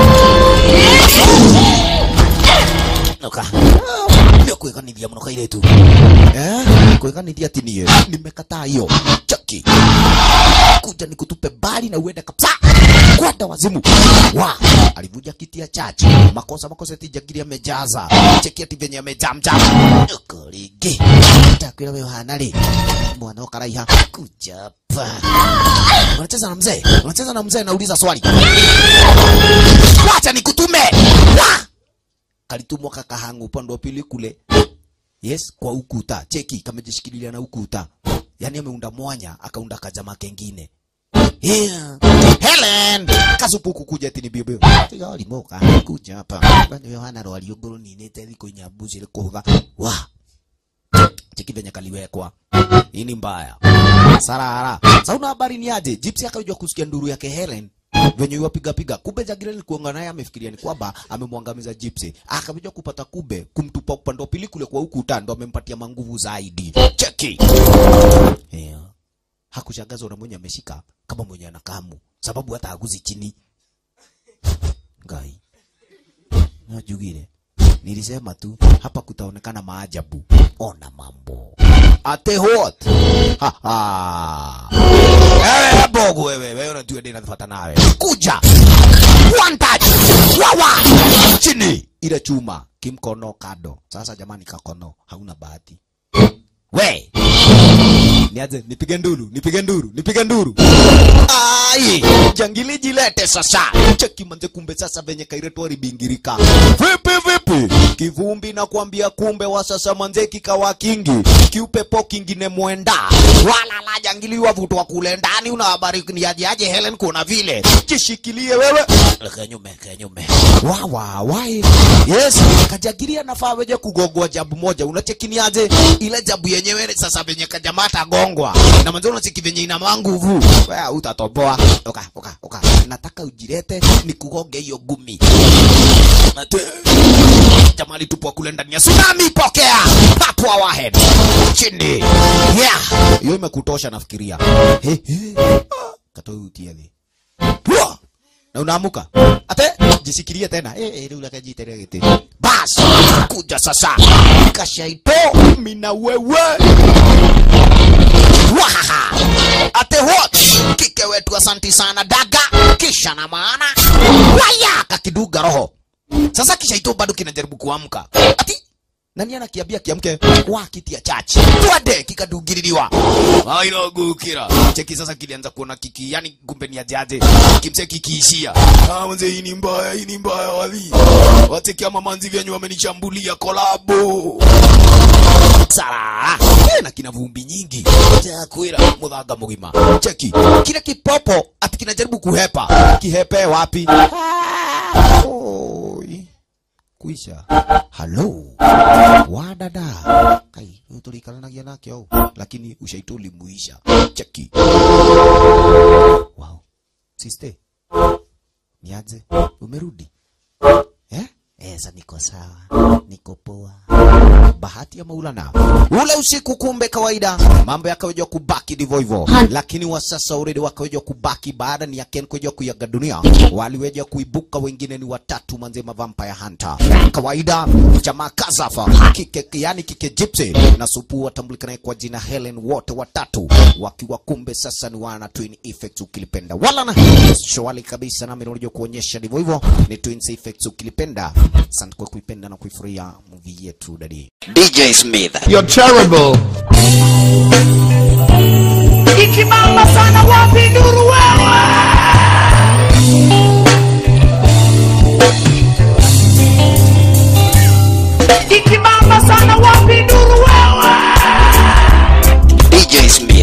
A: noka kwĩganithia mũno kairĩtu eh kwĩganithia ati niĩ nimekataa hiyo chaki kuja nikutupe mbali na uende kabisa kwenda wazimu wa alivuja kiti ya chachi makosa makosa ati jagiri amejaza cheki ati venye amejamjam ukoringi takwira we hana ri mwana ukaraiha kuja pa unacheza na mzee unacheza na mzee nauliza swali wacha nikutume wa kalitumwa kakahangu upande wa pili kule yes kwa ukuta cheki kamejishikililia na ukuta yani ameunda mwanya akaunda kajama kengine yeah. Helen kasupu kukuja tini bibi tiga walimoka kuja hapa bado Yohana ro aliogoro ninete thiko nyambuzi ile kuhutha wa cheki venye kaliwekwa hii ni mbaya sarara sauna habari ni aje gypsy akajua kusikia nduru yake Helen venye yuwapiga piga kumbe Jagire alikuanga naye amefikiria ni kwamba amemwangamiza Gypsy akakuja kupata kube kumtupa upande wa pili kule kwa ukuta ndo amempatia manguvu zaidi cheki yeah. hakushangazwa na mwenye ameshika kama mwenye anakamu sababu hata haguzi chini ngai najugire nilisema tu hapa kutaonekana maajabu ona mambo ate hot ha ha ewe bogo wewe wewe unajua ndio nafuata nawe kuja one touch wawa chini ile chuma kimkono kado sasa jamani kakono hauna bahati we niaje nipige nduru nipige nduru nipige nduru ai jangili jilete sasa cheki manze kumbe sasa venye kairetu walibingirika vipi vipi kivumbi na kuambia kumbe wa sasa manze kikawa kingi kiupepo kingine mwenda wala la jangili wavutwa kule ndani una habari ni aje aje Helen kuna vile jishikilie wewe kenyume kenyume wawa wai yes kajagiria nafaa weje kugogwa jabu moja unachekini aje ile jabu yenyewe sasa venye kajamata gongwa na manzo unacheki venye ina nguvu wewe utatoboa oka oka oka nataka ujirete nikugonge hiyo gumi Ate jamali tupo kule ndani ya tsunami pokea hapo awahead chini yeah hiyo imekutosha nafikiria he he katoi utiathi Pua! na unaamuka ate jisikirie tena eh eh ule kajiterea giti bas kuja sasa kashaito mina wewe wahaha ate what kike wetu asanti sana daga kisha na maana waya kakiduga roho sasa kishaito bado kinajaribu kuamka ati nani anakiambia kiamke kwa kiti ya chachi twende kikadugiririwa ainogukira cheki sasa kilianza kuona kiki yani kumbe ni ajaje kimse kikiishia ah mzee hii ni mbaya hii ni mbaya wali wateki ama manzi vyenyu wamenishambulia kolabo sara Eh, na kina vumbi nyingi takwira muthanga mugima cheki kile kipopo ati kinajaribu kuhepa kihepe wapi Ah, oi kuisha halo wadada kai huyu tulikalanagia nake au lakini ushaito ulimuisha cheki wow sister niaje umerudi eh esa niko sawa niko poa bahati ya Maulana. Ule usiku kumbe kawaida mambo yakaweja kubaki ndivyo hivyo, lakini wa sasa already wakaweja kubaki baada ni yake kuja kuyaga dunia, waliweja kuibuka wengine ni watatu manze ma vampire hunter kawaida, jamaa kazafa kike, yani kike gypsy na supu watambulikanaye kwa jina Helen, wote watatu wakiwa kumbe sasa ni wana twin effects ukilipenda, wala na shwali kabisa, nami nilikuja kuonyesha ndivyo hivyo ni twin effects ukilipenda. Asante kwa kuipenda na kuifurahia movie yetu dadi.
E: DJ Smith.
G: You're terrible.
E: Ikibamba sana wapi nuru wewe? Ikibamba sana wapi nuru wewe? DJ Smith.